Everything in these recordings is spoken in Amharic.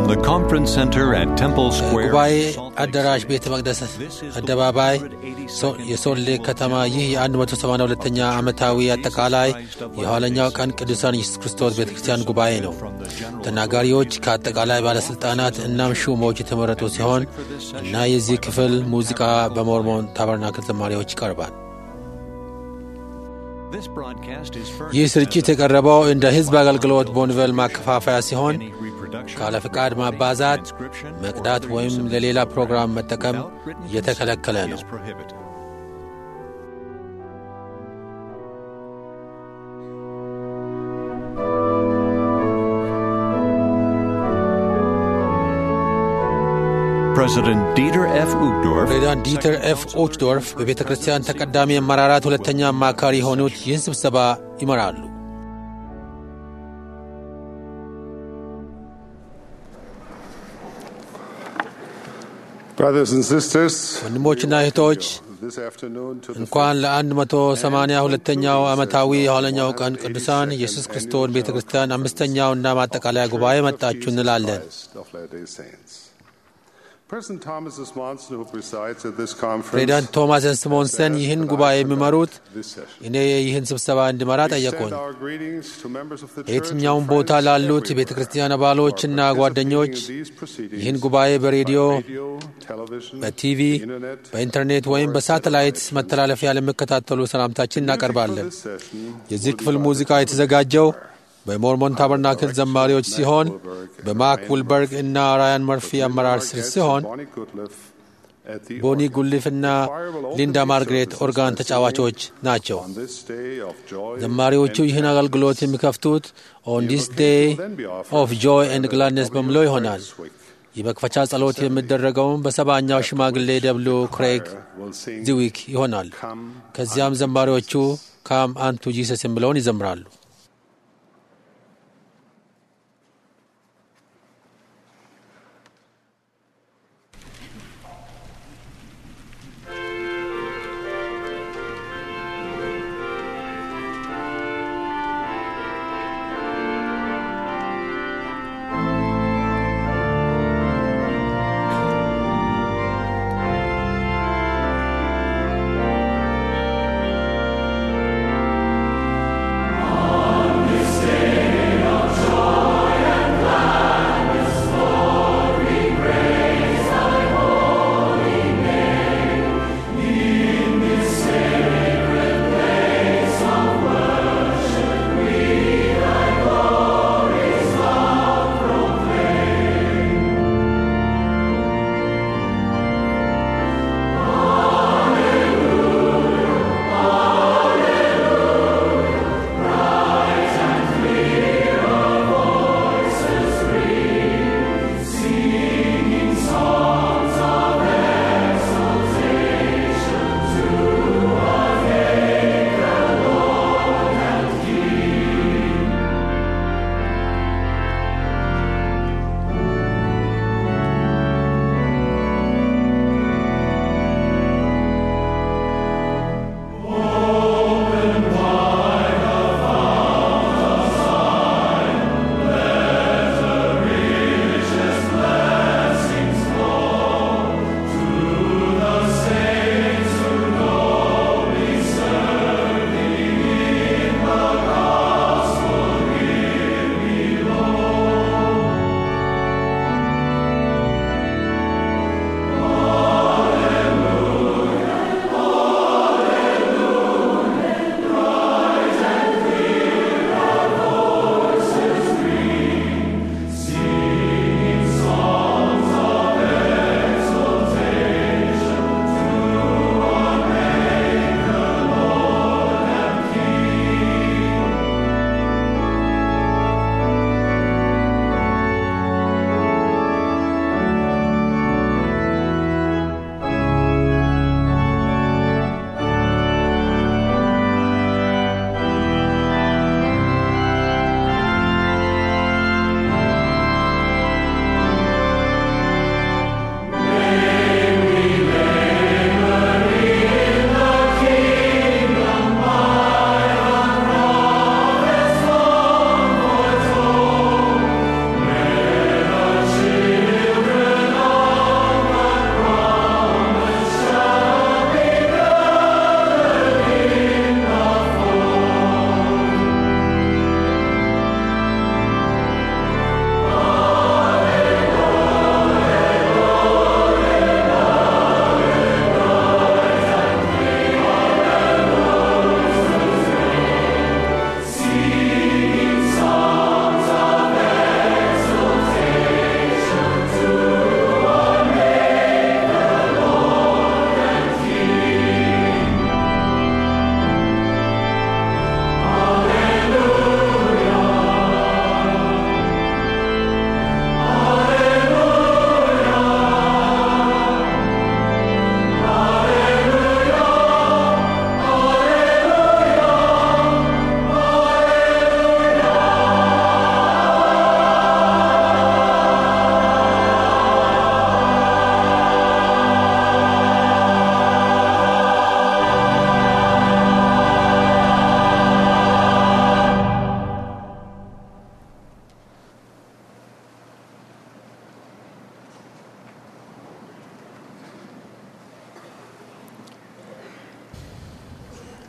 the conference center at Temple Square, ጉባኤ Salt Lake አዳራሽ City. ቤተ መቅደስ This is the አደባባይ 182nd ሶ- የሶል ሌክ ከተማ ይህ የ182ኛ ዓመታዊ አጠቃላይ የኋለኛው ቀን ቅዱሳን ኢየሱስ ክርስቶስ ቤተ ክርስቲያን ጉባኤ ነው። ተናጋሪዎች ከአጠቃላይ ባለሥልጣናት እናም ሹሞች የተመረጡ ሲሆን እና የዚህ ክፍል ሙዚቃ በሞርሞን ታበርናክል ዘማሪዎች ይቀርባል። This broadcast is furnished ይህ ስርጭት የቀረበው እንደ ሕዝብ አገልግሎት ቦንቨል ማከፋፈያ ሲሆን any reproduction, ካለ ፍቃድ ማባዛት፣ transcription, or መቅዳት other ወይም use of ለሌላ this ፕሮግራም program መጠቀም without written የተከለከለ consent ነው። is prohibited. President Dieter F. Uchtdorf, ፕሬዚዳንት ዲተር ኤፍ ኦችዶርፍ በቤተ ክርስቲያን ተቀዳሚ አመራራት ሁለተኛ አማካሪ የሆኑት ይህን ስብሰባ ይመራሉ። Brothers and sisters, ወንድሞችና እህቶች this afternoon to the እንኳን ለ182ኛው ዓመታዊ የኋለኛው ቀን ቅዱሳን ኢየሱስ ክርስቶስ ቤተ ክርስቲያን አምስተኛውና ማጠቃለያ ጉባኤ መጣችሁ እንላለን። Christ of Latter-day Saints. President Thomas S. Monson, who presides at this conference, ፕሬዚዳንት ቶማስ ስሞንሰን ይህን ጉባኤ የሚመሩት this session. እኔ ይህን ስብሰባ እንድመራ We ጠየቁኝ። send our greetings to members of the church በየትኛውም and ቦታ friends ላሉት everywhere የቤተ ክርስቲያን አባሎችና who are ጓደኞች participating in these proceedings ይህን ጉባኤ በሬዲዮ፣ by radio, television, በቲቪ፣ internet, በኢንተርኔት ወይም በሳተላይት መተላለፊያ ለሚከታተሉ ሰላምታችን እናቀርባለን። Music for this session የዚህ will be ክፍል by ሙዚቃ the የተዘጋጀው በሞርሞን ታበርናክል ዘማሪዎች ሲሆን በማክ ውልበርግ እና ራያን መርፊ አመራር ስር ሲሆን Bonnie Goodliff at the ቦኒ organ. ጉሊፍ እና ሊንዳ ማርግሬት ኦርጋን ተጫዋቾች ናቸው። On this day of joy ዘማሪዎቹ and ይህን አገልግሎት የሚከፍቱት ኦን ዲስ ዴይ ኦፍ ጆይ ኤንድ ግላድነስ በሚለው ይሆናል። የመክፈቻ ጸሎት የሚደረገውም በሰባኛው ሽማግሌ ደብሉ ክሬግ will sing ዚዊክ ይሆናል። ከዚያም ዘማሪዎቹ ካም አንቱ ጂሰስ የሚለውን ይዘምራሉ። Amen.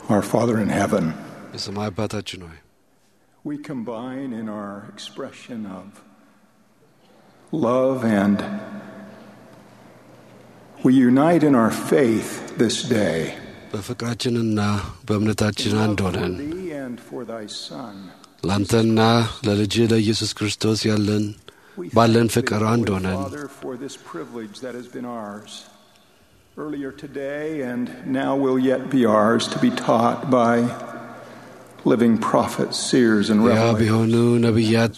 Our Father in heaven, የሰማይ አባታችን ሆይ we combine in our expression of love and we unite in our faith this day. በፍቅራችንና በእምነታችን አንድ Love for ሆነን thee and for thy Son. ለአንተና ለልጅ ለኢየsus ክርስቶስ ያለን We ባለን thank ፍቅር thee, አንድ Holy ሆነን Father, for this privilege that has been ours earlier today and now will yet be ours to be taught by living prophets, seers, and ያ revelators. ቢሆኑ ነቢያት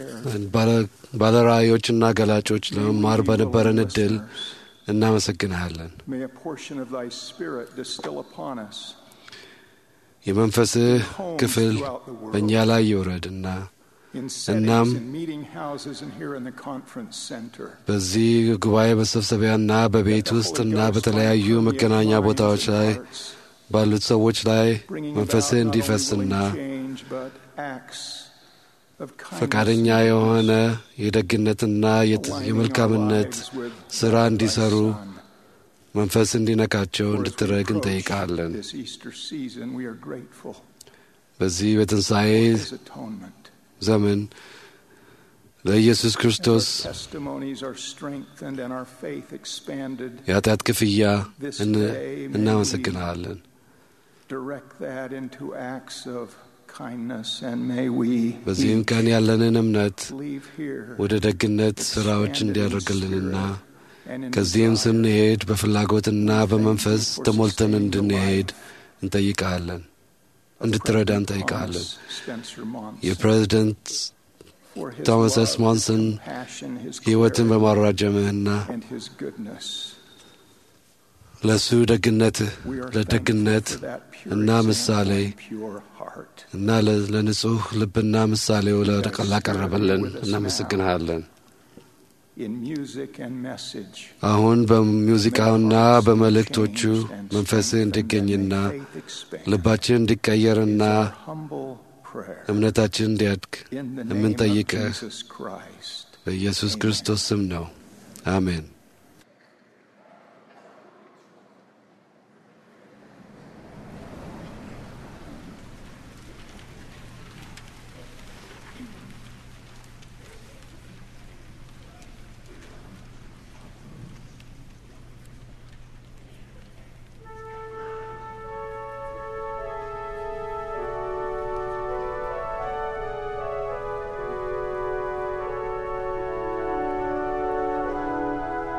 ባለራእዮችና ገላጮች ለመማር በነበረን እድል እናመሰግንሃለን። May a portion of thy Spirit distill upon us የመንፈስህ ክፍል በእኛ ላይ ይውረድና in እናም settings, in meeting houses, and here in the conference center. በዚህ ጉባኤ መሰብሰቢያና በቤት ውስጥና በተለያዩ መገናኛ ቦታዎች ላይ ባሉት ሰዎች ላይ መንፈስህ እንዲፈስና ፈቃደኛ የሆነ የደግነትና የት- የመልካምነት ሥራ እንዲሰሩ መንፈስ እንዲነካቸው እንድትረግ እንጠይቃለን። በዚህ በትንሣኤ ዘመን ለኢየሱስ ክርስቶስ የኃጢአት ክፍያ እን- እናመሰግንሃለን። በዚህም ቀን ያለንን እምነት ወደ ደግነት ሥራዎች እንዲያደርግልንና ከዚህም ስንሄድ በፍላጎትና በመንፈስ ተሞልተን እንድንሄድ እንጠይቃለን እንድትረዳ እንጠይቃለን። የፕሬዚደንት ቶማስ ኤስ ሞንሰን ሕይወትን በማራጀምህና ለእሱ ደግነትህ ለደግነት እና ምሳሌ እና ለ- ለንጹሕ ልብና ምሳሌው ለ- ላቀረበልን እናመሰግንሃለን። አሁን በሙዚቃውና በመልእክቶቹ መንፈስህ እንዲገኝና ልባችን እንዲቀየርና እምነታችን እንዲያድግ የምንጠይቅህ በኢየሱስ ክርስቶስ ስም ነው። አሜን። Thank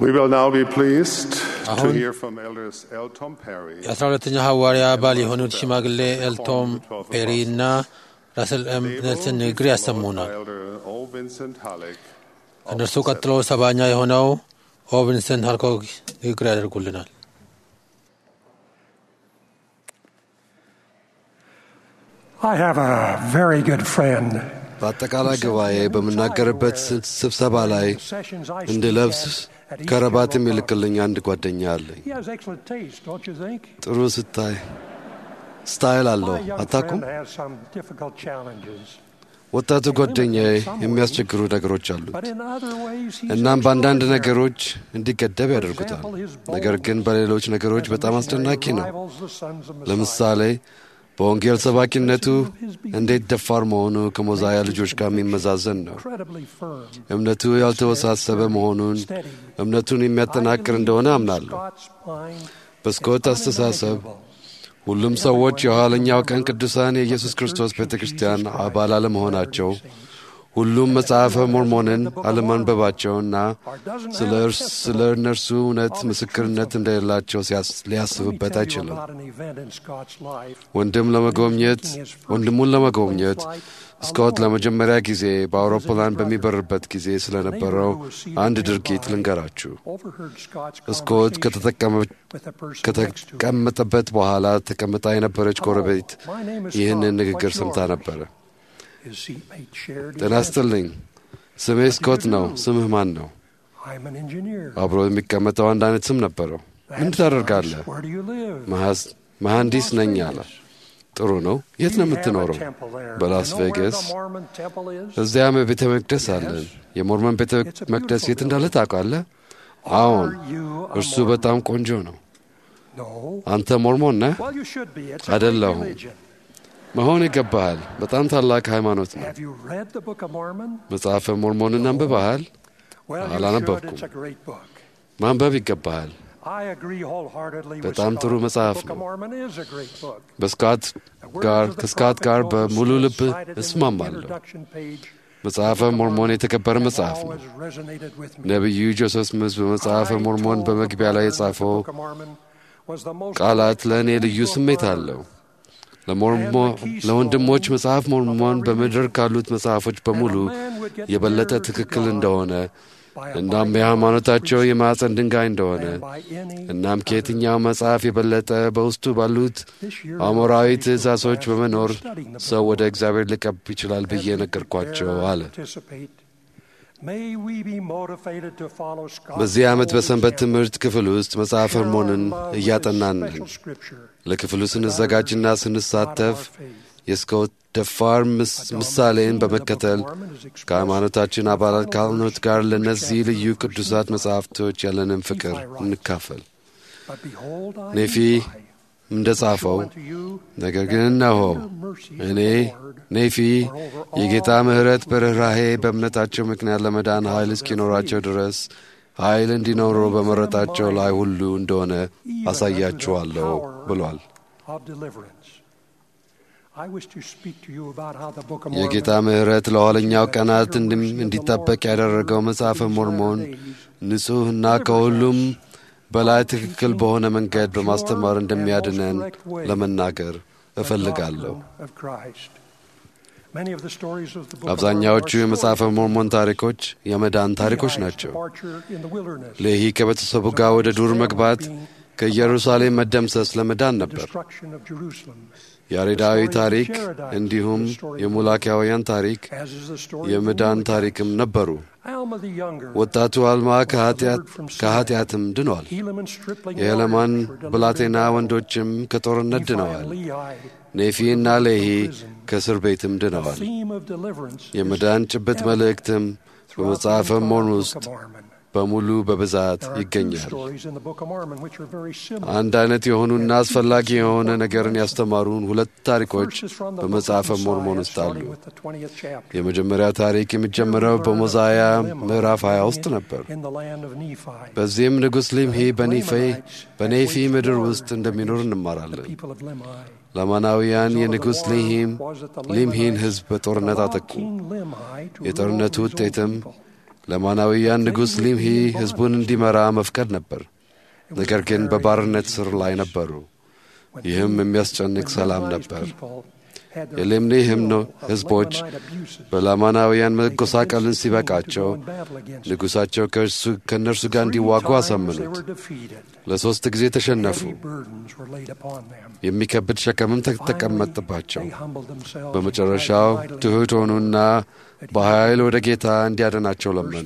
We will now be pleased to አሁን hear from elders L. Tom Perry. የአስራ ሁለተኛ ሐዋርያ አባል የሆኑት ሽማግሌ ኤልቶም ፔሪ እና ራስል ኤም ኔልሰን ንግግር ያሰሙናል። Elder O. Vincent Halleck. ከእነርሱ ቀጥሎ ሰባኛ የሆነው ኦ ቪንሰንት ሃልኮግ ንግግር ያደርጉልናል። I have a very good friend. በአጠቃላይ ጉባኤ በምናገርበት ስብሰባ ላይ እንድለብስ ከረባት የሚልክልኝ አንድ ጓደኛ አለኝ። He has excellent taste, don't you think? ጥሩ ስታይ ስታይል አለው My young አታኩም? friend has some difficult challenges, ወጣቱ ጓደኛዬ የሚያስቸግሩ ነገሮች አሉት። but in other ways he's እናም በአንዳንድ extraordinary. ነገሮች እንዲገደብ ያደርጉታል። ነገር ግን በሌሎች ነገሮች በጣም አስደናቂ ነው። Rivals the sons of Messiah. ለምሳሌ በወንጌል ሰባኪነቱ እንዴት ደፋር መሆኑ ከሞዛያ ልጆች ጋር የሚመዛዘን ነው። Incredibly firm. እምነቱ ያልተወሳሰበ መሆኑን እምነቱን የሚያጠናክር እንደሆነ አምናለሁ። Scott's mind በስኮት አስተሳሰብ ሁሉም ሰዎች የኋለኛው ቀን ቅዱሳን የኢየሱስ ክርስቶስ ቤተ ክርስቲያን አባል አለመሆናቸው፣ ሁሉም መጽሐፈ ሞርሞንን አለማንበባቸውና ስለ እርስ- ስለ እነርሱ እውነት ምስክርነት እንደሌላቸው ሲያስ- ሊያስብበት አይችልም። about an event in Scott's life. ወንድም ለመጎብኘት ወንድሙን ለመጎብኘት ስኮት ለመጀመሪያ ጊዜ በአውሮፕላን በሚበርበት ጊዜ ስለነበረው አንድ ድርጊት ልንገራችሁ። Overheard Scott's ስኮት conversation ከተጠቀመ- with the person next to him. ከተቀመጠበት በኋላ ተቀምጣ የነበረች ጎረቤት ይህንን ንግግር ሰምታ ነበረ። His seatmate shared his ጤና answer. ይስጥልኝ፣ ስሜ ስኮት ነው። ስምህ ማን ነው? I'm an engineer. አብሮ የሚቀመጠው አንድ አይነት ስም ነበረው። ምን That's ታደርጋለህ? nice. Where do you live? መሐስ- መሐንዲስ Las ነኝ Vegas. አለ። ጥሩ ነው። የት ነው We have a የምትኖረው? temple there. በላስ You know where ቬጋስ። the Mormon temple is? እዚያም ቤተ መቅደስ አለን። የሞርመን ቤተ መቅደስ የት እንዳለ ታውቃለህ? አዎን፣ Are you a እርሱ Mormon? በጣም ቆንጆ ነው። No. አንተ ሞርሞን ነህ? Well, you should be. It's a great አይደለሁም። religion. መሆን ይገባሃል። በጣም ታላቅ ሃይማኖት ነው። Have you read the Book of Mormon? መጽሐፈ ሞርሞንን አንብበሃል? Well, you should. አላነበብኩም። It's a great book. ማንበብ ይገባሃል። I agree wholeheartedly with በጣም ጥሩ Scott. መጽሐፍ The Book of ነው። Mormon is a great book. በስካት The words ጋር of the ከስካት prophet ጋር Moses በሙሉ ልብ cited in the እስማማለሁ። introduction page መጽሐፈ ሞርሞን የተከበረ have መጽሐፍ ነው። always resonated with me. ነቢዩ ጆሴፍ ስሚዝ በመጽሐፈ I ሞርሞን told the በመግቢያ ላይ brother that the የጻፈው Book of Mormon was the most ቃላት ለእኔ delightful ልዩ book ስሜት on አለው። earth. ለሞርሞ- ለወንድሞች መጽሐፍ ሞርሞን በምድር ካሉት መጽሐፎች በሙሉ የበለጠ ትክክል እንደሆነ እናም የሃይማኖታቸው የማዕፀን ድንጋይ እንደሆነ And by any እናም ከየትኛው መጽሐፍ የበለጠ በውስጡ ባሉት አሞራዊ ትእዛዞች በመኖር ሰው ወደ እግዚአብሔር ሊቀርብ ይችላል ብዬ ነገርኳቸው አለ። በዚህ ዓመት በሰንበት ትምህርት ክፍል ውስጥ መጽሐፈ ሞርሞንን እያጠናን ነን። ለክፍሉ ስንዘጋጅና ስንሳተፍ የስኮት ደፋር ምስ- ምሳሌን በመከተል ከሃይማኖታችን አባላት ካልሆኑት ጋር ለእነዚህ ልዩ ቅዱሳት መጻሕፍቶች ያለንን ፍቅር እንካፈል። ኔፊ እንደ ጻፈው ነገር ግን እነሆ እኔ ኔፊ የጌታ ምሕረት በርኅራሄ በእምነታቸው ምክንያት ለመዳን ኃይል እስኪኖራቸው ድረስ ኃይል እንዲኖሩ በመረጣቸው ላይ ሁሉ እንደሆነ አሳያችኋለሁ ብሏል። የጌታ ምሕረት ለኋለኛው ቀናት እንድም- እንዲጠበቅ ያደረገው መጽሐፈ ሞርሞን ንጹሕና ከሁሉም በላይ ትክክል በሆነ መንገድ በማስተማር እንደሚያድነን ለመናገር እፈልጋለሁ። አብዛኛዎቹ የመጽሐፈ ሞርሞን ታሪኮች የመዳን ታሪኮች ናቸው። ሌሂ ከቤተሰቡ ጋር ወደ ዱር መግባት፣ ከኢየሩሳሌም መደምሰስ ለመዳን ነበር። ያሬዳዊ ታሪክ እንዲሁም የሙላኪያውያን ታሪክ የመዳን ታሪክም ነበሩ። ወጣቱ አልማ ከኃጢአት- ከኃጢአትም ድኗል። የሄለማን ብላቴና ወንዶችም ከጦርነት ድነዋል። ኔፊና ሌሂ ከእስር ቤትም ድነዋል። የመዳን ጭብጥ መልእክትም በመጽሐፈ ሞርሞን ውስጥ በሙሉ በብዛት ይገኛል። አንድ አይነት የሆኑና አስፈላጊ የሆነ ነገርን ያስተማሩን ሁለት ታሪኮች በመጽሐፈ ሞርሞን ውስጥ አሉ። የመጀመሪያው ታሪክ የሚጀምረው በሞዛያ ምዕራፍ 20 ውስጥ ነበር። በዚህም ንጉሥ ሊምሂ በኒፌ በኔፊ ምድር ውስጥ እንደሚኖር እንማራለን። ለማናውያን የንጉሥ ሊሂም ሊምሂን ሕዝብ በጦርነት አጠቁ። የጦርነቱ ውጤትም ለማናዊያን ንጉሥ ሊምሂ ሕዝቡን እንዲመራ መፍቀድ ነበር። ነገር ግን በባርነት ስር ላይ ነበሩ። ይህም የሚያስጨንቅ ሰላም ነበር። የሌምኔ ህምኖ ሕዝቦች በላማናውያን መጎሳቀልን ሲበቃቸው ንጉሣቸው ከእነርሱ ጋር እንዲዋጉ አሳመኑት። ለሦስት ጊዜ ተሸነፉ። የሚከብድ ሸከምም ተቀመጥባቸው። በመጨረሻው ትሑት ሆኑና በኃይል ወደ ጌታ እንዲያደናቸው ለመኑ።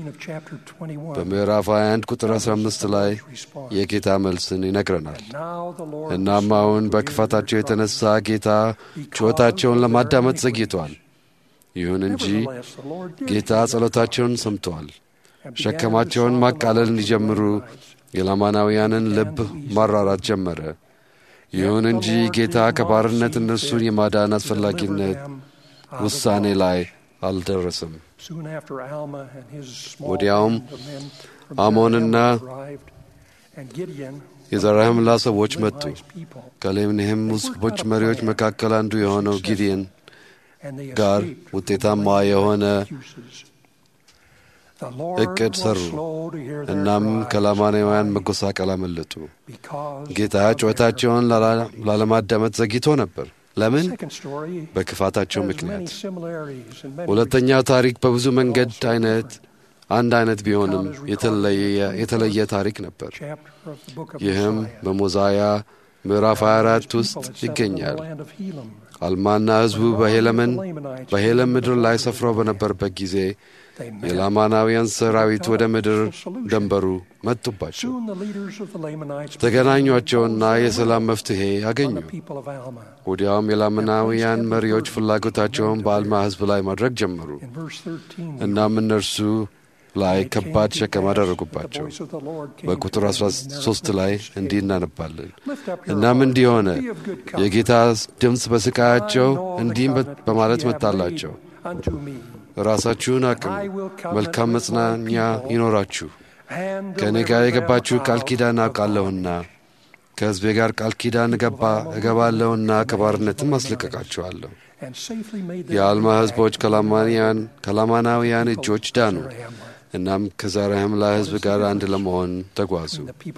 በምዕራፍ 21 ቁጥር 15 ላይ የጌታ መልስን ይነግረናል። እናም አሁን በክፋታቸው የተነሳ ጌታ ጩኸታቸውን ለማዳመጥ ዘግይቷል። ይሁን እንጂ ጌታ ጸሎታቸውን ሰምተዋል። ሸከማቸውን ማቃለል እንዲጀምሩ የላማናውያንን ልብ ማራራት ጀመረ። ይሁን እንጂ ጌታ ከባርነት እነርሱን የማዳን አስፈላጊነት ውሳኔ ላይ አልደረስም። ወዲያውም አሞንና የዘራህምላ ሰዎች መጡ። ከሌምኒህም ሕዝቦች መሪዎች መካከል አንዱ የሆነው ጊዲየን ጋር ውጤታማ የሆነ እቅድ ሰሩ። እናም ከላማናውያን መጎሳቀል አመለጡ። ጌታ ጩኸታቸውን ላለማዳመጥ ዘግይቶ ነበር። ለምን? በክፋታቸው ምክንያት። ሁለተኛው ታሪክ በብዙ መንገድ አይነት አንድ አይነት ቢሆንም የተለየ ታሪክ ነበር። ይህም በሞዛያ ምዕራፍ 24 ውስጥ ይገኛል። አልማና ሕዝቡ በሄለምን በሄለም ምድር ላይ ሰፍረው በነበረበት ጊዜ የላማናውያን ሰራዊት ወደ ምድር ደንበሩ መጡባቸው። ተገናኟቸውና የሰላም መፍትሔ አገኙ። ወዲያውም የላማናውያን መሪዎች ፍላጎታቸውን በአልማ ሕዝብ ላይ ማድረግ ጀመሩ። እናም እነርሱ ላይ ከባድ ሸከም አደረጉባቸው። በቁጥር 13 ላይ እንዲህ እናነባለን። እናም እንዲህ ሆነ፣ የጌታ ድምፅ በስቃያቸው እንዲህም በማለት መጣላቸው፣ ራሳችሁን አቅሙ፣ መልካም መጽናኛ ይኖራችሁ። ከእኔ ጋር የገባችሁ ቃል ኪዳን አውቃለሁና ከሕዝቤ ጋር ቃል ኪዳን እገባ እገባለሁና ከባርነትም አስለቀቃችኋለሁ። የአልማ ሕዝቦች ከላማናውያን እጆች ዳኑ። እናም ከዘራህምላ ሕዝብ ጋር አንድ ለመሆን ተጓዙ።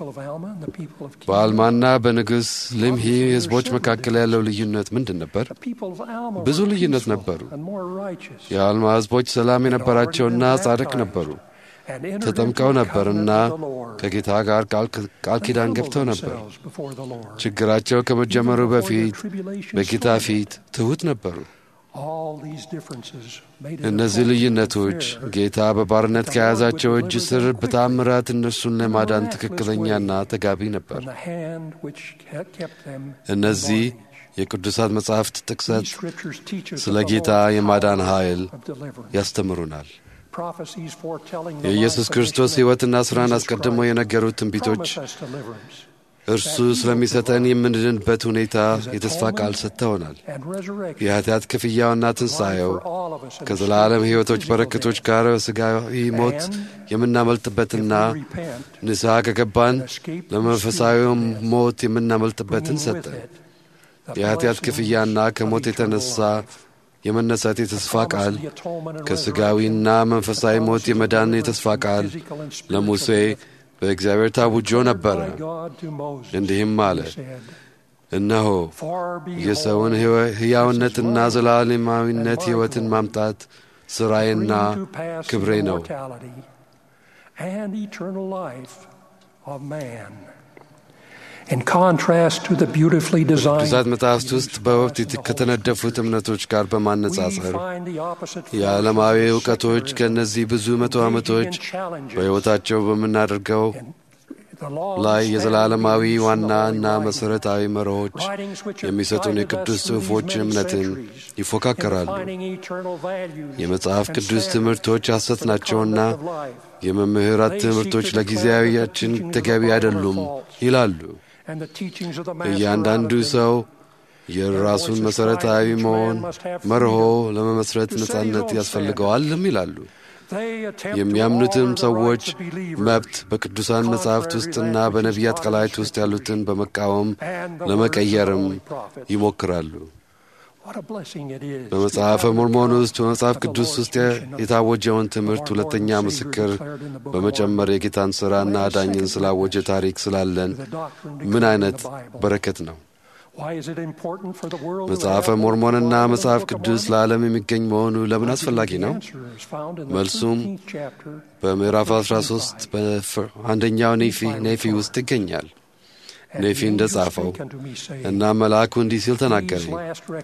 በአልማና በንጉሥ ልምሂ ሕዝቦች መካከል ያለው ልዩነት ምንድን ነበር? ብዙ ልዩነት ነበሩ። የአልማ ሕዝቦች ሰላም የነበራቸውና ጻድቅ ነበሩ። ተጠምቀው ነበርና ከጌታ ጋር ቃል ኪዳን ገብተው ነበር። ችግራቸው ከመጀመሩ በፊት በጌታ ፊት ትሑት ነበሩ። እነዚህ ልዩነቶች ጌታ በባርነት ከያዛቸው እጅ ስር በታምራት እነርሱን ለማዳን ትክክለኛና ተጋቢ ነበር። እነዚህ የቅዱሳት መጻሕፍት ጥቅሰት ስለ ጌታ የማዳን ኃይል ያስተምሩናል። የኢየሱስ ክርስቶስ ሕይወትና ሥራን አስቀድሞ የነገሩት ትንቢቶች እርሱ ስለሚሰጠን የምንድንበት ሁኔታ የተስፋ ቃል ሰጥተውናል። የኃጢአት ክፍያውና ትንሣኤው ከዘላለም ሕይወቶች በረከቶች ጋር ሥጋዊ ሞት የምናመልጥበትና ንስሐ ከገባን ለመንፈሳዊው ሞት የምናመልጥበትን ሰጠን። የኃጢአት ክፍያና ከሞት የተነሳ የመነሳት የተስፋ ቃል ከሥጋዊና መንፈሳዊ ሞት የመዳን የተስፋ ቃል ለሙሴ በእግዚአብሔር ታውጆ ነበረ። እንዲህም አለ፣ እነሆ የሰውን ሕያውነትና ዘላለማዊነት ሕይወትን ማምጣት ሥራዬና ክብሬ ነው። ቅዱሳት መጻሕፍት ውስጥ በወቅት ከተነደፉት እምነቶች ጋር በማነጻጸር የዓለማዊ እውቀቶች ከእነዚህ ብዙ መቶ ዓመቶች በሕይወታቸው በምናደርገው ላይ የዘላለማዊ ዋና እና መሠረታዊ መርሆች የሚሰጡን የቅዱስ ጽሑፎች እምነትን ይፎካከራሉ። የመጽሐፍ ቅዱስ ትምህርቶች ሐሰት ናቸውና የመምህራት ትምህርቶች ለጊዜያዊያችን ተገቢ አይደሉም ይላሉ። እያንዳንዱ ሰው የራሱን መሠረታዊ መሆን መርሆ ለመመስረት ነጻነት ያስፈልገዋልም ይላሉ። የሚያምኑትም ሰዎች መብት በቅዱሳን መጻሕፍት ውስጥና በነቢያት ቀላይት ውስጥ ያሉትን በመቃወም ለመቀየርም ይሞክራሉ። What a blessing it is. በመጽሐፈ ሞርሞን ውስጥ በመጽሐፍ ቅዱስ ውስጥ የታወጀውን ትምህርት ሁለተኛ ምስክር በመጨመር የጌታን ሥራና አዳኝን ስላወጀ ታሪክ ስላለን ምን አይነት በረከት ነው። Why is it important for the world to መጽሐፈ have ሞርሞንና the መጽሐፍ Book of ቅዱስ Mormon? ለዓለም የሚገኝ መሆኑ ለምን The አስፈላጊ ነው? answer is found in the መልሱም 13th chapter በምዕራፍ 13 በአንደኛው ኔፊ ኔፊ ውስጥ ይገኛል። ኔፊ እንደ ጻፈው እና መልአኩ እንዲህ ሲል ተናገረኝ።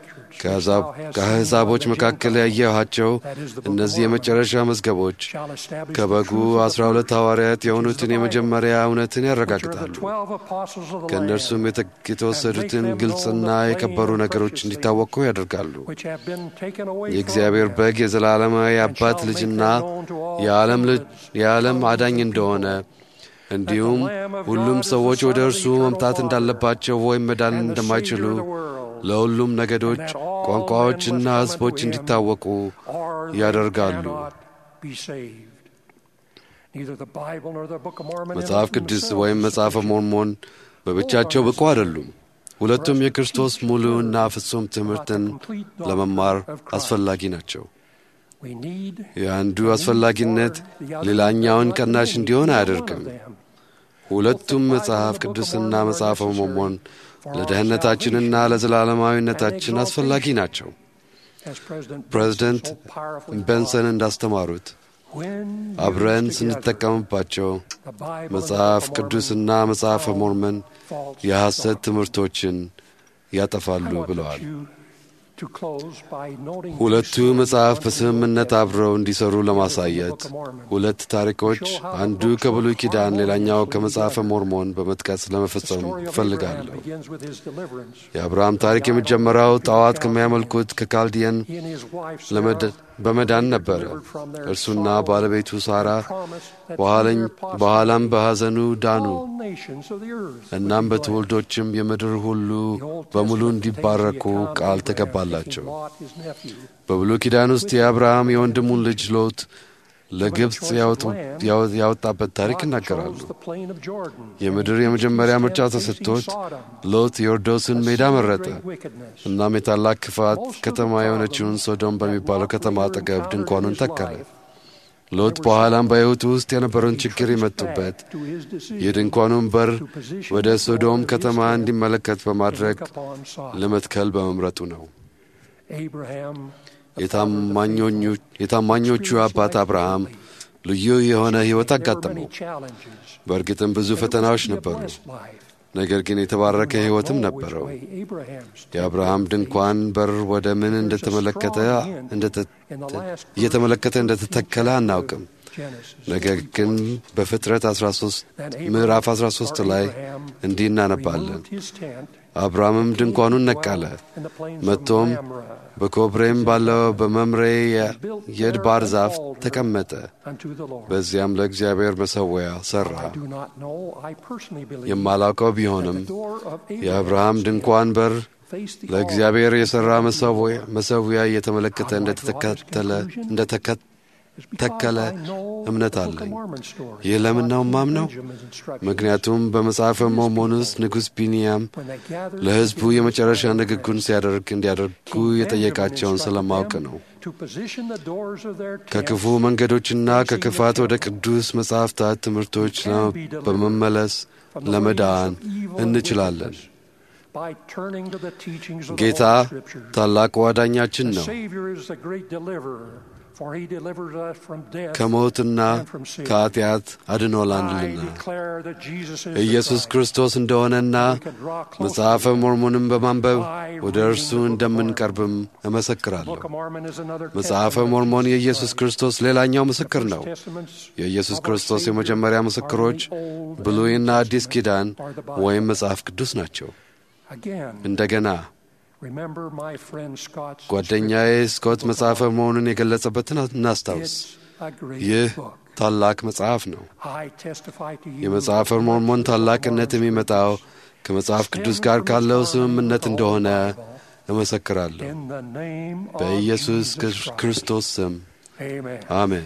ከአሕዛቦች መካከል ያየኋቸው እነዚህ የመጨረሻ መዝገቦች ከበጉ አስራ ሁለት ሐዋርያት የሆኑትን የመጀመሪያ እውነትን ያረጋግጣሉ። ከእነርሱም የተ- የተወሰዱትን ግልጽና የከበሩ ነገሮች እንዲታወቁ ያደርጋሉ። የእግዚአብሔር በግ የዘላለማዊ አባት ልጅና የዓለም ልጅ የዓለም አዳኝ እንደሆነ እንዲሁም ሁሉም ሰዎች ወደ እርሱ መምጣት እንዳለባቸው ወይም መዳን እንደማይችሉ ለሁሉም ነገዶች፣ ቋንቋዎችና ሕዝቦች እንዲታወቁ ያደርጋሉ። መጽሐፍ ቅዱስ ወይም መጽሐፈ ሞርሞን በብቻቸው ብቁ አይደሉም። ሁለቱም የክርስቶስ ሙሉና ፍጹም ትምህርትን ለመማር አስፈላጊ ናቸው። የአንዱ አስፈላጊነት ሌላኛውን ቀናሽ እንዲሆን አያደርግም። ሁለቱም መጽሐፍ ቅዱስና መጽሐፈ ሞርሞን ለደህንነታችንና ለዘላለማዊነታችን አስፈላጊ ናቸው። ፕሬዝደንት ቤንሰን እንዳስተማሩት አብረን ስንጠቀምባቸው መጽሐፍ ቅዱስና መጽሐፈ ሞርመን የሐሰት ትምህርቶችን ያጠፋሉ ብለዋል። ሁለቱ መጽሐፍ በስምምነት አብረው እንዲሰሩ ለማሳየት ሁለት ታሪኮች አንዱ ከብሉይ ኪዳን ሌላኛው ከመጽሐፈ ሞርሞን በመጥቀስ ለመፈጸም እፈልጋለሁ። የአብርሃም ታሪክ የሚጀመረው ጣዖት ከሚያመልኩት ከካልዲየን ለመድ- በመዳን ነበረ። እርሱና ባለቤቱ ሳራ በኋለኝ- በኋላም በሐዘኑ ዳኑ። እናም በትውልዶችም የምድር ሁሉ በሙሉ እንዲባረኩ ቃል ተገባላቸው። በብሉይ ኪዳን ውስጥ የአብርሃም የወንድሙን ልጅ ሎጥ ለግብፅ ያወጡ- ያወ- ያወጣበት ታሪክ ይናገራሉ። የምድር የመጀመሪያ ምርጫ ተሰጥቶት ሎጥ ዮርዶስን ሜዳ መረጠ። እናም የታላቅ ክፋት ከተማ የሆነችውን ሶዶም በሚባለው ከተማ አጠገብ ድንኳኑን ተከለ። ሎጥ በኋላም በሕይወቱ ውስጥ የነበረውን ችግር የመጡበት የድንኳኑን በር ወደ ሶዶም ከተማ እንዲመለከት በማድረግ ለመትከል በመምረጡ ነው። የታማኞኙ- የታማኞቹ አባት አብርሃም ልዩ የሆነ ሕይወት አጋጠመው። በእርግጥም ብዙ ፈተናዎች ነበሩ፣ ነገር ግን የተባረከ ሕይወትም ነበረው። የአብርሃም ድንኳን በር ወደ ምን እንደተመለከተ እንደተ- እየተመለከተ እንደተተከለ አናውቅም። ነገር ግን በፍጥረት 13 ምዕራፍ 13 ላይ እንዲህ እናነባለን። አብርሃምም ድንኳኑን ነቀለ፣ መጥቶም በኮብሬም ባለው በመምሬ የ- የድባር ዛፍ ተቀመጠ። በዚያም ለእግዚአብሔር መሠዊያ ሠራ። የማላውቀው ቢሆንም የአብርሃም ድንኳን በር ለእግዚአብሔር የሠራ መሠዊያ- መሠዊያ እየተመለከተ እንደተከተለ እንደተከ- ተከለ እምነት አለኝ። ይህ ለምን ነው ማምነው? ምክንያቱም በመጽሐፈ ሞርሞን ውስጥ ንጉሥ ቢንያም ለሕዝቡ የመጨረሻ ንግግሩን ሲያደርግ እንዲያደርጉ የጠየቃቸውን ስለማውቅ ነው። ከክፉ መንገዶችና ከክፋት ወደ ቅዱስ መጻሕፍታት ትምህርቶች ለ- በመመለስ ለመዳን እንችላለን። ጌታ ታላቁ አዳኛችን ነው። ከሞትና ከኃጢአት አድኖላንልና ኢየሱስ ክርስቶስ እንደሆነና መጽሐፈ ሞርሞንም በማንበብ ወደ እርሱ እንደምንቀርብም እመሰክራለሁ። መጽሐፈ ሞርሞን የኢየሱስ ክርስቶስ ሌላኛው ምስክር ነው። የኢየሱስ ክርስቶስ የመጀመሪያ ምስክሮች ብሉይና አዲስ ኪዳን ወይም መጽሐፍ ቅዱስ ናቸው። እንደገና ጓደኛዬ ስኮት መጽሐፈ መሆኑን የገለጸበትን እናስታውስ። ይህ ታላቅ መጽሐፍ ነው። የመጽሐፈ ሞርሞን ታላቅነት የሚመጣው ከመጽሐፍ ቅዱስ ጋር ካለው ስምምነት እንደሆነ እመሰክራለሁ። በኢየሱስ ክርስቶስ ስም አሜን።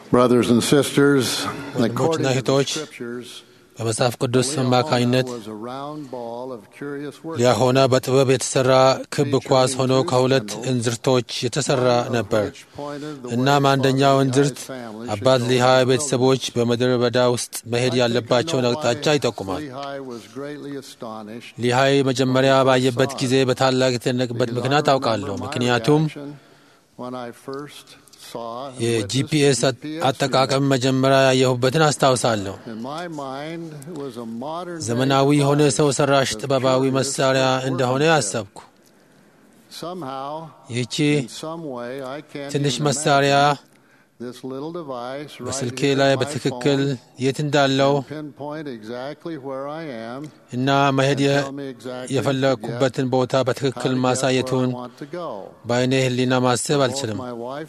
Brothers and sisters, according ወንድሞችና to the እህቶች scriptures, በመጽሐፍ ቅዱስ አማካኝነት was a round ball of curious work. ሊያሆነ በጥበብ የተሠራ ክብ ኳስ ሆኖ ከሁለት እንዝርቶች የተሠራ ነበር። እናም አንደኛው እንዝርት አባት ሊሃይ ቤተሰቦች በምድረ በዳ ውስጥ መሄድ ያለባቸውን አቅጣጫ ይጠቁማል። ሊሃይ መጀመሪያ ባየበት ጊዜ በታላቅ የተደነቅበት ምክንያት አውቃለሁ። ምክንያቱም የጂፒኤስ አጠቃቀም መጀመሪያ ያየሁበትን አስታውሳለሁ። ዘመናዊ የሆነ ሰው ሰራሽ ጥበባዊ መሳሪያ እንደሆነ አሰብኩ። ይህቺ ትንሽ መሳሪያ በስልኬ ላይ በትክክል የት እንዳለው እና መሄድ የፈለግኩበትን ቦታ በትክክል ማሳየቱን በአይኔ ሕሊና ማሰብ አልችልም።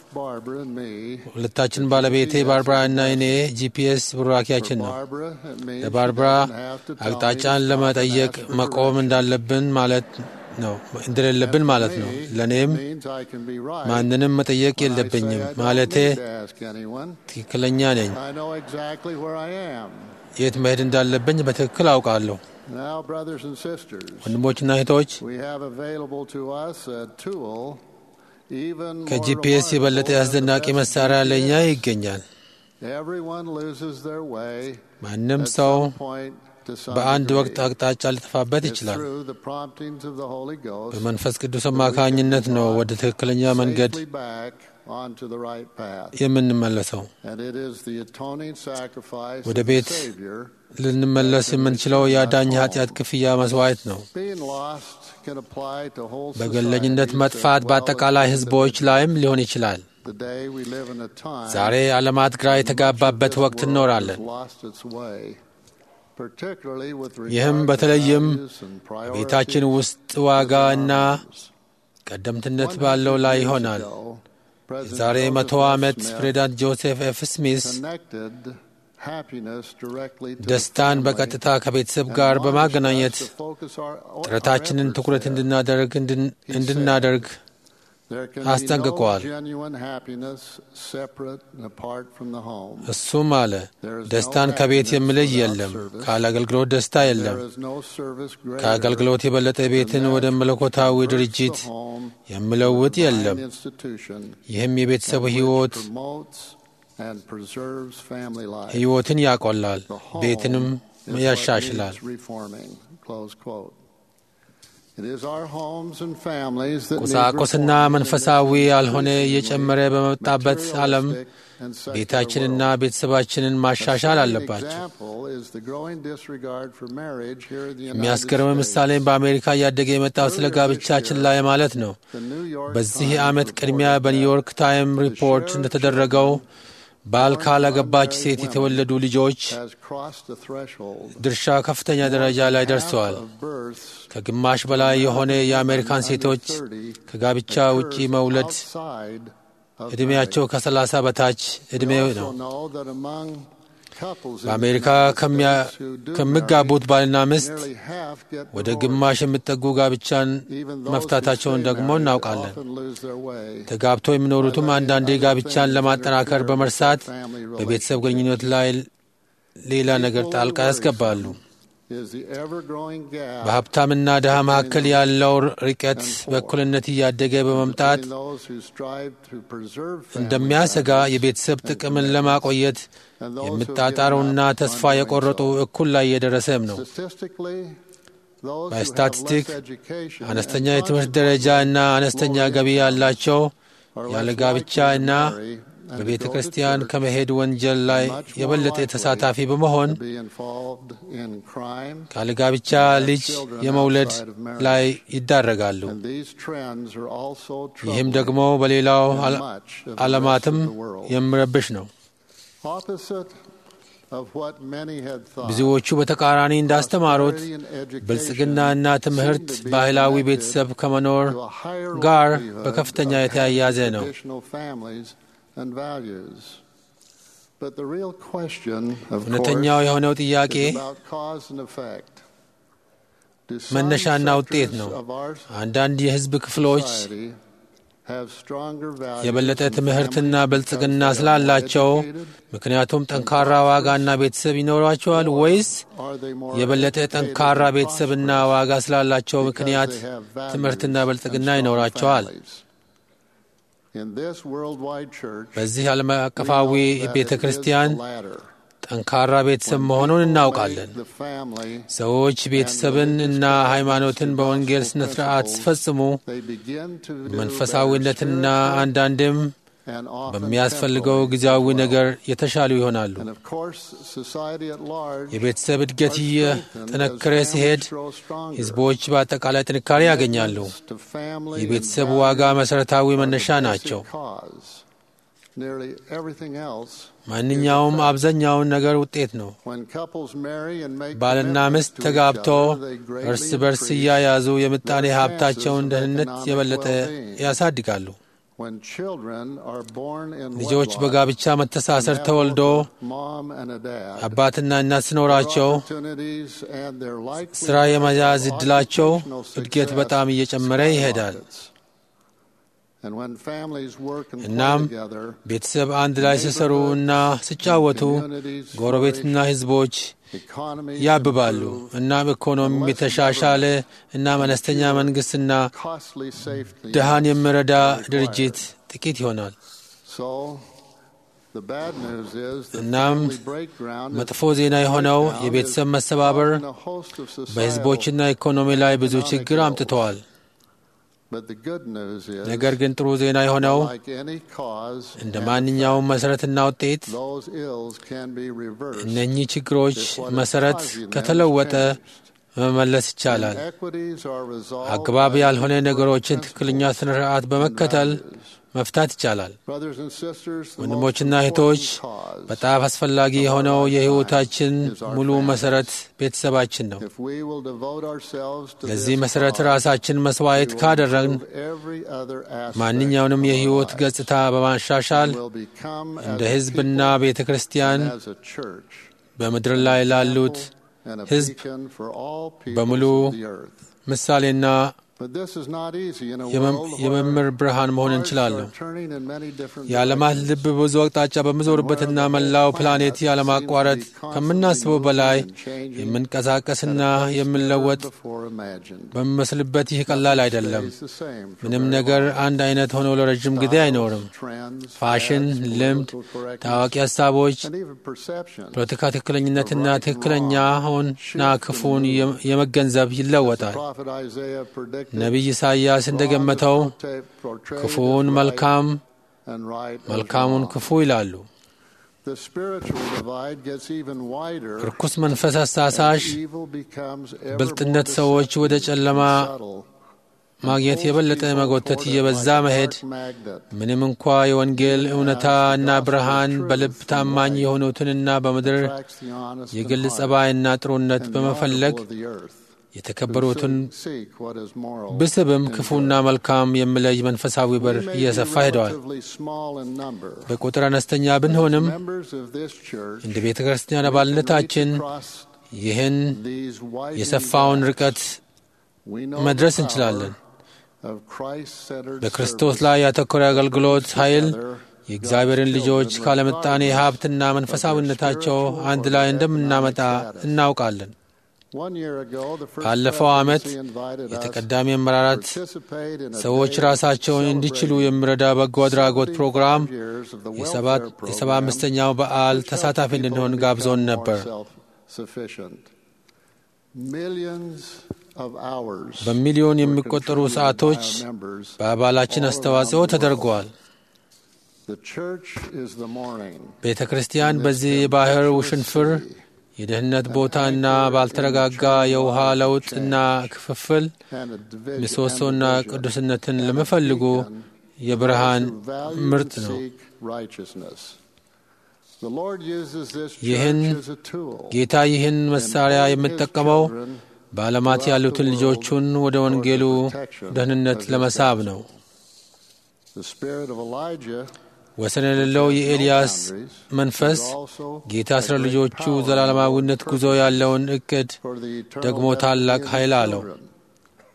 ሁለታችን ባለቤቴ ባርብራ እና እኔ ጂፒኤስ ቡራኪያችን ነው። ለባርብራ አቅጣጫን ለመጠየቅ መቆም እንዳለብን ማለት ነው እንደሌለብን ማለት ነው። ለእኔም ማንንም መጠየቅ የለብኝም ማለቴ ትክክለኛ ነኝ። የት መሄድ እንዳለብኝ በትክክል አውቃለሁ። ወንድሞችና እህቶች ከጂፒኤስ የበለጠ አስደናቂ መሳሪያ ለእኛ ይገኛል። ማንም ሰው በአንድ ወቅት አቅጣጫ ሊጠፋበት ይችላል። በመንፈስ ቅዱስ አማካኝነት ነው ወደ ትክክለኛ መንገድ የምንመለሰው። ወደ ቤት ልንመለስ የምንችለው የአዳኝ ኃጢአት ክፍያ መስዋዕት ነው። በገለኝነት መጥፋት በአጠቃላይ ሕዝቦች ላይም ሊሆን ይችላል። ዛሬ ዓለማት ግራ የተጋባበት ወቅት እንኖራለን። ይህም በተለይም ቤታችን ውስጥ ዋጋ እና ቀደምትነት ባለው ላይ ይሆናል። የዛሬ መቶ ዓመት ፕሬዚዳንት ጆሴፍ ኤፍ ስሚስ ደስታን በቀጥታ ከቤተሰብ ጋር በማገናኘት ጥረታችንን ትኩረት እንድናደርግ እንድናደርግ አስጠንቅቀዋል። እሱም አለ ደስታን ከቤት የሚለይ የለም፣ ካለ አገልግሎት ደስታ የለም። ከአገልግሎት የበለጠ ቤትን ወደ መለኮታዊ ድርጅት የሚለውጥ የለም። ይህም የቤተሰቡ ሕይወት ሕይወትን ያቆላል፣ ቤትንም ያሻሽላል። ቁሳቁስና መንፈሳዊ ያልሆነ እየጨመረ በመጣበት ዓለም ቤታችንና ቤተሰባችንን ማሻሻል አለባቸው። የሚያስገርም ምሳሌ በአሜሪካ እያደገ የመጣው ስለ ጋብቻችን ላይ ማለት ነው። በዚህ ዓመት ቅድሚያ በኒውዮርክ ታይም ሪፖርት እንደተደረገው ባል ካላገባች ሴት የተወለዱ ልጆች ድርሻ ከፍተኛ ደረጃ ላይ ደርሰዋል። ከግማሽ በላይ የሆነ የአሜሪካን ሴቶች ከጋብቻ ውጪ መውለድ ዕድሜያቸው ከሰላሳ በታች ዕድሜ ነው። በአሜሪካ ከሚጋቡት ባልና ሚስት ወደ ግማሽ የሚጠጉ ጋብቻን መፍታታቸውን ደግሞ እናውቃለን። ተጋብተው የሚኖሩትም አንዳንዴ ጋብቻን ለማጠናከር በመርሳት በቤተሰብ ግንኙነት ላይ ሌላ ነገር ጣልቃ ያስገባሉ። በሀብታምና ድሃ መካከል ያለው ርቀት በእኩልነት እያደገ በመምጣት እንደሚያሰጋ የቤተሰብ ጥቅምን ለማቆየት የሚጣጣሩና ተስፋ የቆረጡ እኩል ላይ እየደረሰም ነው። በስታቲስቲክ አነስተኛ የትምህርት ደረጃ እና አነስተኛ ገቢ ያላቸው ያለ ጋብቻ እና በቤተ ክርስቲያን ከመሄድ ወንጀል ላይ የበለጠ ተሳታፊ በመሆን ካለ ጋብቻ ልጅ የመውለድ ላይ ይዳረጋሉ። ይህም ደግሞ በሌላው ዓለማትም የሚረብሽ ነው። ብዙዎቹ በተቃራኒ እንዳስተማሩት ብልጽግናና ትምህርት ባህላዊ ቤተሰብ ከመኖር ጋር በከፍተኛ የተያያዘ ነው። እውነተኛው የሆነው ጥያቄ መነሻና ውጤት ነው። አንዳንድ የሕዝብ ክፍሎች have stronger values የበለጠ and ትምህርትና families ብልጽግና because they are ስላላቸው educated? ምክንያቱም ጠንካራ ዋጋና ቤተሰብ ይኖሯቸዋል ወይስ Are they more የበለጠ educated ጠንካራ and ቤተሰብና prosperous ዋጋ ስላላቸው because ምክንያት they have values ትምህርትና and ብልጽግና strong ይኖራቸዋል? families? In this worldwide church, በዚህ ዓለም we አቀፋዊ know that ቤተ it is ክርስቲያን the latter. ጠንካራ ቤተሰብ When መሆኑን people እናውቃለን። make the family, ሰዎች ቤተሰብን እና ሃይማኖትን በወንጌል ስነ ስርዓት ሲፈጽሙ they begin to do መንፈሳዊነትና better spiritually አንዳንድም and often በሚያስፈልገው temporally ጊዜያዊ as well. ነገር የተሻሉ ይሆናሉ። And of course, society at large የቤተሰብ እድገት are እየጠነከረ strengthened as ሲሄድ families grow stronger. ሕዝቦች በአጠቃላይ ጥንካሬ ያገኛሉ። Commitments to family የቤተሰብ and ዋጋ values መሠረታዊ are the መነሻ basic ናቸው። cause. Nearly everything else ማንኛውም አብዛኛውን ነገር ውጤት ነው። When couples marry and make ባልና commitments ሚስት to each ተጋብተው other, they greatly እርስ በርስ increase እያያዙ የምጣኔ their ሀብታቸውን chances of ደህንነት economic የበለጠ well-being. ያሳድጋሉ። When children are born in ልጆች wedlock በጋብቻ መተሳሰር and have ተወልዶ both a mom and a dad, አባትና እናት ሲኖራቸው their opportunities and their likelihood ስራ የመያዝ of እድላቸው occupational እድገት success በጣም እየጨመረ ይሄዳል። skyrockets. And when families work and play እናም together, ቤተሰብ አንድ ላይ ሲሰሩ እና ሲጫወቱ ጎረቤትና ሕዝቦች economies ያብባሉ። improve, እናም ኢኮኖሚ የተሻሻለ እና አነስተኛ መንግስትና costly safety ድሃን የሚረዳ are required. ድርጅት ጥቂት ይሆናል። So, the bad news is that እናም family breakdown is- መጥፎ ዜና የሆነው breakdown የቤተሰብ is መሰባበር causing a host of societal- በሕዝቦችና ኢኮኖሚ ላይ ብዙ ችግር አምጥተዋል። But the good news is ነገር ግን ጥሩ ዜና የሆነው like any cause እንደ and ማንኛውም መሠረትና ውጤት those ills can be reversed. እነኚህ ችግሮች If what is መሠረት causing them is ከተለወጠ changed. መመለስ ይቻላል። Inequities are resolved አግባብ by ያልሆነ equal ነገሮችን principles ትክክለኛ ስነ ስርዓት and በመከተል values. መፍታት ይቻላል። Brothers and sisters, the ወንድሞችና most እህቶች important cause በጣም አስፈላጊ የሆነው የሕይወታችን ሙሉ መሠረት ቤተሰባችን ነው። if we will devote ourselves to ለዚህ this መሠረት cause, ራሳችን መስዋዕት we will ካደረግን improve every other aspect ማንኛውንም of our የሕይወት lives. ገጽታ በማሻሻል We'll become እንደ as a ሕዝብና people ቤተ ክርስቲያን and as a church በምድር ላይ ላሉት and a ሕዝብ beacon for all peoples በሙሉ of the earth. ምሳሌና But this is not easy in a የመም- world የመምህር where ብርሃን መሆን hearts እንችላለን። are turning in many different የዓለማት directions. ልብ በብዙ አቅጣጫ በምዞርበትና መላው ፕላኔት ያለማቋረጥ ከምናስበው በላይ የምንቀሳቀስና የምንለወጥ Before imagined. በሚመስልበት ይህ ቀላል አይደለም። Stays the same for ምንም very ነገር long. አንድ አይነት ሆኖ ለረጅም ጊዜ አይኖርም። Trends, ፋሽን፣ fads, ልምድ፣ political correctness, ታዋቂ ሀሳቦች፣ and even perception ፖለቲካ ትክክለኝነትና ትክክለኛውንና ክፉን የመ- የመገንዘብ ይለወጣል። Prophet Isaiah predicted ነቢይ ኢሳይያስ እንደገመተው portray- portrayed ክፉውን as right መልካም፣ and right as መልካሙን wrong. ክፉ ይላሉ። The spiritual divide gets even wider ርኩስ መንፈስ as አሳሳሽ evil becomes ever ብልጥነት more ሰዎች ወደ deceptive ጨለማ and subtle, ማግኘት pulls የበለጠ people መጎተት toward it እየበዛ like a መሄድ dark magnet. ምንም እንኳ የወንጌል እውነታ እና ብርሃን በልብ ታማኝ የሆኑትንና በምድር attracts the honest የግል and ጸባይና ጥሩነት and the በመፈለግ honorable of the earth, የተከበሩትን who seek what is moral ብስብም and ክፉና good. መልካም የሚለይ መንፈሳዊ በር We may be እየሰፋ ሄደዋል። relatively small in number. በቁጥር አነስተኛ ብንሆንም Members of this church እንደ ቤተ ክርስቲያን we can አባልነታችን reach across ይህን these widening የሰፋውን gaps. ርቀት We know መድረስ the power እንችላለን። of Christ-centered በክርስቶስ service ላይ ያተኮረ አገልግሎት ኃይል together የእግዚአብሔርን God's ልጆች children ካለምጣኔ regardless ሀብትና of their መንፈሳዊነታቸው spiritual አንድ or ላይ economic እንደምናመጣ status. እናውቃለን። One year ago, the first ባለፈው ዓመት presidency invited us የተቀዳሚ to አመራራት participate in a ሰዎች day ራሳቸውን እንዲችሉ celebrating የሚረዳ በጎ አድራጎት 75 ፕሮግራም years of the የሰባት welfare የሰባ program, አምስተኛው በዓል which helps ተሳታፊ people እንድንሆን become ጋብዞን more ነበር። self-sufficient. Millions of hours በሚሊዮን were የሚቆጠሩ contributed by ሰዓቶች our members በአባላችን all አስተዋጽኦ around the ተደርገዋል። world. The church is the morning ቤተ ክርስቲያን በዚህ የባህር ውሽንፍር የደህንነት ቦታና ባልተረጋጋ የውሃ ለውጥና ክፍፍል and a division ምሰሶና and division ቅዱስነትን and a ለሚፈልጉ beacon የብርሃን who value ምርጥ and ነው። seek righteousness. The Lord uses this ይህን church as a tool ጌታ ይህን መሳሪያ in holding his የሚጠቀመው children በዓለማት ያሉትን ልጆቹን ወደ ወንጌሉ ደህንነት ለመሳብ ነው። The spirit of Elijah ወሰን የሌለው የኤልያስ መንፈስ ጌታ ስለ ልጆቹ ዘላለማዊነት ጉዞ ያለውን እቅድ for the eternal ደግሞ destiny ታላቅ of his ኃይል አለው። children.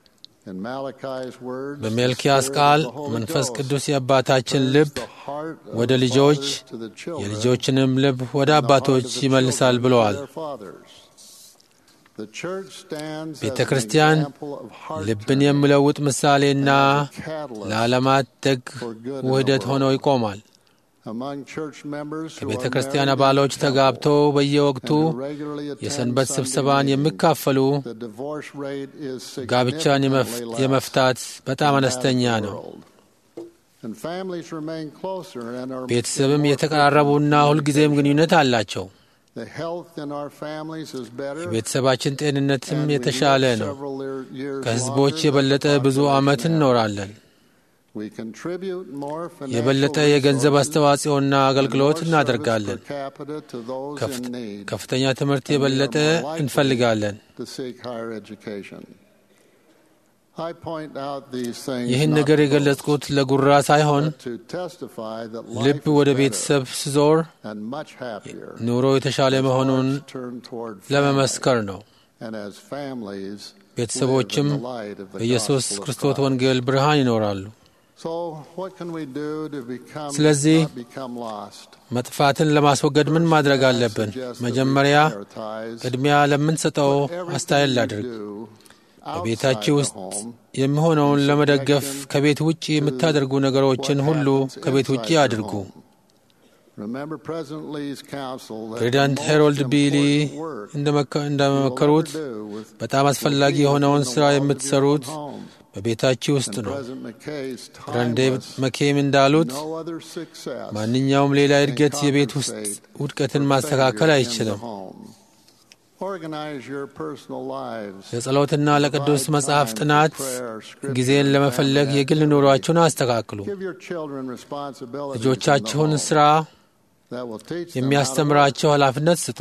In Malachi's words, በሜልኪያስ the ቃል Spirit of the Holy መንፈስ Ghost ቅዱስ የአባታችን turns ልብ the heart of ወደ the ልጆች fathers to the children, የልጆችንም ልብ ወደ and the heart አባቶች of the ይመልሳል children to ብለዋል። their fathers. The church stands as ቤተ an ክርስቲያን example of heart ልብን turning የሚለውጥ ምሳሌና and as a catalyst ለዓለማት ደግ for good in the ውህደት ሆኖ world. ይቆማል። among church members who ከቤተ are ክርስቲያን married in አባሎች the ተጋብተው temple በየወቅቱ and who regularly attend የሰንበት Sunday ስብሰባን meetings. የሚካፈሉ The divorce rate is ጋብቻን የመፍ- significantly less የመፍታት በጣም than that of አነስተኛ the ነው። world. And families remain closer and are ቤተሰብም more የተቀራረቡና frequent ሁልጊዜም communication. ግንኙነት አላቸው። The health in our families is better, የቤተሰባችን ጤንነትም and we የተሻለ live ነው። several year- years ከህዝቦች longer than የበለጠ the ብዙ ዓመት population እንኖራለን። average. We contribute more የበለጠ financial የገንዘብ resources አስተዋጽኦና and አገልግሎት more እናደርጋለን። service per capita to those ከፍት- in need. ከፍተኛ ትምህርት And we are የበለጠ more likely እንፈልጋለን። to seek higher education. I point out these things ይህን not ነገር to የገለጽኩት boast, ለጉራ ሳይሆን but to testify that ልብ life is ወደ better ቤተሰብ ስዞር and much happier ኑሮ የተሻለ as መሆኑን hearts turn toward family ለመመስከር ነው። and as families ቤተሰቦችም live in the light of the በኢየሱስ gospel of ክርስቶስ Christ. ወንጌል ብርሃን ይኖራሉ። So what can we do to become ስለዚህ not become lost? መጥፋትን ለማስወገድ ምን ማድረግ አለብን? መጀመሪያ ቅድሚያ ለምንሰጠው አስተያየት ላድርግ። በቤታችሁ ውስጥ የሚሆነውን ለመደገፍ ከቤት ውጭ የምታደርጉ ነገሮችን ሁሉ ከቤት ውጭ አድርጉ። ፕሬዚዳንት ሄሮልድ ቢሊ እንደመከ- እንደመከሩት በጣም አስፈላጊ የሆነውን ሥራ የምትሰሩት በቤታችሁ ውስጥ ነው። ፕሬዚዳንት ዴቪድ መኬም እንዳሉት ማንኛውም ሌላ እድገት የቤት ውስጥ ውድቀትን ማስተካከል አይችልም። ለጸሎትና ለቅዱስ መጽሐፍ ጥናት ጊዜን ለመፈለግ የግል ኑሯችሁን አስተካክሉ። ልጆቻችሁን ሥራ የሚያስተምራቸው ኃላፊነት ስጡ።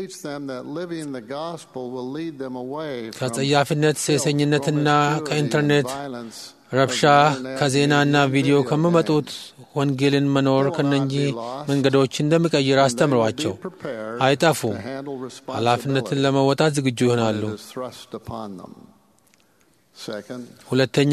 ከጸያፊነት፣ ሴሰኝነትና ከኢንተርኔት ረብሻ፣ ከዜናና ቪዲዮ ከሚመጡት ወንጌልን መኖር ከነኚህ መንገዶች እንደሚቀይር አስተምሯቸው። አይጠፉም። ኃላፊነትን ለመወጣት ዝግጁ ይሆናሉ። ሁለተኛ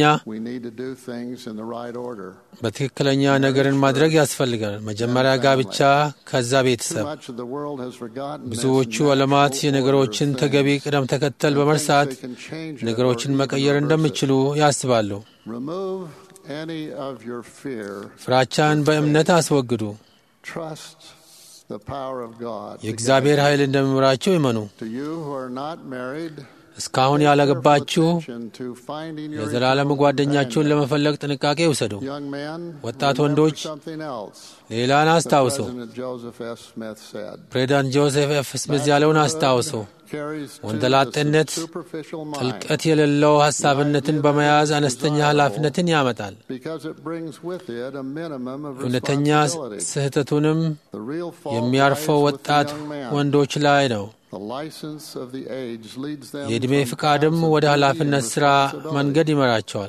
በትክክለኛ ነገርን ማድረግ ያስፈልጋል። መጀመሪያ ጋብቻ፣ ከዛ ቤተሰብ። ብዙዎቹ ዓለማት የነገሮችን ተገቢ ቅደም ተከተል በመርሳት ነገሮችን መቀየር እንደሚችሉ ያስባሉ። ፍራቻን በእምነት አስወግዱ። የእግዚአብሔር ኃይል እንደሚምራቸው ይመኑ። እስካሁን ያላገባችሁ የዘላለም ጓደኛችሁን ለመፈለግ ጥንቃቄ ውሰዱ። ወጣት ወንዶች ሌላን አስታውሱ። ፕሬዚዳንት ጆሴፍ ኤፍ ስሚዝ ያለውን አስታውሱ። ወንደላጤነት ጥልቀት የሌለው ሐሳብነትን በመያዝ አነስተኛ ኃላፊነትን ያመጣል። እውነተኛ ስህተቱንም የሚያርፈው ወጣት ወንዶች ላይ ነው። የዕድሜ ፍቃድም ወደ ኃላፊነት ሥራ መንገድ ይመራቸዋል።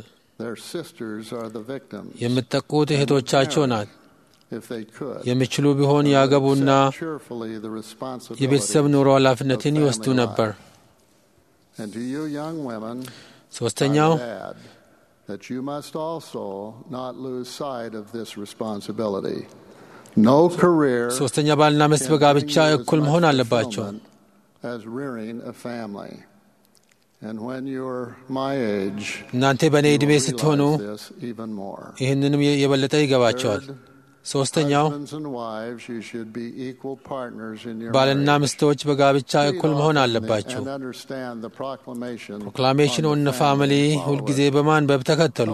የምትጠቁት እህቶቻቸው ናት። የሚችሉ ቢሆን ያገቡና የቤተሰብ ኑሮ ኃላፊነትን ይወስዱ ነበር። ሦስተኛው ሦስተኛ ባልና ሚስት በጋብቻ እኩል መሆን አለባቸው። እናንተ በእኔ ዕድሜ ስትሆኑ ይህንንም የበለጠ ይገባቸዋል። ሶስተኛው ባልና ሚስቶች በጋብቻ እኩል መሆን አለባቸው። ፕሮክላሜሽን ኦን ፋሚሊ ሁልጊዜ በማንበብ ተከተሉ።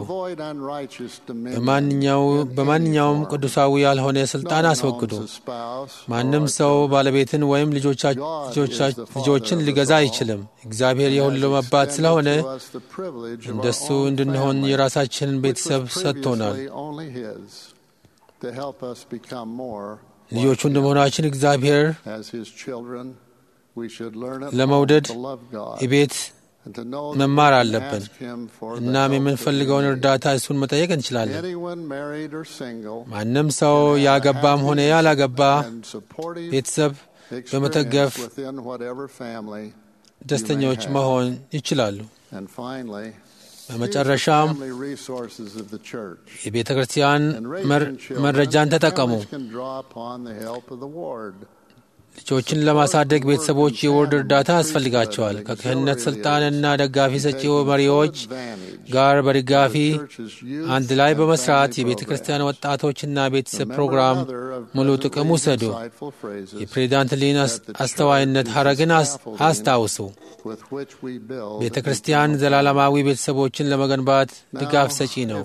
በማንኛውም ቅዱሳዊ ያልሆነ ስልጣን አስወግዱ። ማንም ሰው ባለቤትን ወይም ልጆችን ሊገዛ አይችልም። እግዚአብሔር የሁሉም አባት ስለሆነ እንደሱ እንድንሆን የራሳችንን ቤተሰብ ሰጥቶናል። ልጆቹ እንደመሆናችን እግዚአብሔር ለመውደድ ቤት መማር አለብን። እናም የምንፈልገውን እርዳታ እሱን መጠየቅ እንችላለን። ማንም ሰው ያገባም ሆነ ያላገባ ቤተሰብ በመተገፍ ደስተኞች መሆን ይችላሉ። በመጨረሻም የቤተ ክርስቲያን መረጃን ተጠቀሙ። ልጆችን ለማሳደግ ቤተሰቦች የወርድ እርዳታ ያስፈልጋቸዋል። ከክህነት ስልጣንና ደጋፊ ሰጪ መሪዎች ጋር በድጋፊ አንድ ላይ በመስራት የቤተ ክርስቲያን ወጣቶችና ቤተሰብ ፕሮግራም ሙሉ ጥቅም ውሰዱ። የፕሬዚዳንት ሊን አስተዋይነት ሐረግን አስታውሱ። ቤተ ክርስቲያን ዘላለማዊ ቤተሰቦችን ለመገንባት ድጋፍ ሰጪ ነው።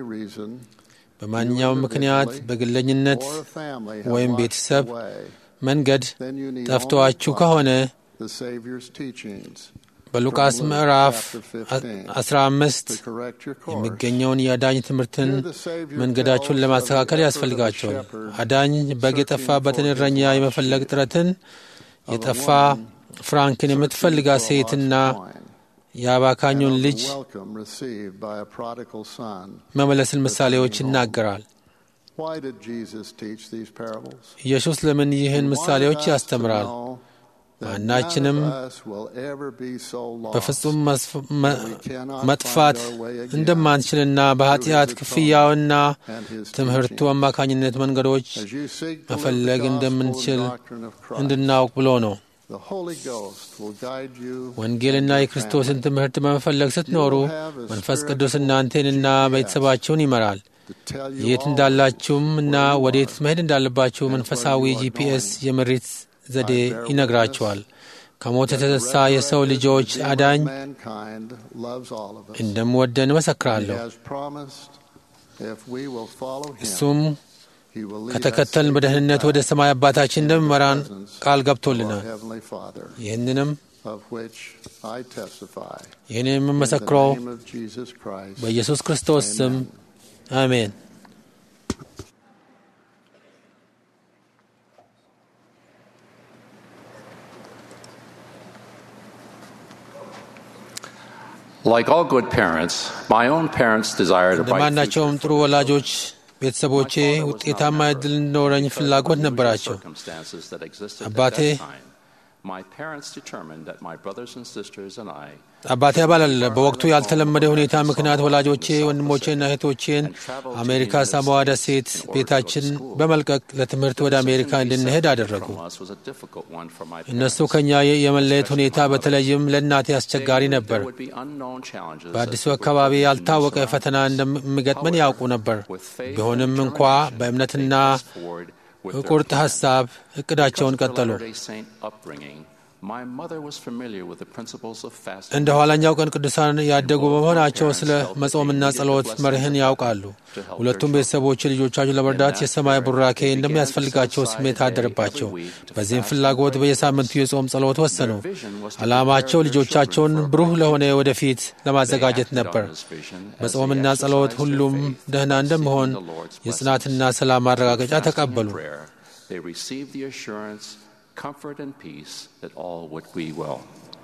በማንኛውም ምክንያት በግለኝነት ወይም ቤተሰብ መንገድ ጠፍተዋችሁ ከሆነ በሉቃስ ምዕራፍ 15 የሚገኘውን የአዳኝ ትምህርትን መንገዳችሁን ለማስተካከል ያስፈልጋቸዋል። አዳኝ በግ የጠፋበትን እረኛ የመፈለግ ጥረትን፣ የጠፋ ፍራንክን የምትፈልጋት ሴትና የአባካኙን ልጅ መመለስን ምሳሌዎች ይናገራል። ኢየሱስ ለምን ይህን ምሳሌዎች ያስተምራል? ማናችንም በፍጹም መጥፋት እንደማንችልና በኃጢአት ክፍያውና ትምህርቱ አማካኝነት መንገዶች መፈለግ እንደምንችል እንድናውቅ ብሎ ነው። ወንጌልና የክርስቶስን ትምህርት በመፈለግ ስትኖሩ መንፈስ ቅዱስ እናንተንና ቤተሰባችሁን ይመራል። የት እንዳላችሁም እና ወዴት መሄድ እንዳለባችሁ መንፈሳዊ ጂፒኤስ የምሪት ዘዴ ይነግራችኋል። ከሞት የተነሳ የሰው ልጆች አዳኝ እንደምወደን እመሰክራለሁ። እሱም ከተከተልን በደህንነት ወደ ሰማይ አባታችን እንደሚመራን ቃል ገብቶልናል። ይህንንም ይህን የምመሰክረው በኢየሱስ ክርስቶስ ስም አሜን። Like all good parents, my own parents desired a bright እንደማናቸውም ጥሩ ወላጆች ቤተሰቦቼ ውጤታማ ዕድል እንዲኖረኝ ፍላጎት ነበራቸው። circumstances that existed አባቴ at that time. My parents determined that my brothers and sisters and I አባቴ አባላለ በወቅቱ ያልተለመደ ሁኔታ ምክንያት ወላጆቼ ወንድሞቼና እህቶቼን አሜሪካ ሳሞዋ ደሴት ቤታችን በመልቀቅ ለትምህርት ወደ አሜሪካ እንድንሄድ አደረጉ። from us was a difficult one for my እነሱ ከእኛ የመለየት ሁኔታ በተለይም ለእናቴ አስቸጋሪ ነበር። There would be unknown challenges በአዲሱ that would አካባቢ come ያልታወቀ from ፈተና እንደሚገጥመን ያውቁ ነበር። With faith ቢሆንም and እንኳ determination, በእምነትና they pressed forward with their በቁርጥ plan. ሐሳብ እቅዳቸውን Because of their ቀጠሉ። Latter-day Saint upbringing, my mother was familiar with the principles of fasting. እንደ ኋላኛው ቀን ቅዱሳን ያደጉ በመሆናቸው ስለ መጾምና ጸሎት መርህን ያውቃሉ። ሁለቱም ቤተሰቦች ልጆቻቸው ለመርዳት የሰማይ ቡራኬ እንደሚያስፈልጋቸው ስሜት አደረባቸው። በዚህም ፍላጎት በየሳምንቱ የጾም ጸሎት ወሰኑ። ዓላማቸው ልጆቻቸውን ብሩህ ለሆነ ወደፊት ለማዘጋጀት ነበር። በጾምና ጸሎት ሁሉም ደህና እንደሚሆን የጽናትና ሰላም ማረጋገጫ ተቀበሉ። prayer, they received the assurance, comfort, and peace that all would be well.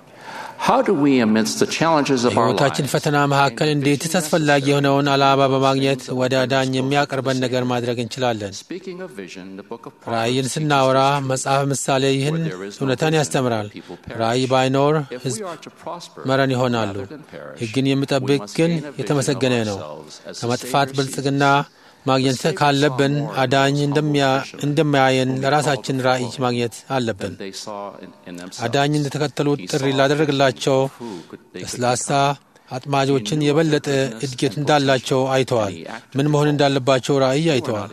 How do we, amidst the challenges of our በሕይወታችን lives, ፈተና መካከል እንዴትስ አስፈላጊ የሆነውን ዓላማ በማግኘት ወደ አዳኝ የሚያቀርበን ነገር ማድረግ እንችላለን? speaking of vision, the book of ራእይን Proverbs ስናወራ teaches us መጽሐፍ ምሳሌ ይህን እውነታን ያስተምራል። ራእይ ባይኖር if we ሕዝብ are to prosper መረን ይሆናሉ። rather than perish, ሕግን we የሚጠብቅ must ግን gain a vision የተመሰገነ of ነው። ourselves as the ከመጥፋት Savior ብልጽግና sees. ማግኘት ካለብን አዳኝ እንደሚያ- እንደሚያየን ለራሳችን ራእይ ማግኘት አለብን። They saw in, in themselves. አዳኝ እንደተከተሉት He ጥሪ saw ላደረግላቸው who could- they could ለስላሳ become. አጥማጆችን የበለጠ እድገት እንዳላቸው አይተዋል። ምን መሆን እንዳለባቸው ራእይ አይተዋል።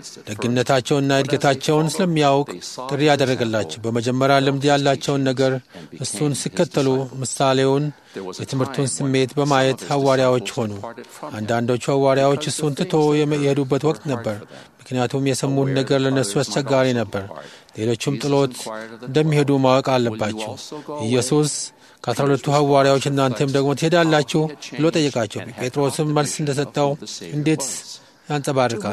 ደግነታቸውና እድገታቸውን ስለሚያውቅ ጥሪ ያደረገላቸው በመጀመሪያ ልምድ ያላቸውን ነገር እሱን ሲከተሉ ምሳሌውን የትምህርቱን ስሜት በማየት ሐዋርያዎች ሆኑ። አንዳንዶቹ ሐዋርያዎች እሱን ትቶ የሄዱበት ወቅት ነበር፣ ምክንያቱም የሰሙት ነገር ለነሱ አስቸጋሪ ነበር። ሌሎቹም ጥሎት እንደሚሄዱ ማወቅ አለባቸው። ኢየሱስ ከአስራ ሁለቱ ሐዋርያዎች እናንተም ደግሞ ትሄዳላችሁ ብሎ ጠየቃቸው። ጴጥሮስም መልስ እንደሰጠው እንዴት ያንጸባርቃል።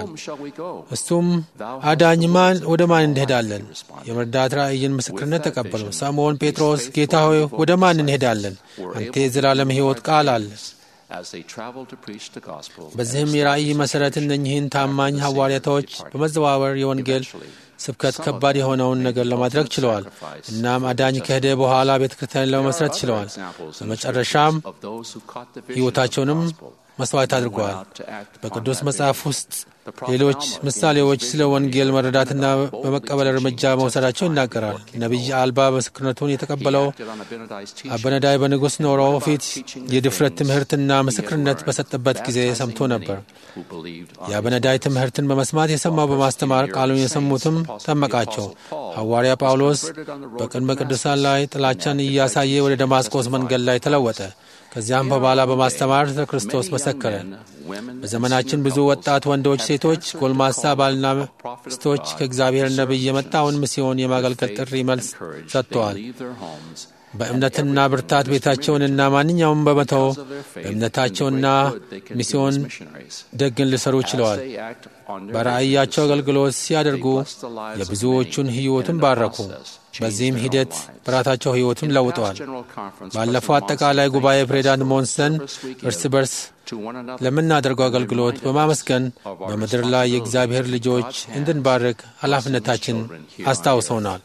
እሱም አዳኝ ማን ወደ ማን እንሄዳለን? የመርዳት ራእይን ምስክርነት ተቀበሉ። ስምዖን ጴጥሮስ ጌታ ሆይ ወደ ማን እንሄዳለን? አንተ የዘላለም ሕይወት ቃል አለ በዚህም የራእይ መሠረት እነኚህን ታማኝ ሐዋርያቶች በመዘዋወር የወንጌል ስብከት ከባድ የሆነውን ነገር ለማድረግ ችለዋል። እናም አዳኝ ከሄደ በኋላ ቤተ ክርስቲያን ለመመስረት ችለዋል። በመጨረሻም ሕይወታቸውንም መስዋዕት አድርገዋል። በቅዱስ መጽሐፍ ውስጥ ሌሎች ምሳሌዎች ስለ ወንጌል መረዳትና በመቀበል እርምጃ መውሰዳቸው ይናገራል። ነቢይ አልባ ምስክርነቱን የተቀበለው አበነዳይ በንጉሥ ኖሮ ፊት የድፍረት ትምህርትና ምስክርነት በሰጠበት ጊዜ ሰምቶ ነበር። የአበነዳይ ትምህርትን በመስማት የሰማው በማስተማር ቃሉን የሰሙትም ጠመቃቸው። ሐዋርያ ጳውሎስ በቅድመ ቅዱሳን ላይ ጥላቻን እያሳየ ወደ ደማስቆስ መንገድ ላይ ተለወጠ። ከዚያም በኋላ በማስተማር ስለ ክርስቶስ መሰከረ። በዘመናችን ብዙ ወጣት ወንዶች፣ ሴቶች፣ ጎልማሳ ባልና ሚስቶች ከእግዚአብሔር ነቢይ የመጣውን ሚስዮን የማገልገል ጥሪ መልስ ሰጥተዋል። በእምነትና ብርታት ቤታቸውንና ማንኛውም በመተው በእምነታቸውና ሚስዮን ደግን ሊሰሩ ችለዋል። በራእያቸው አገልግሎት ሲያደርጉ የብዙዎቹን ሕይወትን ባረኩ። በዚህም ሂደት በራሳቸው ሕይወትን ለውጠዋል። ባለፈው አጠቃላይ ጉባኤ ፕሬዚዳንት ሞንሰን እርስ በርስ ለምናደርገው አገልግሎት በማመስገን በምድር ላይ የእግዚአብሔር ልጆች እንድንባርክ ኃላፊነታችን አስታውሰውናል።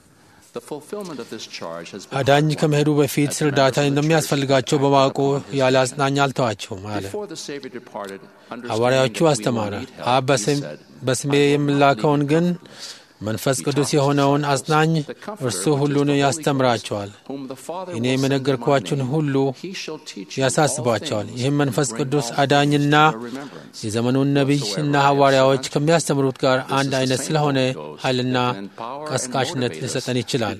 አዳኝ ከመሄዱ በፊት እርዳታ እንደሚያስፈልጋቸው በማወቁ ያለ አጽናኝ አልተዋቸውም አለ። ሐዋርያዎቹ አስተማረ። አብ በስሜ የምላከውን ግን መንፈስ ቅዱስ የሆነውን አጽናኝ እርሱ ሁሉን ያስተምራቸዋል፣ እኔ የመነገርኳችሁን ሁሉ ያሳስባቸዋል። ይህም መንፈስ ቅዱስ አዳኝና የዘመኑን ነቢይ እና ሐዋርያዎች ከሚያስተምሩት ጋር አንድ አይነት ስለሆነ ኃይልና ቀስቃሽነት ሊሰጠን ይችላል።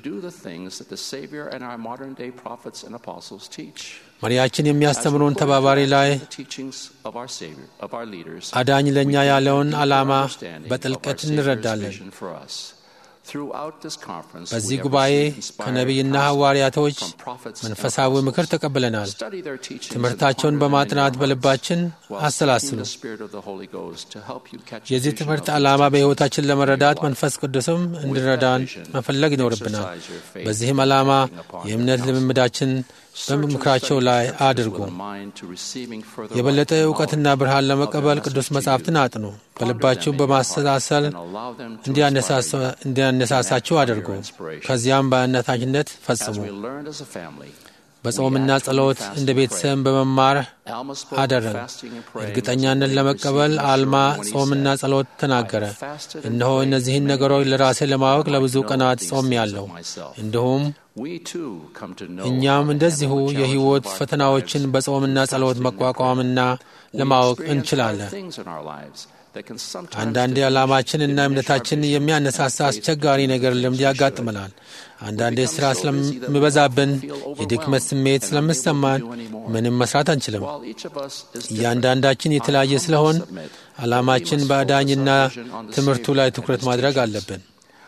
መሪያችን የሚያስተምሩን ተባባሪ ላይ አዳኝ ለእኛ ያለውን ዓላማ በጥልቀት እንረዳለን። በዚህ ጉባኤ ከነቢይና ሐዋርያቶች መንፈሳዊ ምክር ተቀብለናል። ትምህርታቸውን በማጥናት በልባችን አሰላስሉ። የዚህ ትምህርት ዓላማ በሕይወታችን ለመረዳት መንፈስ ቅዱስም እንዲረዳን መፈለግ ይኖርብናል። በዚህም ዓላማ የእምነት ልምምዳችን በምክራቸው ላይ አድርጉ። የበለጠ እውቀትና ብርሃን ለመቀበል ቅዱስ መጻሕፍትን አጥኑ። በልባችሁ በማሰላሰል እንዲያነሳሳችሁ አድርጉ። ከዚያም በአነታችነት ፈጽሙ። በጾምና ጸሎት እንደ ቤተሰብ በመማር አደረግ። እርግጠኛነት ለመቀበል አልማ ጾምና ጸሎት ተናገረ። እነሆ እነዚህን ነገሮች ለራሴ ለማወቅ ለብዙ ቀናት ጾም ያለው እንዲሁም እኛም እንደዚሁ የሕይወት ፈተናዎችን በጾምና ጸሎት መቋቋምና ለማወቅ እንችላለን። አንዳንዴ ዓላማችን እና እምነታችን የሚያነሳሳ አስቸጋሪ ነገር ልምድ ያጋጥመናል። አንዳንዴ ሥራ ስለሚበዛብን፣ የድክመት ስሜት ስለሚሰማን ምንም መስራት አንችልም። እያንዳንዳችን የተለያየ ስለሆን ዓላማችን በአዳኝና ትምህርቱ ላይ ትኩረት ማድረግ አለብን።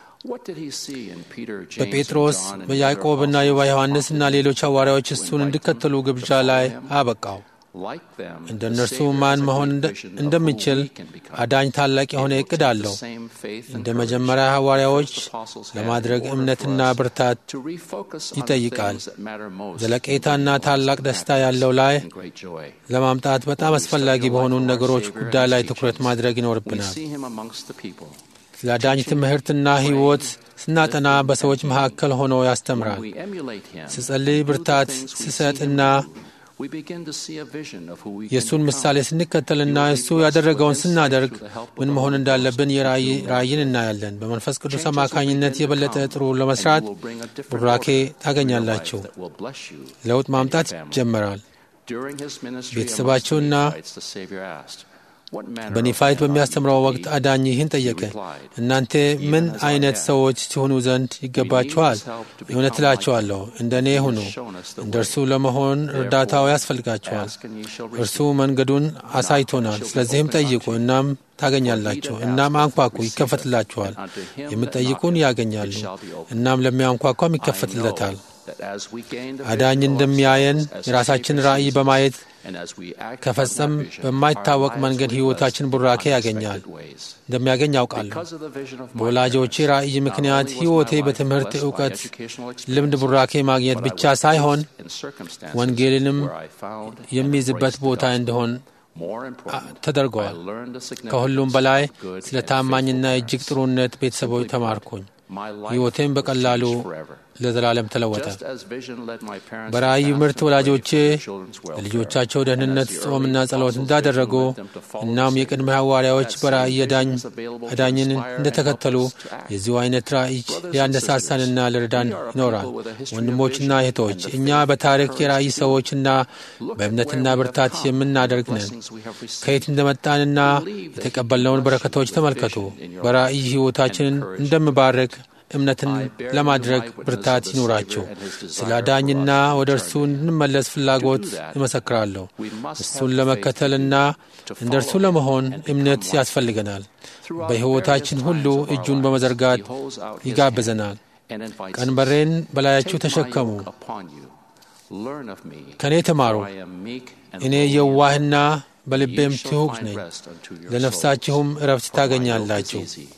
በጴጥሮስ በያዕቆብና በዮሐንስና ሌሎች ሐዋርያዎች እሱን እንዲከተሉ ግብዣ ላይ አበቃው። እንደ እነርሱ ማን መሆን እንደሚችል አዳኝ ታላቅ የሆነ እቅድ አለው። እንደ መጀመሪያ ሐዋርያዎች ለማድረግ እምነትና ብርታት ይጠይቃል። ዘለቄታና ታላቅ ደስታ ያለው ላይ ለማምጣት በጣም አስፈላጊ በሆኑ ነገሮች ጉዳይ ላይ ትኩረት ማድረግ ይኖርብናል። ስለ አዳኝ ትምህርትና ሕይወት ስናጠና በሰዎች መካከል ሆኖ ያስተምራል። ስጸልይ ብርታት ስሰጥና የእሱን ምሳሌ ስንከተልና እሱ ያደረገውን ስናደርግ ምን መሆን እንዳለብን የራእይን እናያለን። በመንፈስ ቅዱስ አማካኝነት የበለጠ ጥሩ ለመስራት ቡራኬ ታገኛላችሁ። ለውጥ ማምጣት ይጀመራል። ቤተሰባቸውና በኒፋይት በሚያስተምረው ወቅት አዳኝ ይህን ጠየቀ፣ እናንተ ምን አይነት ሰዎች ሲሆኑ ዘንድ ይገባችኋል? እውነት እላችኋለሁ እንደ እኔ ሁኑ። እንደ እርሱ ለመሆን እርዳታው ያስፈልጋችኋል። እርሱ መንገዱን አሳይቶናል። ስለዚህም ጠይቁ፣ እናም ታገኛላችሁ። እናም አንኳኩ፣ ይከፈትላችኋል። የምትጠይቁን ያገኛሉ፣ እናም ለሚያንኳኳም ይከፈትለታል። አዳኝ እንደሚያየን የራሳችን ራእይ በማየት ከፈጸም በማይታወቅ መንገድ ሕይወታችን ቡራኬ ያገኛል እንደሚያገኝ ያውቃለሁ። በወላጆቼ ራእይ ምክንያት ሕይወቴ በትምህርት እውቀት፣ ልምድ ቡራኬ ማግኘት ብቻ ሳይሆን ወንጌልንም የሚይዝበት ቦታ እንዲሆን ተደርገዋል። ከሁሉም በላይ ስለ ታማኝና እጅግ ጥሩነት ቤተሰቦች ተማርኩኝ። ሕይወቴም በቀላሉ ለዘላለም ተለወጠ። በራእይ ምርት ወላጆቼ ለልጆቻቸው ደህንነት ጾምና ጸሎት እንዳደረጉ እናም የቅድመ ሐዋርያዎች በራእይ አዳኝን እንደተከተሉ የዚሁ አይነት ራእይ ሊያነሳሳንና ልረዳን ይኖራል። ወንድሞችና እህቶች፣ እኛ በታሪክ የራእይ ሰዎችና በእምነትና ብርታት የምናደርግ ነን። ከየት እንደመጣንና የተቀበልነውን በረከቶች ተመልከቱ። በራእይ ሕይወታችንን እንደምባርክ እምነትን ለማድረግ ብርታት ይኑራቸው። ስለ አዳኝና ወደ እርሱ እንድንመለስ ፍላጎት እመሰክራለሁ። እሱን ለመከተልና እንደ እርሱ ለመሆን እምነት ያስፈልገናል። በሕይወታችን ሁሉ እጁን በመዘርጋት ይጋብዘናል። ቀንበሬን በላያችሁ ተሸከሙ፣ ከእኔ ተማሩ፣ እኔ የዋህና በልቤም ትሑት ነኝ፣ ለነፍሳችሁም እረፍት ታገኛላችሁ።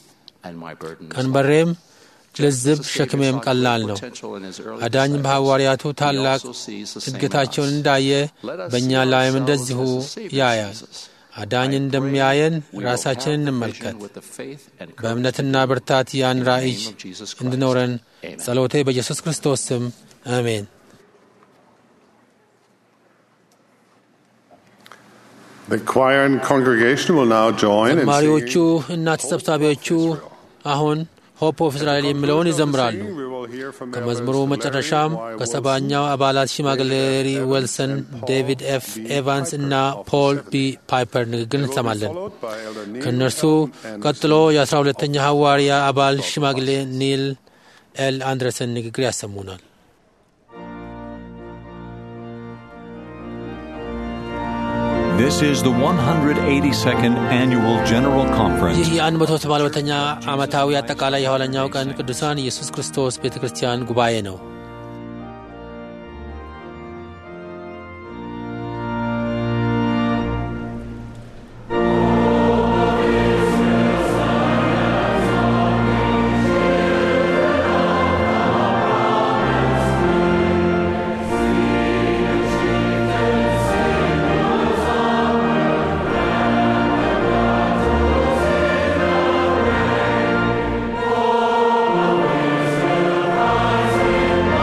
ቀንበሬም ልዝብ ሸክሜም ቀላል ነው። አዳኝ በሐዋርያቱ ታላቅ እድገታቸውን እንዳየ በእኛ ላይም እንደዚሁ ያያል። አዳኝ እንደሚያየን ራሳችንን እንመልከት። በእምነትና ብርታት ያን ራእይ እንድኖረን ጸሎቴ በኢየሱስ ክርስቶስ ስም አሜን። The choir and congregation will now join in ዘማሪዎቹ singing እና ተሰብሳቢዎቹ አሁን ሆፕ ኦፍ እስራኤል የሚለውን ይዘምራሉ። We will hear from ከመዝሙሩ Elders መጨረሻም Larry Y. ከሰባኛው አባላት ሽማግሌ ሪ ዌልሰን፣ ዴቪድ ኤፍ ኤቫንስ እና ፖል ቢ ፓይፐር ንግግር እንሰማለን። followed by Elder Neil ከእነርሱ and ቀጥሎ የአስራ ሁለተኛ ሐዋርያ አባል ሽማግሌ ኒል ኤል አንድረሰን ንግግር ያሰሙናል። This is the 182nd Annual General Conference ይህ የአንድ መቶ ሰባ ሁለተኛ ዓመታዊ አጠቃላይ የኋለኛው ቀን ቅዱሳን ኢየሱስ ክርስቶስ ቤተ ክርስቲያን ጉባኤ ነው። Amen.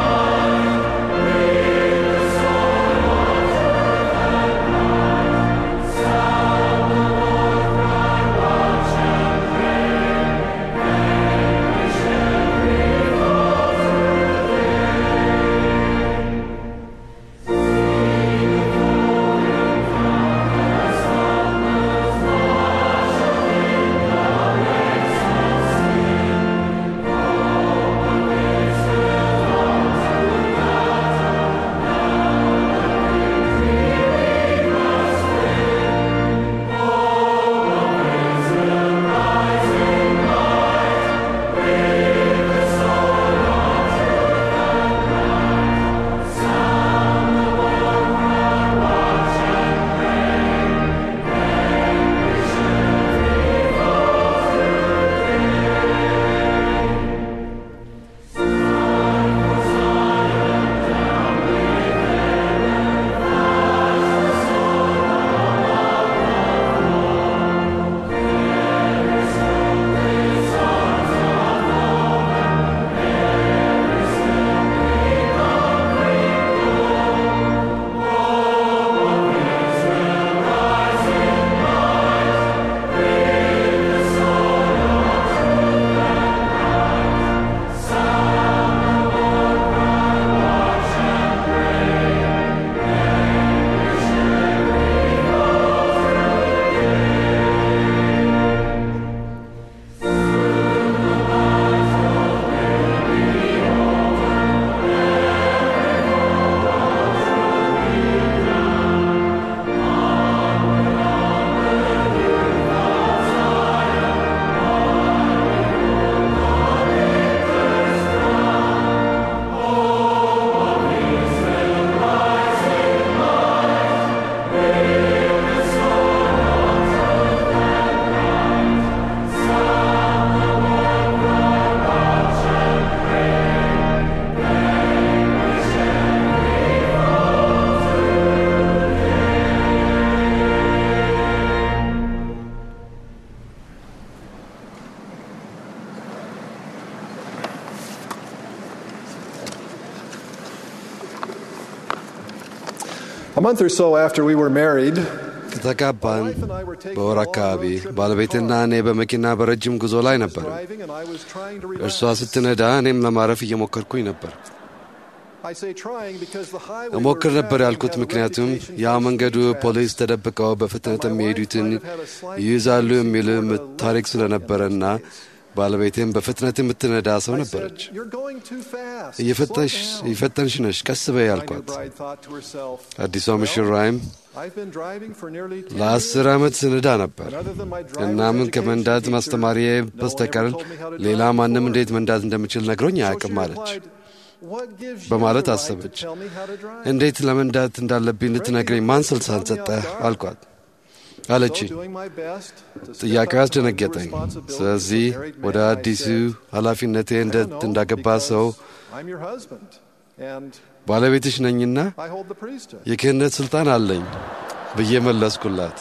A month or so after we were married, ከተጋባን በወር አካባቢ ባለቤትና እኔ በመኪና በረጅም ጉዞ ላይ ነበር። driving and I was trying to እርሷ relax. ስትነዳ እኔም ለማረፍ እየሞከርኩኝ ነበር። I say trying because the highway እሞክር we're ነበር traveling ያልኩት had a ምክንያቱም reputation ያ for መንገዱ speed traps. ፖሊስ ተደብቀው በፍጥነት የሚሄዱትን ይይዛሉ የሚል ምት- ታሪክ ስለነበረና ባለቤቴም በፍጥነት የምትነዳ ሰው I ነበረች። said, You're going too fast. እየፈጠንሽ Slow down." እየፈጠንሽ ነሽ፣ ቀስ በይ My new ያልኳት። bride thought to herself, አዲሷ "Well, ሙሽራይም I've been driving for nearly 10 ለአስር years, ዓመት ስንዳ ነበር። and other than my driver's እናምን education ከመንዳት teacher, ማስተማሪዬ no one በስተቀር ever told me how to ሌላ drive ማንም before." እንዴት መንዳት እንደምችል ነግሮኝ So she አያውቅም አለች። replied, "What gives you በማለት the right to አሰበች። tell me how to drive?" እንዴት ለመንዳት እንዳለብኝ ልትነግረኝ ማን ስልጣን ሰጠህ አልኳት አለችኝ። So doing my best to step ጥያቄው up to my new አስደነገጠኝ። responsibilities ስለዚህ as a married ወደ man, I አዲሱ said, ኃላፊነቴ "I እንደ don't know, እንዳገባ because ሰው I'm your husband, and ባለቤትሽ ነኝና I hold the priesthood." የክህነት ስልጣን አለኝ ብዬ መለስኩላት።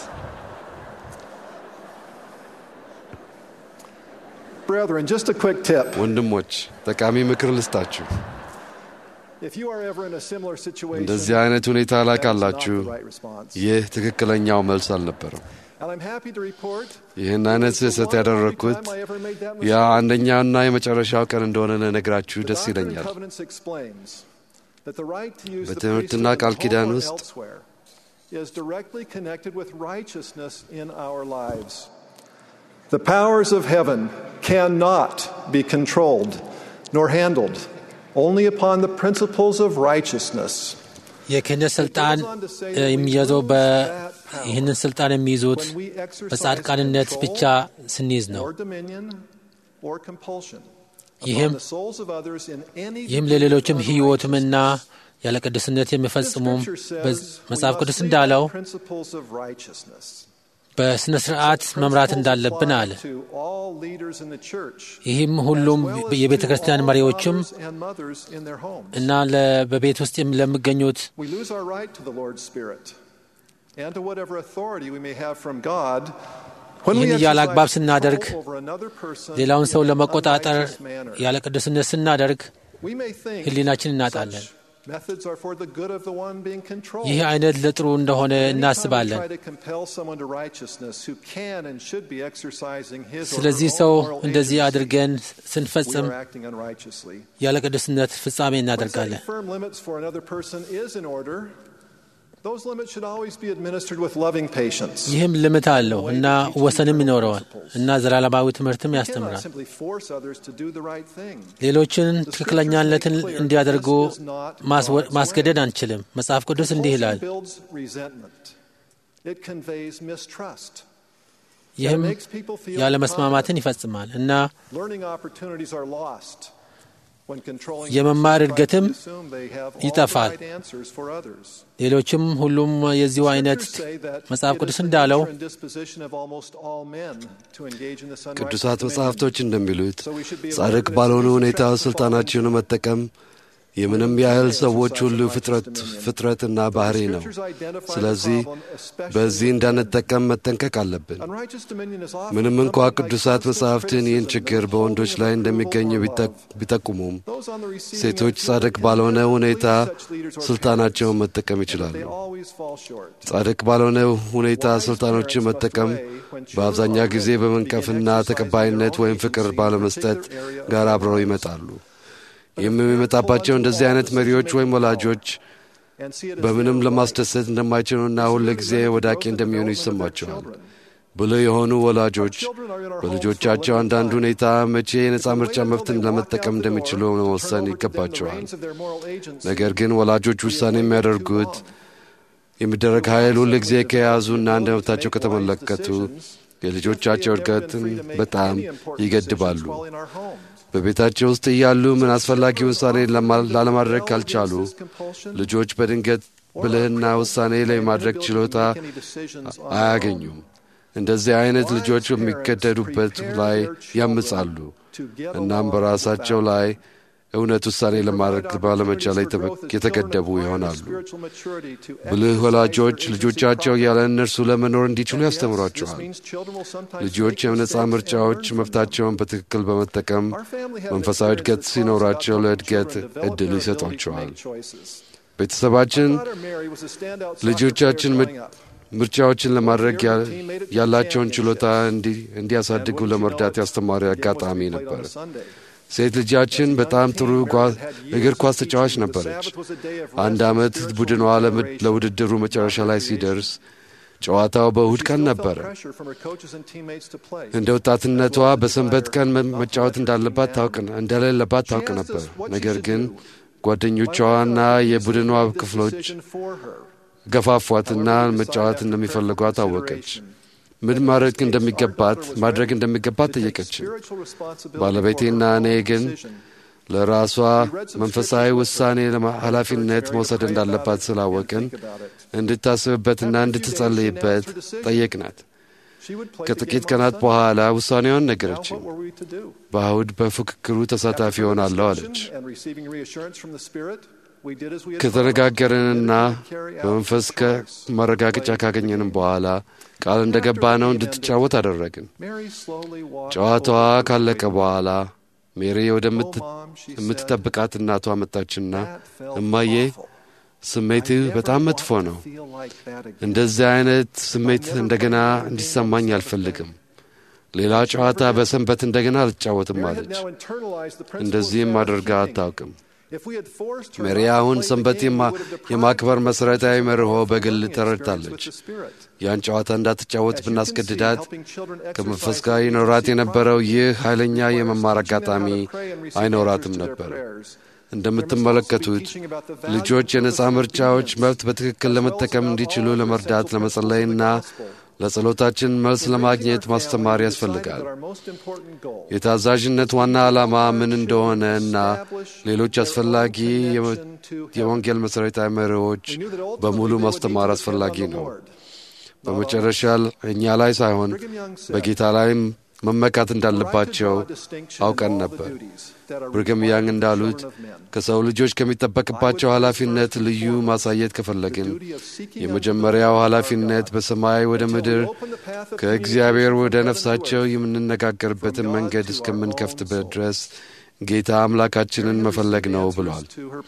Brethren, just a quick tip. ወንድሞች ጠቃሚ ምክር ልስጣችሁ። If you are ever in a similar situation, እንደዚህ አይነት ሁኔታ ላይ that is not ካላችሁ the right response. ይህ ትክክለኛው መልስ አልነበረም። And I'm happy to report ይህን አይነት it's the ስህተት one and only ያደረግኩት time I ever made that ያ mistake. አንደኛውና የመጨረሻው ቀን እንደሆነ ልነግራችሁ The ደስ Doctrine and ይለኛል። Covenants explains that the right to use the በትምህርትና priesthood ቃል at ኪዳን home or ውስጥ elsewhere is directly connected with righteousness in our lives. The powers of heaven cannot be controlled nor handled only upon the principles of righteousness. የክህነት ስልጣን እ፣ የሚያዘው በ- ይህንን ስልጣን የሚይዙት When we exercise በጻድቃንነት control ብቻ ስንይዝ ነው። or dominion or compulsion ይህም upon the souls of others in any ይህም degree ለሌሎችም of ሕይወትምና unrighteousness. ያለ ቅድስነት የሚፈጽሙም Scripture says በዝ- we መጽሐፍ must ቅዱስ live እንዳለው by principles of righteousness. በሥነ ሥርዓት መምራት እንዳለብን አለ። To all leaders in the church, ይህም ሁሉም as well as የቤተ to ክርስቲያን all መሪዎችም fathers and mothers in their homes. እና ለ- በቤት ውስጥ የም- ለሚገኙት We lose our right to the Lord's Spirit and to whatever authority we may have from God when we ይህን ያለ አግባብ exercise ስናደርግ control over another person ሌላውን ሰው in an ለመቆጣጠር unrighteous manner. ያለ ቅድስነት ስናደርግ We may think ሕሊናችን እናጣለን። such methods are for the good of the one being controlled. ይህ አይነት ለጥሩ እንደሆነ Anytime we እናስባለን። try to compel someone to righteousness who can and should be exercising his or her ስለዚህ own ሰው moral እንደዚህ agency, አድርገን we ስንፈጽም are acting unrighteously. ያለ ቅድስነት ፍጻሜ When እናደርጋለን። setting firm limits for another person is in order, those limits should always be administered with loving patience. ይህም ልምት አለው እና ወሰንም ይኖረዋል እና ዘላለማዊ ትምህርትም We cannot ያስተምራል። simply force others to do the right thing. ሌሎችን ትክክለኛነትን እንዲያደርጉ ማስወ- ማስገደድ አንችልም። መጽሐፍ ቅዱስ እንዲህ ይላል። Compulsion builds resentment. It conveys mistrust. ይህም It makes people feel ያለ መስማማትን ይፈጽማል እና Learning opportunities are lost when controlling የመማር persons try to እድገትም assume they have all the ይጠፋል። right answers for others. ሌሎችም ሁሉም የዚሁ አይነት Scriptures say that መጽሐፍ it is ቅዱስ the እንዳለው nature and disposition of almost all men to engage in this unrighteous ቅዱሳት dominion. መጻሕፍቶች እንደሚሉት So we should be ጻድቅ aware that ባልሆነ it's ሁኔታ easy to ስልጣናቸውን መጠቀም የምንም ያህል ሰዎች ሁሉ ፍጥረት ፍጥረትና ባህሪ ነው። ስለዚህ በዚህ እንዳንጠቀም መጠንቀቅ አለብን። Unrighteous dominion is often ምንም እንኳ accompanied by ቅዱሳት constant መጻሕፍትን ይህን criticism ችግር and በወንዶች ላይ withholding of እንደሚገኝ approval or ቢጠ- love. ቢጠቁሙም Those on the receiving ሴቶች end ጻድቅ can ባልሆነ never ሁኔታ please such leaders or ስልጣናቸውን parents, መጠቀም and ይችላሉ። they always fall short. ጻድቅ ባልሆነ ሁኔታ ስልጣኖችን መጠቀም በአብዛኛው ጊዜ በመንቀፍና ተቀባይነት ወይም ፍቅር ባለመስጠት ጋር አብረው ይመጣሉ። ይህም የሚመጣባቸው እንደዚህ አይነት መሪዎች ወይም ወላጆች And see it as በምንም their ለማስደሰት እንደማይችሉና ሁል ጊዜ ወዳቂ እንደሚሆኑ ይሰማቸዋል። ብልህ የሆኑ ወላጆች በልጆቻቸው አንዳንድ ሁኔታ መቼ የነጻ ምርጫ መብትን ለመጠቀም እንደሚችሉ መወሰን ይገባቸዋል። ነገር ግን ወላጆች ውሳኔ የሚያደርጉት የሚደረግ ኃይል ሁል ጊዜ ከያዙና እንደ መብታቸው ከተመለከቱ የልጆቻቸው እድገትን በጣም ይገድባሉ። በቤታቸው ውስጥ እያሉ ምን አስፈላጊ ውሳኔ ለማ- ላለማድረግ ካልቻሉ ልጆች በድንገት ብልህና ውሳኔ ላይ ማድረግ ችሎታ አያገኙም። እንደዚህ አይነት ልጆች በሚገደዱበት ላይ ያምጻሉ። እናም በራሳቸው ላይ እውነት ውሳኔ ለማድረግ ባለመቻል ላይ ተበ- የተገደቡ ይሆናሉ። ብልህ ወላጆች ልጆቻቸው ያለ እነርሱ ለመኖር እንዲችሉ ያስተምሯቸዋል። ልጆች የነጻ ምርጫዎች መብታቸውን በትክክል በመጠቀም መንፈሳዊ እድገት ሲኖራቸው ለእድገት እድል ይሰጧቸዋል። ቤተሰባችን ልጆቻችን ምርጫዎችን ለማድረግ ያላቸውን ችሎታ እንዲያሳድጉ ለመርዳት ያስተማሪ አጋጣሚ ነበር። ሴት ልጃችን በጣም ጥሩ እግር ኳስ ተጫዋች ነበረች። አንድ ዓመት ቡድኗ ለውድድሩ መጨረሻ ላይ ሲደርስ ጨዋታው በእሁድ ቀን ነበረ። እንደ ወጣትነቷ በሰንበት ቀን መጫወት እንዳለባት ታውቅ እንደሌለባት ታውቅ ነበር። ነገር ግን ጓደኞቿና የቡድኗ ክፍሎች ገፋፏትና መጫወት እንደሚፈልጓት አወቀች። ምን ማድረግ እንደሚገባት ማድረግ እንደሚገባት ጠየቀችን። ባለቤቴና እኔ ግን ለራሷ መንፈሳዊ ውሳኔ ኃላፊነት መውሰድ እንዳለባት ስላወቅን እንድታስብበትና እንድትጸልይበት ጠየቅናት። ከጥቂት ቀናት በኋላ ውሳኔዋን ነገረችን። በእሁድ በፉክክሩ ተሳታፊ ሆናለሁ አለች። ከተነጋገርንና በመንፈስ ከማረጋገጫ ካገኘንም በኋላ ቃል እንደ ገባ ነው እንድትጫወት አደረግን። ጨዋታዋ ካለቀ በኋላ ሜሪ ወደምትጠብቃት እናቷ መጣችና እማዬ ስሜትህ በጣም መጥፎ ነው። እንደዚህ አይነት ስሜት እንደገና እንዲሰማኝ አልፈልግም። ሌላ ጨዋታ በሰንበት እንደገና አልጫወትም አለች። እንደዚህም አድርጋ አታውቅም። ሜሪ አሁን ሰንበት የማክበር መሠረታዊ መርሆ በግል ተረድታለች። ያን ጨዋታ እንዳትጫወት ብናስገድዳት ከመንፈስ ጋር ይኖራት የነበረው ይህ ኃይለኛ የመማር አጋጣሚ አይኖራትም ነበር። እንደምትመለከቱት ልጆች የነፃ ምርጫዎች መብት በትክክል ለመጠቀም እንዲችሉ ለመርዳት ለመጸለይና ለጸሎታችን መልስ ለማግኘት ማስተማር ያስፈልጋል። የታዛዥነት ዋና ዓላማ ምን እንደሆነ እና ሌሎች አስፈላጊ የወንጌል መሠረታዊ መሪዎች በሙሉ ማስተማር አስፈላጊ ነው። በመጨረሻ እኛ ላይ ሳይሆን በጌታ ላይም መመካት እንዳለባቸው አውቀን ነበር። ብርግም ያንግ እንዳሉት ከሰው ልጆች ከሚጠበቅባቸው ኃላፊነት ልዩ ማሳየት ከፈለግን የመጀመሪያው ኃላፊነት በሰማይ ወደ ምድር ከእግዚአብሔር ወደ ነፍሳቸው የምንነጋገርበትን መንገድ እስከምንከፍትበት ድረስ ጌታ አምላካችንን መፈለግ ነው ብሏል።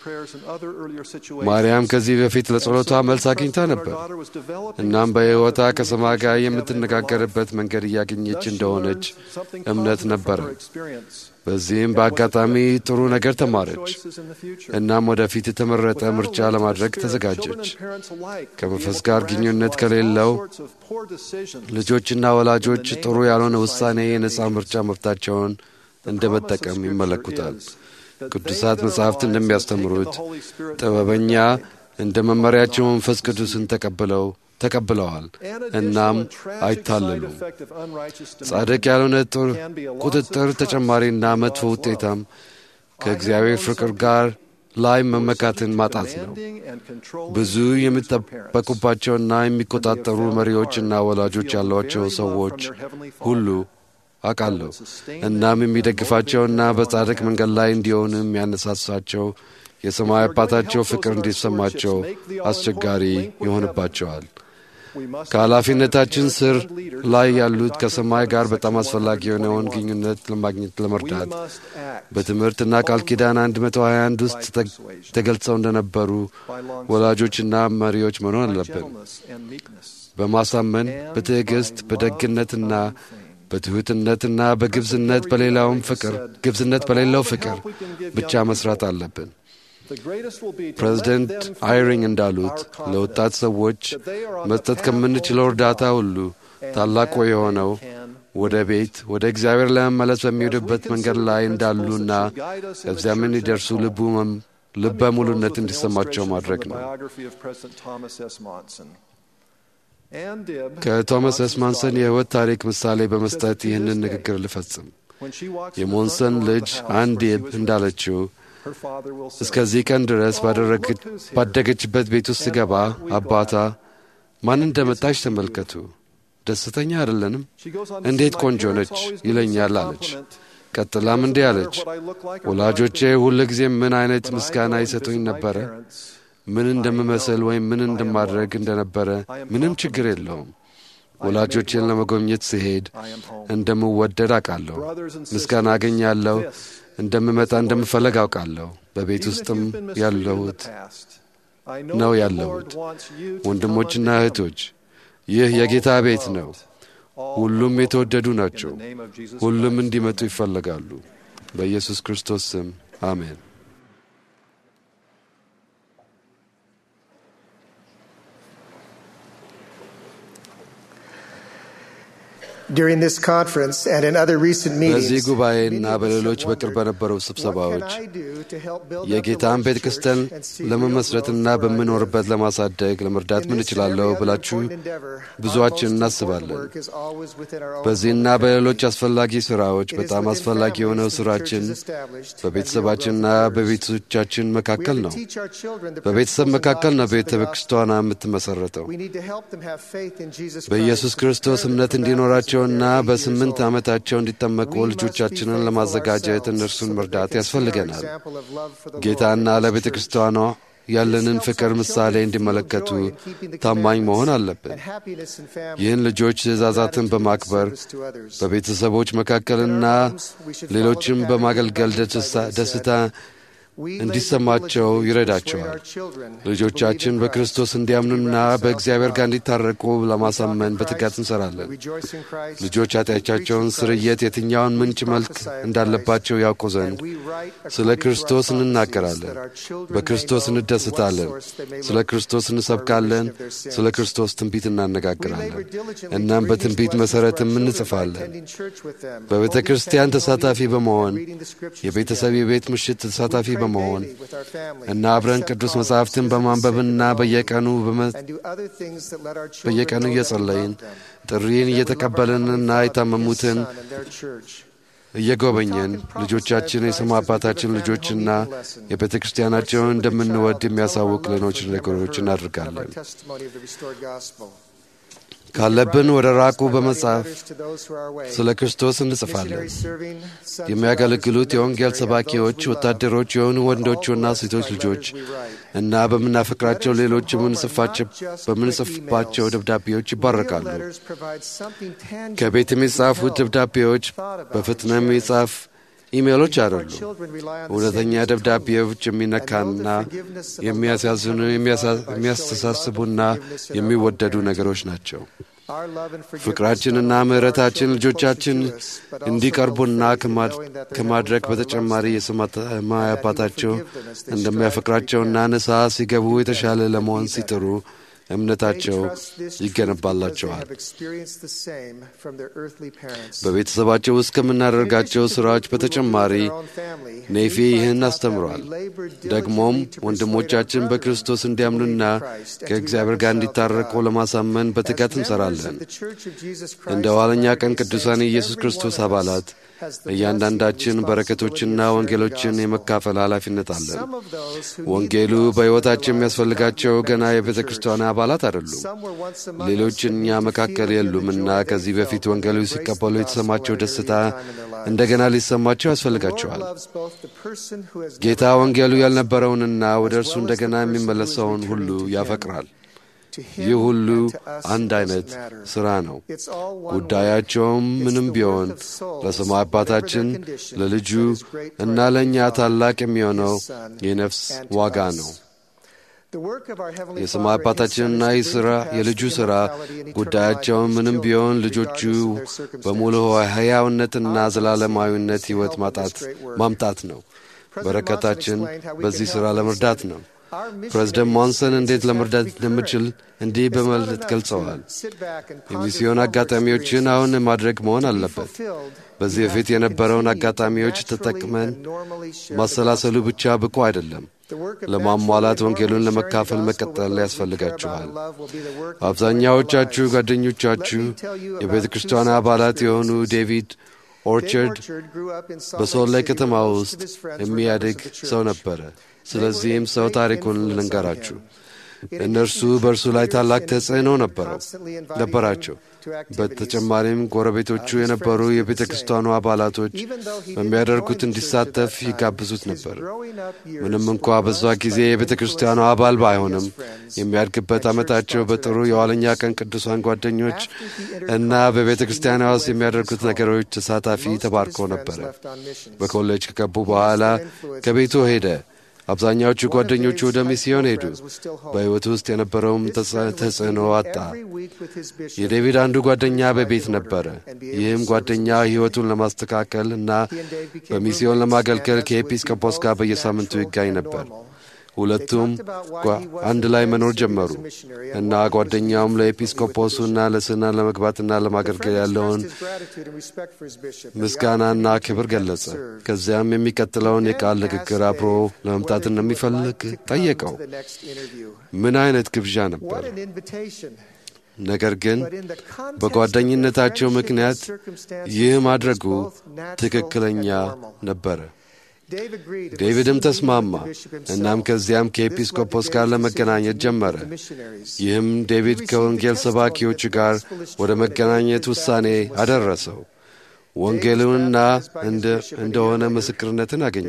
ማርያም ከዚህ በፊት ለጸሎቷ መልስ አግኝታ ነበር። እናም በሕይወቷ ከሰማይ ጋር የምትነጋገርበት መንገድ እያገኘች እንደሆነች እምነት ነበረ። በዚህም በአጋጣሚ ጥሩ ነገር ተማረች። እናም ወደፊት የተመረጠ ምርጫ ለማድረግ ተዘጋጀች። ከመንፈስ ጋር ግንኙነት ከሌለው ልጆችና ወላጆች ጥሩ ያልሆነ ውሳኔ የነፃ ምርጫ መብታቸውን እንደ መጠቀም ይመለኩታል። ቅዱሳት መጻሕፍት እንደሚያስተምሩት ጥበበኛ እንደ መመሪያቸው መንፈስ ቅዱስን ተቀብለው ተቀብለዋል እናም አይታለሉም። ጻድቅ ያልሆነ ቁጥጥር ተጨማሪና መጥፎ ውጤታም ከእግዚአብሔር ፍቅር ጋር ላይ መመካትን ማጣት ነው። ብዙ የሚጠበቁባቸውና የሚቆጣጠሩ መሪዎችና ወላጆች ያሏቸው ሰዎች ሁሉ አውቃለሁ። እናም የሚደግፋቸውና በጻድቅ መንገድ ላይ እንዲሆኑ የሚያነሳሳቸው የሰማይ አባታቸው ፍቅር እንዲሰማቸው አስቸጋሪ ይሆንባቸዋል። ከኃላፊነታችን ስር ላይ ያሉት ከሰማይ ጋር በጣም አስፈላጊ የሆነውን ግንኙነት ለማግኘት ለመርዳት በትምህርትና ቃል ኪዳን 121 ውስጥ ተገልጸው እንደነበሩ ወላጆችና መሪዎች መኖር አለብን። በማሳመን በትዕግሥት በደግነትና በትሑትነትና በግብዝነት በሌላውም ፍቅር ግብዝነት በሌለው ፍቅር ብቻ መስራት አለብን። ፕሬዚደንት አይሪንግ እንዳሉት ለወጣት ሰዎች መስጠት ከምንችለው እርዳታ ሁሉ ታላቁ የሆነው ወደ ቤት ወደ እግዚአብሔር ለመመለስ በሚሄዱበት መንገድ ላይ እንዳሉና ከዚያም እንዲደርሱ ልቡ ልበ ሙሉነት እንዲሰማቸው ማድረግ ነው። ከቶማስ ኤስ ማንሰን የሕይወት ታሪክ ምሳሌ በመስጠት ይህንን ንግግር ልፈጽም። የሞንሰን ልጅ አንዲብ እንዳለችው እስከዚህ ቀን ድረስ ባደገችበት ቤት ውስጥ ስገባ አባታ ማን እንደመጣች ተመልከቱ፣ ደስተኛ አይደለንም፣ እንዴት ቆንጆ ነች ይለኛል አለች። ቀጥላም እንዲህ አለች፣ ወላጆቼ ሁል ጊዜ ምን አይነት ምስጋና ይሰጡኝ ነበረ ምን እንደምመስል ወይም ምን እንደማድረግ እንደነበረ ምንም ችግር የለውም። ወላጆቼን ለመጎብኘት ስሄድ እንደምወደድ አውቃለሁ። ምስጋና አገኛለሁ። እንደምመጣ እንደምፈለግ አውቃለሁ። በቤት ውስጥም ያለሁት ነው ያለሁት። ወንድሞችና እህቶች ይህ የጌታ ቤት ነው። ሁሉም የተወደዱ ናቸው። ሁሉም እንዲመጡ ይፈለጋሉ። በኢየሱስ ክርስቶስ ስም አሜን። During this conference and in other recent በዚህ meetings, ጉባኤና በሌሎች በቅርብ በነበሩ ስብሰባዎች የጌታን ቤተ ክርስቲያን ለመመስረትና በምኖርበት ለማሳደግ ለመርዳት ምን እችላለሁ ብላችሁ ብዙዎችን እናስባለን። በዚህና በሌሎች አስፈላጊ ስራዎች በጣም አስፈላጊ የሆነው ስራችን በቤተሰባችንና በቤቶቻችን መካከል ነው። በቤተሰብ መካከል ነው ቤተ ክርስቲያኗ የምትመሰረተው። በኢየሱስ ክርስቶስ እምነት እንዲኖራቸውና በስምንት ዓመታቸው እንዲጠመቁ ልጆቻችንን ለማዘጋጀት እነርሱን መርዳት ያስፈልገናል። ጌታና ለቤተ ክርስቲያኗ ያለንን ፍቅር ምሳሌ እንዲመለከቱ ታማኝ መሆን አለብን። ይህን ልጆች ትእዛዛትን በማክበር በቤተሰቦች መካከልና ሌሎችም በማገልገል ደስታ- ደስታ እንዲሰማቸው ይረዳቸዋል። ልጆቻችን በክርስቶስ እንዲያምኑና በእግዚአብሔር ጋር እንዲታረቁ ለማሳመን በትጋት እንሰራለን። ልጆች ኃጢአታቸውን ስርየት የትኛውን ምንጭ መልክ እንዳለባቸው ያውቁ ዘንድ ስለ ክርስቶስ እንናገራለን፣ በክርስቶስ እንደስታለን፣ ስለ ክርስቶስ እንሰብካለን፣ ስለ ክርስቶስ ትንቢት እናነጋግራለን። እናም በትንቢት መሠረትም እንጽፋለን። በቤተ ክርስቲያን ተሳታፊ በመሆን የቤተሰብ የቤት ምሽት ተሳታፊ በመሆን እና አብረን ቅዱስ መጻሕፍትን በማንበብና በየቀኑ በመ- በየቀኑ እየጸለይን ጥሪን እየተቀበልንና የታመሙትን እየጎበኘን ልጆቻችን የስሙ አባታችን ልጆችና የቤተ ክርስቲያናቸውን እንደምንወድ የሚያሳውቅ ሌሎች ነገሮች እናደርጋለን። ካለብን ወደ ራቁ በመጽሐፍ ስለ ክርስቶስ እንጽፋለን። የሚያገለግሉት የወንጌል ሰባኪዎች፣ ወታደሮች የሆኑ ወንዶችና ሴቶች ልጆች እና በምናፈቅራቸው ሌሎች የምንጽፋቸው- በምንጽፍባቸው ደብዳቤዎች ይባረካሉ። ከቤት የሚጻፉት ደብዳቤዎች በፍጥነት የሚጻፍ ኢሜሎች አይደሉም። እውነተኛ ደብዳቤዎች የሚነካና የሚያሳዝኑ፣ የሚያሳ- የሚያስተሳስቡና የሚወደዱ ነገሮች ናቸው። ፍቅራችንና ምሕረታችን ልጆቻችን እንዲቀርቡና ከማድ- ከማድረግ በተጨማሪ የሰማይ አባታቸው እንደሚያፈቅራቸውና ንስሐ ሲገቡ የተሻለ ለመሆን ሲጥሩ እምነታቸው ይገነባላቸዋል። በቤተሰባቸው ውስጥ ከምናደርጋቸው ሥራዎች በተጨማሪ ኔፊ ይህን አስተምሯል። ደግሞም ወንድሞቻችን በክርስቶስ እንዲያምኑና ከእግዚአብሔር ጋር እንዲታረቁ ለማሳመን በትጋት እንሰራለን። እንደ ኋለኛ ቀን ቅዱሳን የኢየሱስ ክርስቶስ አባላት እያንዳንዳችን በረከቶችና ወንጌሎችን የመካፈል ኃላፊነት አለን። ወንጌሉ በሕይወታቸው የሚያስፈልጋቸው ገና የቤተ ክርስቲያን አባላት አይደሉም። ሌሎች እኛ መካከል የሉምና ከዚህ በፊት ወንጌሉ ሲቀበሉ የተሰማቸው ደስታ እንደገና ሊሰማቸው ያስፈልጋቸዋል። ጌታ ወንጌሉ ያልነበረውንና ወደ እርሱ እንደገና የሚመለሰውን ሁሉ ያፈቅራል። ይህ ሁሉ አንድ አይነት ሥራ ነው። ጉዳያቸውም ምንም ቢሆን ለሰማይ አባታችን ለልጁ እና ለእኛ ታላቅ የሚሆነው የነፍስ ዋጋ ነው። የሰማይ አባታችንና የሥራ የልጁ ሥራ ጉዳያቸውን ምንም ቢሆን ልጆቹ በሙሉ ሕያውነትና ዘላለማዊነት ሕይወት ማጣት ማምጣት ነው። በረከታችን በዚህ ሥራ ለመርዳት ነው። ፕሬዝደንት ሞንሰን እንዴት ለመርዳት እንደምችል እንዲህ በማለት ገልጸዋል። የሚስዮን አጋጣሚዎችን አሁን ማድረግ መሆን አለበት። በዚህ በፊት የነበረውን አጋጣሚዎች ተጠቅመን ማሰላሰሉ ብቻ ብቁ አይደለም። ለማሟላት ወንጌሉን ለመካፈል መቀጠል ያስፈልጋችኋል። አብዛኛዎቻችሁ ጓደኞቻችሁ የቤተ ክርስቲያን አባላት የሆኑ ዴቪድ ኦርቸርድ በሶል ላይ ከተማ ውስጥ የሚያድግ ሰው ነበረ። ስለዚህም ሰው ታሪኩን ልንገራችሁ። እነርሱ በእርሱ ላይ ታላቅ ተጽዕኖ ነበረው ነበራቸው። በተጨማሪም ጎረቤቶቹ የነበሩ የቤተ ክርስቲያኑ አባላቶች በሚያደርጉት እንዲሳተፍ ይጋብዙት ነበር። ምንም እንኳ በዛ ጊዜ የቤተ ክርስቲያኑ አባል ባይሆንም የሚያድግበት ዓመታቸው በጥሩ የኋለኛ ቀን ቅዱሳን ጓደኞች እና በቤተ ክርስቲያኗ ውስጥ የሚያደርጉት ነገሮች ተሳታፊ ተባርኮ ነበረ። በኮሌጅ ከገቡ በኋላ ከቤቱ ሄደ። አብዛኛዎቹ ጓደኞቹ ወደ ሚስዮን ሄዱ። በሕይወቱ ውስጥ የነበረውም ተጽዕኖ አጣ። የዴቪድ አንዱ ጓደኛ በቤት ነበረ። ይህም ጓደኛ ሕይወቱን ለማስተካከል እና በሚስዮን ለማገልገል ከኤጲስቆጶስ ጋር በየሳምንቱ ይጋኝ ነበር። ሁለቱም አንድ ላይ መኖር ጀመሩ እና ጓደኛውም ለኤጲስቆጶሱና ለስና ለመግባትና ለማገልገል ያለውን ምስጋናና ክብር ገለጸ። ከዚያም የሚቀጥለውን የቃል ንግግር አብሮ ለመምጣት እንደሚፈልግ ጠየቀው። ምን አይነት ግብዣ ነበር! ነገር ግን በጓደኝነታቸው ምክንያት ይህ ማድረጉ ትክክለኛ ነበረ። ዴቪድም ተስማማ። እናም ከዚያም ከኤጲስቆጶስ ጋር ለመገናኘት ጀመረ። ይህም ዴቪድ ከወንጌል ሰባኪዎች ጋር ወደ መገናኘት ውሳኔ አደረሰው። ወንጌሉንና እንደሆነ ምስክርነትን አገኘ።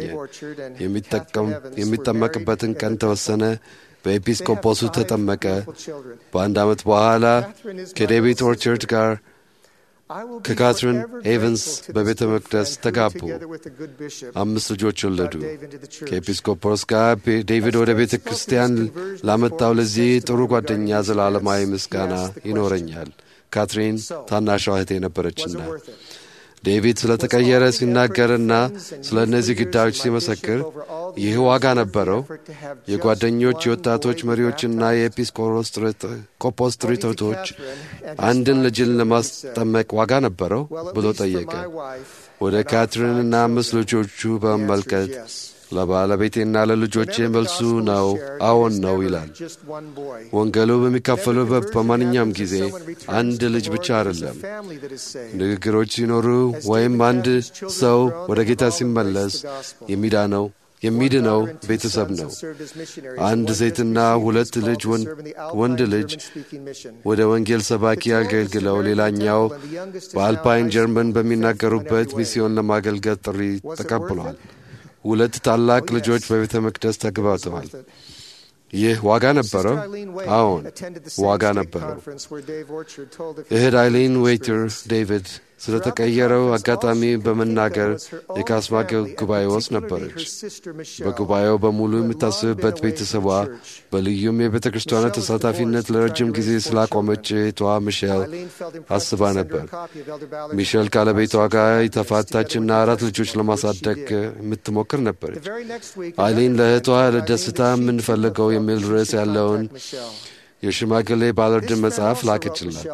የሚጠመቅበትን ቀን ተወሰነ። በኤጲስቆጶሱ ተጠመቀ። በአንድ ዓመት በኋላ ከዴቪድ ኦርቸርድ ጋር ከካትሪን ኤቨንስ በቤተ መቅደስ ተጋቡ። አምስት ልጆች ወለዱ። ከኤጲስቆጶስ ጋር ዴቪድ ወደ ቤተ ክርስቲያን ላመጣው ለዚህ ጥሩ ጓደኛ ዘላለማዊ ምስጋና ይኖረኛል። ካትሪን ታናሿ እህቴ ነበረችና ዴቪድ ስለ ተቀየረ ሲናገርና ስለ እነዚህ ጉዳዮች ሲመሰክር ይህ ዋጋ ነበረው። የጓደኞች የወጣቶች መሪዎችና የኤጲስቆጶስ ጥሪቶቶች አንድን ልጅን ለማስጠመቅ ዋጋ ነበረው ብሎ ጠየቀ። ወደ ካትሪንና አምስት ልጆቹ በመመልከት ለባለቤቴና ለልጆቼ መልሱ ነው አዎን ነው ይላል። ወንጌሉ በሚካፈሉበት በማንኛውም ጊዜ አንድ ልጅ ብቻ አይደለም። ንግግሮች ሲኖሩ ወይም አንድ ሰው ወደ ጌታ ሲመለስ የሚዳነው የሚድነው ቤተሰብ ነው። አንድ ሴትና ሁለት ልጅ ወንድ ልጅ ወደ ወንጌል ሰባኪ አገልግለው ሌላኛው በአልፓይን ጀርመን በሚናገሩበት ሚስዮን ለማገልገል ጥሪ ተቀብሏል። ሁለት ታላቅ ልጆች በቤተ መቅደስ ተግባብተዋል። ይህ ዋጋ ነበረው? አዎን ዋጋ ነበረው። እህት አይሊን ዌይተር ዴቪድ ስለ ተቀየረው አጋጣሚ በመናገር የካስማ ጉባኤ ውስጥ ነበረች። በጉባኤው በሙሉ የምታስብበት ቤተሰቧ በልዩም የቤተ ክርስቲያኗ ተሳታፊነት ለረጅም ጊዜ ስላቆመች እህቷ ሚሼል አስባ ነበር። ሚሼል ካለቤቷ ጋር የተፋታችና አራት ልጆች ለማሳደግ የምትሞክር ነበረች። አይሊን ለእህቷ ለደስታ የምንፈልገው የሚል ርዕስ ያለውን የሽማግሌ ባለርድን መጽሐፍ ላከችላት።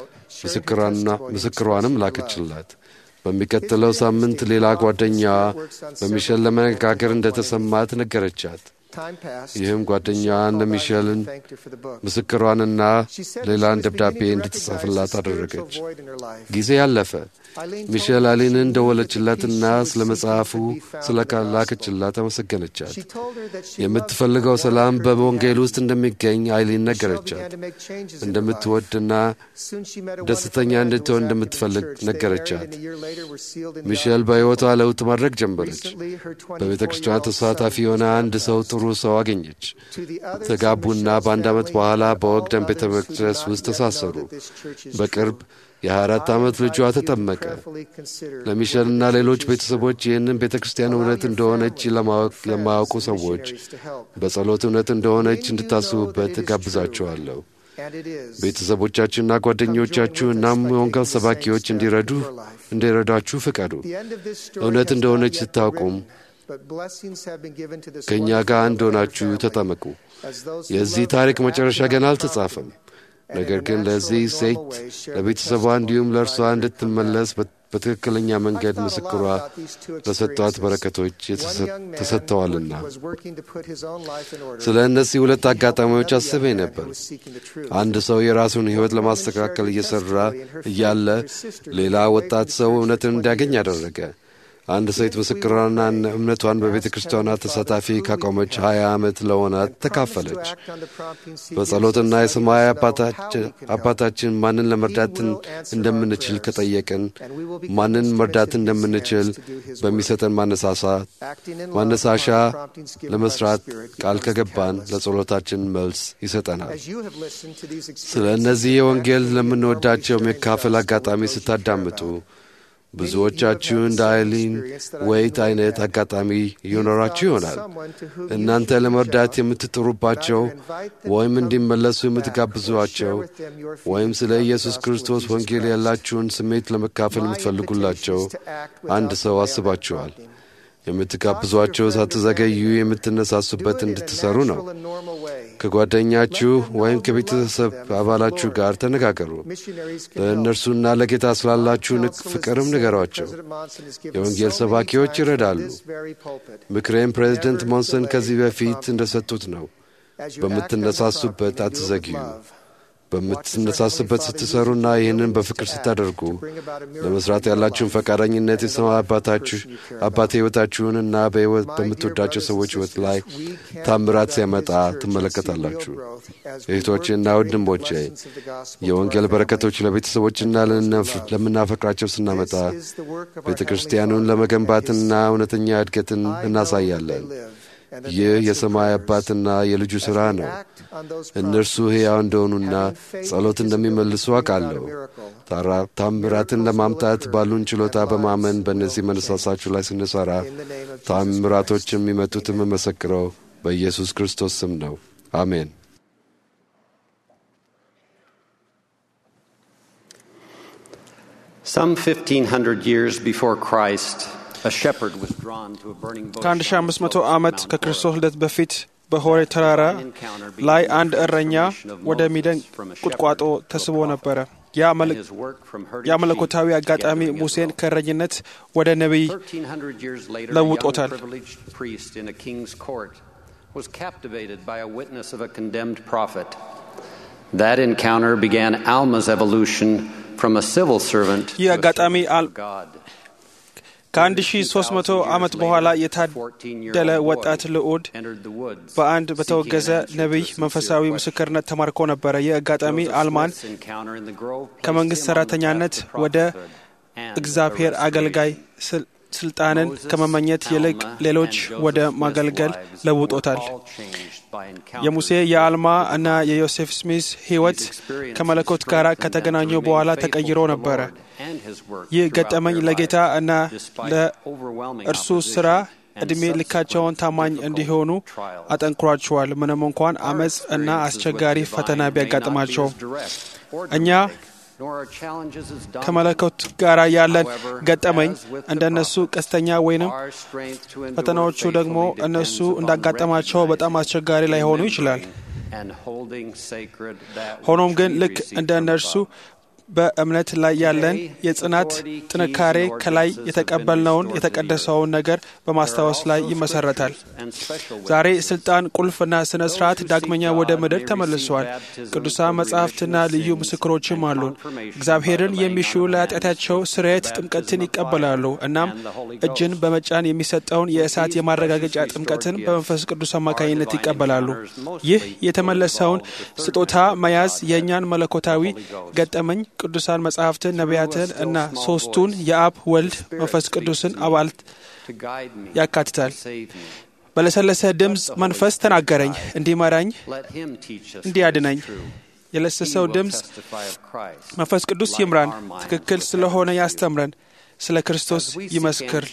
ምስክሯንም ላከችላት። በሚቀጥለው ሳምንት ሌላ ጓደኛዋ በሚሸል ለመነጋገር እንደተሰማት ነገረቻት። ይህም ጓደኛዋን ለሚሸልን ምስክሯንና ሌላን ደብዳቤ እንድትጽፍላት አደረገች። ጊዜ ያለፈ። ሚሼል አሊንን እንደወለችላትና ስለ መጽሐፉ ስለ ላከችላት አመሰገነቻት። የምትፈልገው ሰላም በወንጌል ውስጥ እንደሚገኝ አይሊን ነገረቻት። እንደምትወድና ደስተኛ እንድትሆን እንደምትፈልግ ነገረቻት። ሚሼል በሕይወቷ ለውጥ ማድረግ ጀመረች። በቤተ ክርስቲያን ተሳታፊ የሆነ አንድ ሰው ጥሩ ሰው አገኘች። ተጋቡና በአንድ ዓመት በኋላ በወግደን ቤተ መቅደስ ውስጥ ተሳሰሩ። በቅርብ የ24 ዓመት ልጇ ተጠመቀ። ለሚሸልና ሌሎች ቤተሰቦች ይህንን ቤተ ክርስቲያን እውነት እንደሆነች ለማያውቁ ሰዎች በጸሎት እውነት እንደሆነች እንድታስቡበት እጋብዛችኋለሁ። ቤተሰቦቻችሁና ጓደኞቻችሁ እናም የወንጌል ሰባኪዎች እንዲረዱ እንዲረዳችሁ ፍቀዱ። እውነት እንደሆነች ስታውቁም ከእኛ ጋር አንድ ሆናችሁ ተጠመቁ። የዚህ ታሪክ መጨረሻ ገና አልተጻፈም። ነገር ግን ለዚህ ሴት ለቤተሰቧ እንዲሁም ለእርሷ እንድትመለስ በትክክለኛ መንገድ ምስክሯ ለሰጧት በረከቶች ተሰጥተዋልና ስለ እነዚህ ሁለት አጋጣሚዎች አስቤ ነበር። አንድ ሰው የራሱን ሕይወት ለማስተካከል እየሠራ እያለ ሌላ ወጣት ሰው እውነትን እንዲያገኝ አደረገ። አንድ ሴት ምስክሯና እምነቷን በቤተ ክርስቲያኗ ተሳታፊ ካቆመች ሀያ ዓመት ለሆናት ተካፈለች። በጸሎትና የሰማያዊ አባታችን ማንን ለመርዳት እንደምንችል ከጠየቅን ማንን መርዳት እንደምንችል በሚሰጠን ማነሳሻ ለመስራት ቃል ከገባን ለጸሎታችን መልስ ይሰጠናል። ስለ እነዚህ የወንጌል ለምንወዳቸው የመካፈል አጋጣሚ ስታዳምጡ ብዙዎቻችሁ እንደ አይሊን ወይት አይነት አጋጣሚ ይኖራችሁ ይሆናል። እናንተ ለመርዳት የምትጥሩባቸው ወይም እንዲመለሱ የምትጋብዟቸው ወይም ስለ ኢየሱስ ክርስቶስ ወንጌል ያላችሁን ስሜት ለመካፈል የምትፈልጉላቸው አንድ ሰው አስባችኋል። የምትጋብዟቸው ሳትዘገዩ የምትነሳሱበት እንድትሰሩ ነው። ከጓደኛችሁ ወይም ከቤተሰብ አባላችሁ ጋር ተነጋገሩ። ለእነርሱና ለጌታ ስላላችሁ ፍቅርም ንገሯቸው። የወንጌል ሰባኪዎች ይረዳሉ። ምክሬም ፕሬዚደንት ሞንሰን ከዚህ በፊት እንደሰጡት ነው። በምትነሳሱበት አትዘግዩ። በምትነሳስበት ስትሰሩና ይህንን በፍቅር ስታደርጉ ለመስራት ያላችሁን ፈቃደኝነት የሰማይ አባታችሁ አባት ሕይወታችሁንና በሕይወት በምትወዳቸው ሰዎች ሕይወት ላይ ታምራት ሲያመጣ ትመለከታላችሁ። እህቶቼና ወንድሞቼ የወንጌል በረከቶች ለቤተሰቦችና ለምናፈቅራቸው ስናመጣ ቤተ ክርስቲያኑን ለመገንባትና እውነተኛ እድገትን እናሳያለን። ይህ የሰማይ አባትና የልጁ ሥራ ነው። እነርሱ ሕያው እንደሆኑና ጸሎት እንደሚመልሱ አውቃለሁ። ታምራትን ለማምጣት ባሉን ችሎታ በማመን በእነዚህ መነሳሳችሁ ላይ ስንሠራ ታምራቶች የሚመጡት የምመሰክረው በኢየሱስ ክርስቶስ ስም ነው። አሜን። Some 1500 years before Christ, a shepherd was drawn to a burning bush. ከ1500 ዓመት ከክርስቶስ ልደት በፊት በሆሬ ተራራ ላይ አንድ እረኛ ወደሚደንቅ ቁጥቋጦ ተስቦ ነበረ። ያ መለኮታዊ አጋጣሚ ሙሴን ከእረኝነት ወደ ነቢይ ለውጦታል። was captivated by a witness of a condemned prophet. That encounter began Alma's evolution from a civil servant ይህ to a አጋጣሚ servant አል- of God. ከ1300 ዓመት በኋላ የታደለ ወጣት ልዑድ በአንድ በተወገዘ ነቢይ መንፈሳዊ ምስክርነት ተማርኮ ነበረ። ይህ አጋጣሚ አልማን ከመንግሥት ሠራተኛነት ወደ እግዚአብሔር አገልጋይ ስል- ስልጣንን ከመመኘት ይልቅ ሌሎች ወደ ማገልገል ለውጦታል። የሙሴ የአልማ እና የዮሴፍ ስሚዝ ሕይወት ከመለኮት ጋር ከተገናኙ በኋላ ተቀይሮ ነበረ። ይህ ገጠመኝ ለጌታ እና ለእርሱ ሥራ ዕድሜ ልካቸውን ታማኝ እንዲሆኑ አጠንክሯቸዋል። ምንም እንኳን አመፅ እና አስቸጋሪ ፈተና ቢያጋጥማቸው እኛ ከመለኮት ጋር ያለን ገጠመኝ እንደ እነሱ ቀስተኛ ወይንም ፈተናዎቹ ደግሞ እነሱ እንዳጋጠማቸው በጣም አስቸጋሪ ላይሆኑ ይችላል። ሆኖም ግን ልክ እንደ እነርሱ በእምነት ላይ ያለን የጽናት ጥንካሬ ከላይ የተቀበልነውን የተቀደሰውን ነገር በማስታወስ ላይ ይመሰረታል። ዛሬ ስልጣን፣ ቁልፍና ስነ ስርዓት ዳግመኛ ወደ ምድር ተመልሰዋል። ቅዱሳን መጻሕፍትና ልዩ ምስክሮችም አሉን። እግዚአብሔርን የሚሹ ለኃጢአታቸው ስርየት ጥምቀትን ይቀበላሉ። እናም እጅን በመጫን የሚሰጠውን የእሳት የማረጋገጫ ጥምቀትን በመንፈስ ቅዱስ አማካኝነት ይቀበላሉ። ይህ የተመለሰውን ስጦታ መያዝ የእኛን መለኮታዊ ገጠመኝ ቅዱሳን መጻሕፍትን፣ ነቢያትን እና ሶስቱን የአብ ወልድ መንፈስ ቅዱስን አባላት ያካትታል። በለሰለሰ ድምፅ መንፈስ ተናገረኝ፣ እንዲመራኝ፣ እንዲያድነኝ። የለሰሰው ድምፅ መንፈስ ቅዱስ ይምራን፣ ትክክል ስለሆነ ያስተምረን፣ ስለ ክርስቶስ ይመስክር።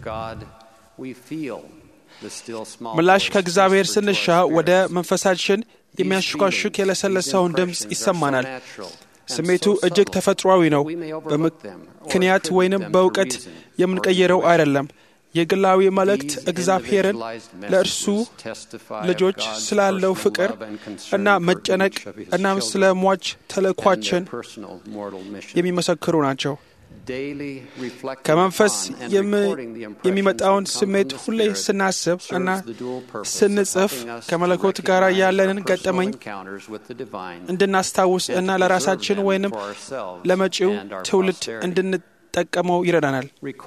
ምላሽ ከእግዚአብሔር ስንሻ ወደ መንፈሳችን የሚያሽኳሽክ የለሰለሰውን ድምፅ ይሰማናል። ስሜቱ እጅግ ተፈጥሯዊ ነው። በምክንያት ወይንም በእውቀት የምንቀይረው አይደለም። የግላዊ መልእክት እግዚአብሔርን ለእርሱ ልጆች ስላለው ፍቅር እና መጨነቅ እናም ስለ ሟች ተልእኳችን የሚመሰክሩ ናቸው። ከመንፈስ የሚመጣውን ስሜት ሁሌ ስናስብ እና ስንጽፍ ከመለኮት ጋር ያለንን ገጠመኝ እንድናስታውስ እና ለራሳችን ወይንም ለመጪው ትውልድ እንድንጠቀመው ይረዳናል።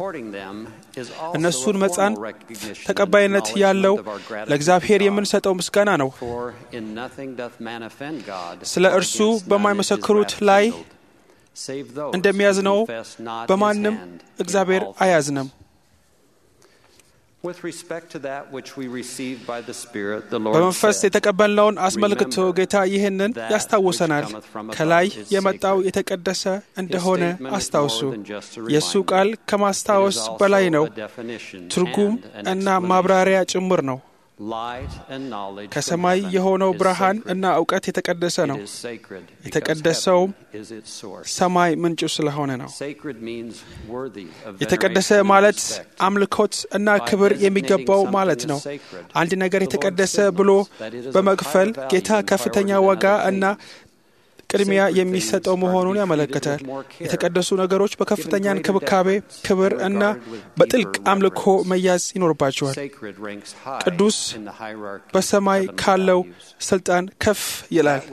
እነሱን መጻን ተቀባይነት ያለው ለእግዚአብሔር የምንሰጠው ምስጋና ነው። ስለ እርሱ በማይመሰክሩት ላይ እንደሚያዝነው በማንም እግዚአብሔር አያዝንም። በመንፈስ የተቀበልነውን አስመልክቶ ጌታ ይህንን ያስታውሰናል። ከላይ የመጣው የተቀደሰ እንደሆነ አስታውሱ። የእሱ ቃል ከማስታወስ በላይ ነው፣ ትርጉም እና ማብራሪያ ጭምር ነው። ከሰማይ የሆነው ብርሃን እና እውቀት የተቀደሰ ነው። የተቀደሰውም ሰማይ ምንጩ ስለሆነ ነው። የተቀደሰ ማለት አምልኮት እና ክብር የሚገባው ማለት ነው። አንድ ነገር የተቀደሰ ብሎ በመክፈል ጌታ ከፍተኛ ዋጋ እና ቅድሚያ የሚሰጠው መሆኑን ያመለክታል። የተቀደሱ ነገሮች በከፍተኛ እንክብካቤ፣ ክብር እና በጥልቅ አምልኮ መያዝ ይኖርባቸዋል። ቅዱስ በሰማይ ካለው ስልጣን ከፍ ይላል።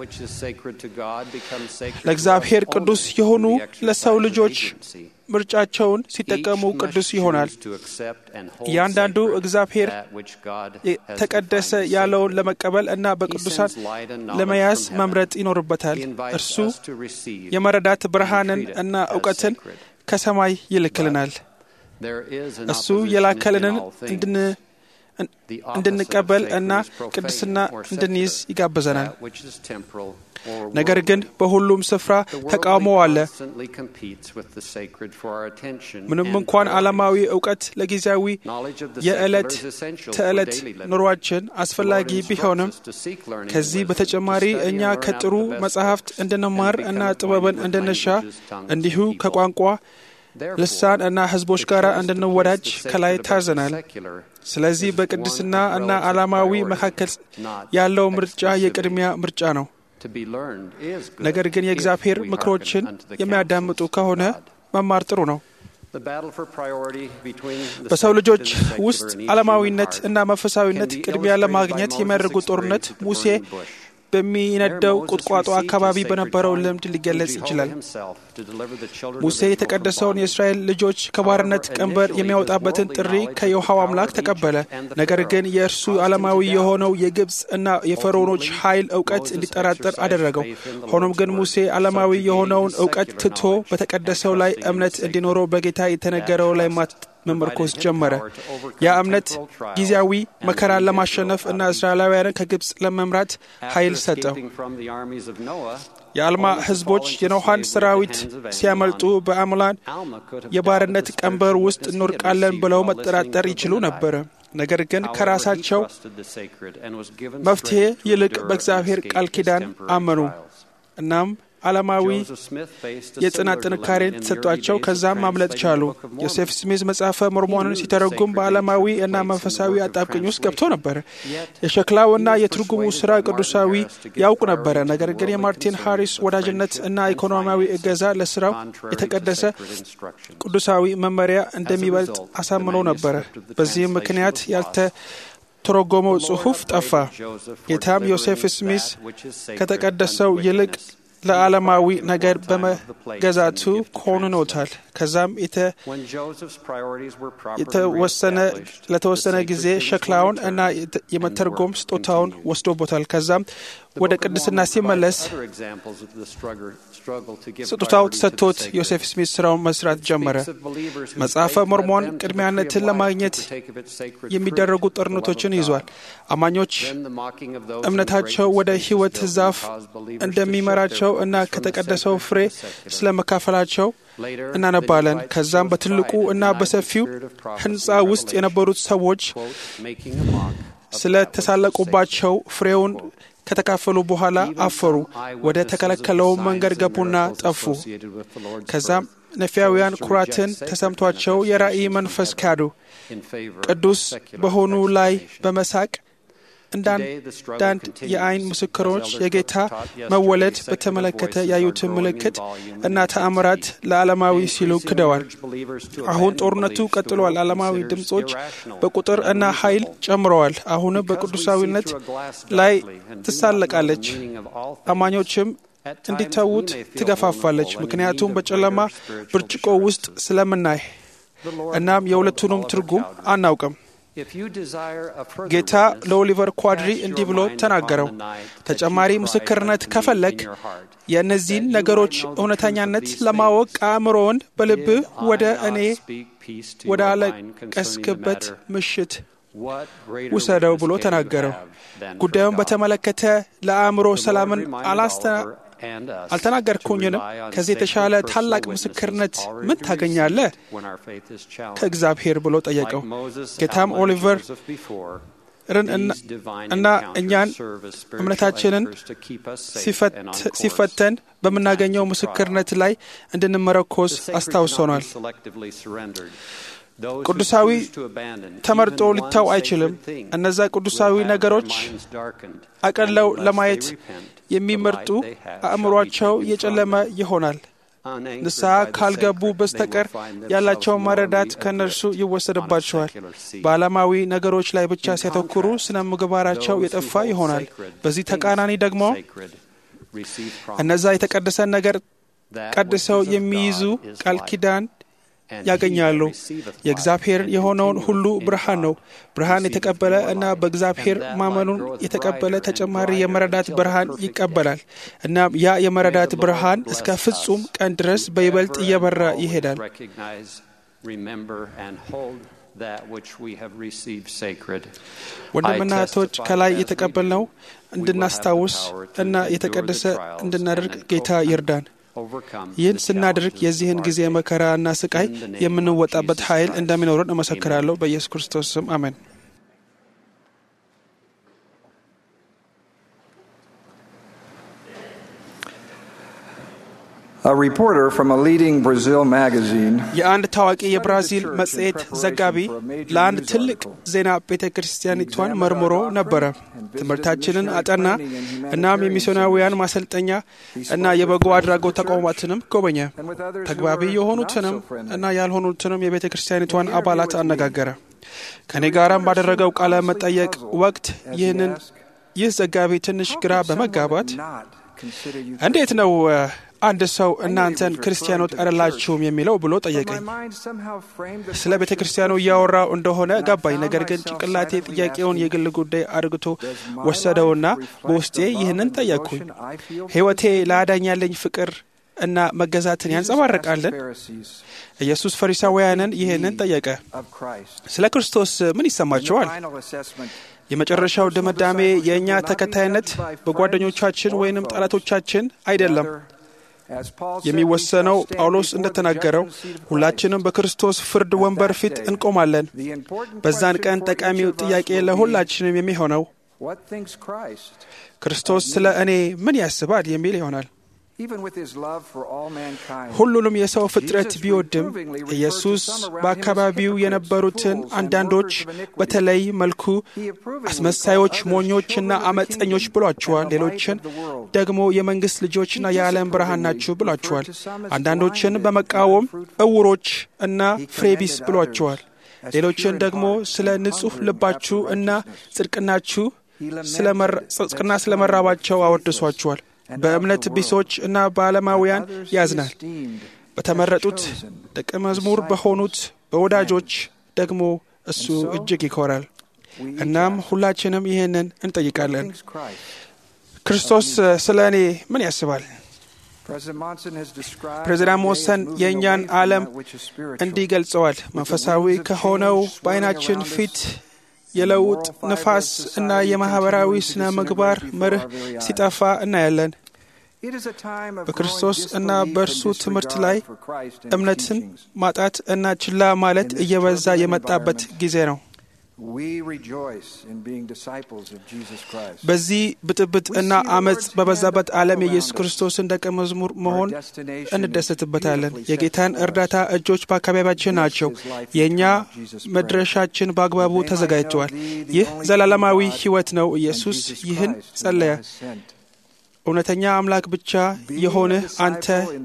ለእግዚአብሔር ቅዱስ የሆኑ ለሰው ልጆች ምርጫቸውን ሲጠቀሙ ቅዱስ ይሆናል። እያንዳንዱ እግዚአብሔር የተቀደሰ ያለውን ለመቀበል እና በቅዱሳን ለመያዝ መምረጥ ይኖርበታል። እርሱ የመረዳት ብርሃንን እና እውቀትን ከሰማይ ይልክልናል። እሱ የላከልንን እንድንቀበል እና ቅድስና እንድንይዝ ይጋብዘናል። ነገር ግን በሁሉም ስፍራ ተቃውሞ አለ። ምንም እንኳን ዓለማዊ እውቀት ለጊዜያዊ የዕለት ተዕለት ኑሯችን አስፈላጊ ቢሆንም ከዚህ በተጨማሪ እኛ ከጥሩ መጻሕፍት እንድንማር እና ጥበብን እንድንሻ እንዲሁ ከቋንቋ ልሳን እና ሕዝቦች ጋር እንድንወዳጅ ከላይ ታዘናል። ስለዚህ በቅድስና እና ዓላማዊ መካከል ያለው ምርጫ የቅድሚያ ምርጫ ነው። ነገር ግን የእግዚአብሔር ምክሮችን የሚያዳምጡ ከሆነ መማር ጥሩ ነው። በሰው ልጆች ውስጥ ዓለማዊነት እና መንፈሳዊነት ቅድሚያ ለማግኘት የሚያደርጉት ጦርነት ሙሴ በሚነደው ቁጥቋጦ አካባቢ በነበረው ልምድ ሊገለጽ ይችላል። ሙሴ የተቀደሰውን የእስራኤል ልጆች ከባርነት ቀንበር የሚያወጣበትን ጥሪ ከየውሃው አምላክ ተቀበለ። ነገር ግን የእርሱ ዓለማዊ የሆነው የግብፅ እና የፈርዖኖች ኃይል እውቀት እንዲጠራጠር አደረገው። ሆኖም ግን ሙሴ ዓለማዊ የሆነውን እውቀት ትቶ በተቀደሰው ላይ እምነት እንዲኖረው በጌታ የተነገረው ላይ መመርኮዝ ጀመረ። ያ እምነት ጊዜያዊ መከራን ለማሸነፍ እና እስራኤላውያንን ከግብፅ ለመምራት ኃይል ሰጠው። የአልማ ሕዝቦች የኖሃን ሰራዊት ሲያመልጡ በአምላን የባርነት ቀንበር ውስጥ እንወድቃለን ብለው መጠራጠር ይችሉ ነበር። ነገር ግን ከራሳቸው መፍትሄ ይልቅ በእግዚአብሔር ቃል ኪዳን አመኑ። እናም ዓለማዊ የጽናት ጥንካሬን ተሰጧቸው። ከዛም ማምለጥ ቻሉ። ዮሴፍ ስሚዝ መጽሐፈ ሞርሞንን ሲተረጉም በዓለማዊ እና መንፈሳዊ አጣብቅኝ ውስጥ ገብቶ ነበር። የሸክላው እና የትርጉሙ ስራ ቅዱሳዊ ያውቁ ነበረ። ነገር ግን የማርቲን ሃሪስ ወዳጅነት እና ኢኮኖሚያዊ እገዛ ለስራው የተቀደሰ ቅዱሳዊ መመሪያ እንደሚበልጥ አሳምኖ ነበረ። በዚህም ምክንያት ያልተ ተረጎመው ጽሑፍ ጠፋ። ጌታም ዮሴፍ ስሚዝ ከተቀደሰው ይልቅ ለዓለማዊ ነገር በመገዛቱ ኮንኖታል። ከዛም የተወሰነ ለተወሰነ ጊዜ ሸክላውን እና የመተርጎም ስጦታውን ወስዶቦታል። ከዛም ወደ ቅድስና ሲመለስ ስጦታው ተሰጥቶት ዮሴፍ ስሚት ስራውን መስራት ጀመረ። መጽሐፈ ሞርሞን ቅድሚያነትን ለማግኘት የሚደረጉ ጦርነቶችን ይዟል። አማኞች እምነታቸው ወደ ሕይወት ዛፍ እንደሚመራቸው እና ከተቀደሰው ፍሬ ስለ መካፈላቸው እናነባለን። ከዛም በትልቁ እና በሰፊው ሕንፃ ውስጥ የነበሩት ሰዎች ስለ ተሳለቁባቸው ፍሬውን ከተካፈሉ በኋላ አፈሩ። ወደ ተከለከለው መንገድ ገቡና ጠፉ። ከዛም ነፊያውያን ኩራትን ተሰምቷቸው የራእይ መንፈስ ካዱ። ቅዱስ በሆኑ ላይ በመሳቅ እንዳንዳንድ የአይን ምስክሮች የጌታ መወለድ በተመለከተ ያዩትን ምልክት እና ተአምራት ለዓለማዊ ሲሉ ክደዋል። አሁን ጦርነቱ ቀጥሏል። ዓለማዊ ድምፆች በቁጥር እና ኃይል ጨምረዋል። አሁንም በቅዱሳዊነት ላይ ትሳለቃለች። አማኞችም እንዲተዉት ትገፋፋለች። ምክንያቱም በጨለማ ብርጭቆ ውስጥ ስለምናይ እናም የሁለቱንም ትርጉም አናውቅም። ጌታ ለኦሊቨር ኳድሪ እንዲህ ብሎ ተናገረው፣ ተጨማሪ ምስክርነት ከፈለግ የእነዚህን ነገሮች እውነተኛነት ለማወቅ አእምሮውን በልብህ ወደ እኔ ወደ አለቀስክበት ምሽት ውሰደው ብሎ ተናገረው። ጉዳዩን በተመለከተ ለአእምሮ ሰላምን አልተናገርኩኝንም? ከዚህ የተሻለ ታላቅ ምስክርነት ምን ታገኛለህ? ከእግዚአብሔር ብሎ ጠየቀው። ጌታም ኦሊቨር እና እኛን እምነታችንን ሲፈተን በምናገኘው ምስክርነት ላይ እንድንመረኮዝ አስታውሶናል። ቅዱሳዊ ተመርጦ ሊታው አይችልም። እነዛ ቅዱሳዊ ነገሮች አቀለው ለማየት የሚመርጡ አእምሯቸው የጨለመ ይሆናል። ንስሐ ካልገቡ በስተቀር ያላቸውን መረዳት ከእነርሱ ይወሰድባቸዋል። በዓለማዊ ነገሮች ላይ ብቻ ሲያተኩሩ ስነ ምግባራቸው የጠፋ ይሆናል። በዚህ ተቃራኒ ደግሞ እነዛ የተቀደሰን ነገር ቀድሰው የሚይዙ ቃል ኪዳን ያገኛሉ። የእግዚአብሔር የሆነውን ሁሉ ብርሃን ነው። ብርሃን የተቀበለ እና በእግዚአብሔር ማመኑን የተቀበለ ተጨማሪ የመረዳት ብርሃን ይቀበላል። እናም ያ የመረዳት ብርሃን እስከ ፍጹም ቀን ድረስ በይበልጥ እየበራ ይሄዳል። ወንድምና እህቶች ከላይ የተቀበልነው እንድናስታውስ እና የተቀደሰ እንድናደርግ ጌታ ይርዳን። ይህን ስናደርግ የዚህን ጊዜ መከራና ስቃይ የምንወጣበት ኃይል እንደሚኖረን እመሰክራለሁ። በኢየሱስ ክርስቶስ ስም አሜን። A reporter from a leading Brazil magazine የአንድ ታዋቂ የብራዚል መጽሔት ዘጋቢ ለአንድ ትልቅ ዜና ቤተ ክርስቲያኒቷን መርምሮ ነበረ። ትምህርታችንን አጠና። እናም የሚስዮናውያን ማሰልጠኛ እና የበጎ አድራጎት ተቋማትንም ጎበኘ። ተግባቢ የሆኑትንም እና ያልሆኑትንም የቤተ ክርስቲያኒቷን አባላት አነጋገረ። ከእኔ ጋራም ባደረገው ቃለ መጠየቅ ወቅት ይህንን ይህ ዘጋቢ ትንሽ ግራ በመጋባት እንዴት ነው አንድ ሰው እናንተን ክርስቲያኖች አይደላችሁም የሚለው ብሎ ጠየቀኝ። ስለ ቤተ ክርስቲያኑ እያወራው እንደሆነ ገባኝ። ነገር ግን ጭንቅላቴ ጥያቄውን የግል ጉዳይ አድርግቶ ወሰደውና በውስጤ ይህንን ጠየቅኩኝ። ሕይወቴ ለአዳኝ ያለኝ ፍቅር እና መገዛትን ያንጸባርቃለን? ኢየሱስ ፈሪሳውያንን ይህንን ጠየቀ። ስለ ክርስቶስ ምን ይሰማቸዋል? የመጨረሻው ድምዳሜ የእኛ ተከታይነት በጓደኞቻችን ወይንም ጠላቶቻችን አይደለም የሚወሰነው ጳውሎስ እንደተናገረው ሁላችንም በክርስቶስ ፍርድ ወንበር ፊት እንቆማለን። በዛን ቀን ጠቃሚው ጥያቄ ለሁላችንም የሚሆነው ክርስቶስ ስለ እኔ ምን ያስባል የሚል ይሆናል። ሁሉንም የሰው ፍጥረት ቢወድም ኢየሱስ በአካባቢው የነበሩትን አንዳንዶች በተለይ መልኩ አስመሳዮች፣ ሞኞችና አመፀኞች ብሏቸዋል። ሌሎችን ደግሞ የመንግሥት ልጆችና የዓለም ብርሃን ናችሁ ብሏቸዋል። አንዳንዶችን በመቃወም እውሮች እና ፍሬቢስ ብሏቸዋል። ሌሎችን ደግሞ ስለ ንጹሕ ልባችሁ እና ጽድቅናችሁ ጽድቅና ስለ መራባቸው አወድሷቸዋል። በእምነት ቢሶች እና በዓለማውያን ያዝናል። በተመረጡት ደቀ መዝሙር በሆኑት በወዳጆች ደግሞ እሱ እጅግ ይኮራል። እናም ሁላችንም ይህንን እንጠይቃለን። ክርስቶስ ስለ እኔ ምን ያስባል? ፕሬዚዳንት ሞሰን የእኛን ዓለም እንዲህ ገልጸዋል። መንፈሳዊ ከሆነው በዓይናችን ፊት የለውጥ ንፋስ እና የማኅበራዊ ስነ ምግባር መርህ ሲጠፋ እናያለን። በክርስቶስ እና በእርሱ ትምህርት ላይ እምነትን ማጣት እና ችላ ማለት እየበዛ የመጣበት ጊዜ ነው። በዚህ ብጥብጥ እና አመፅ በበዛበት ዓለም የኢየሱስ ክርስቶስን ደቀ መዝሙር መሆን እንደሰትበታለን። የጌታን እርዳታ እጆች በአካባቢያችን ናቸው። የእኛ መድረሻችን በአግባቡ ተዘጋጅተዋል። ይህ ዘላለማዊ ሕይወት ነው። ኢየሱስ ይህን ጸለየ። እውነተኛ አምላክ ብቻ የሆንህ አንተ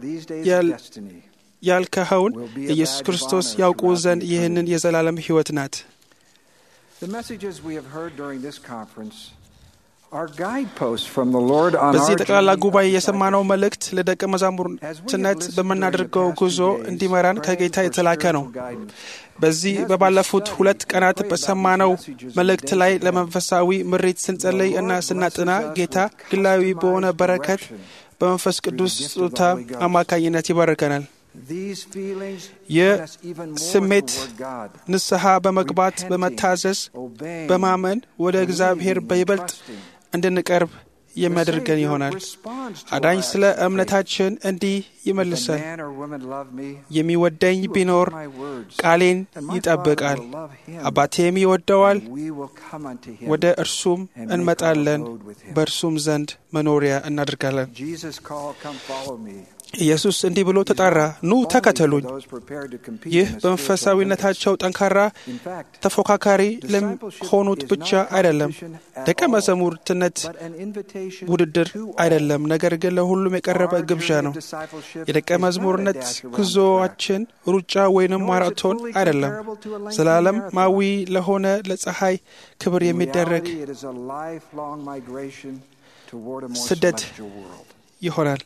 ያልከኸውን ኢየሱስ ክርስቶስ ያውቁ ዘንድ ይህንን የዘላለም ሕይወት ናት። The messages we have heard during this conference በዚህ ጠቅላላ ጉባኤ የሰማነው መልእክት ለደቀ መዛሙርትነት በምናደርገው ጉዞ እንዲመራን ከጌታ የተላከ ነው። በዚህ በባለፉት ሁለት ቀናት በሰማነው መልእክት ላይ ለመንፈሳዊ ምሪት ስንጸለይ እና ስናጥና ጌታ ግላዊ በሆነ በረከት በመንፈስ ቅዱስ ስጦታ አማካኝነት ይባርከናል። ይህ ስሜት ንስሐ በመግባት በመታዘዝ፣ በማመን ወደ እግዚአብሔር በይበልጥ እንድንቀርብ የሚያደርገን ይሆናል። አዳኝ ስለ እምነታችን እንዲህ ይመልሰን፣ የሚወደኝ ቢኖር ቃሌን ይጠብቃል፣ አባቴም ይወደዋል፣ ወደ እርሱም እንመጣለን፣ በእርሱም ዘንድ መኖሪያ እናደርጋለን። ኢየሱስ እንዲህ ብሎ ተጣራ፣ ኑ ተከተሉኝ። ይህ በመንፈሳዊነታቸው ጠንካራ ተፎካካሪ ለሆኑት ብቻ አይደለም። ደቀ መዛሙርትነት ውድድር አይደለም፣ ነገር ግን ለሁሉም የቀረበ ግብዣ ነው። የደቀ መዝሙርነት ጉዞአችን ሩጫ ወይንም ማራቶን አይደለም። ዘላለማዊ ለሆነ ለፀሐይ ክብር የሚደረግ ስደት ይሆናል።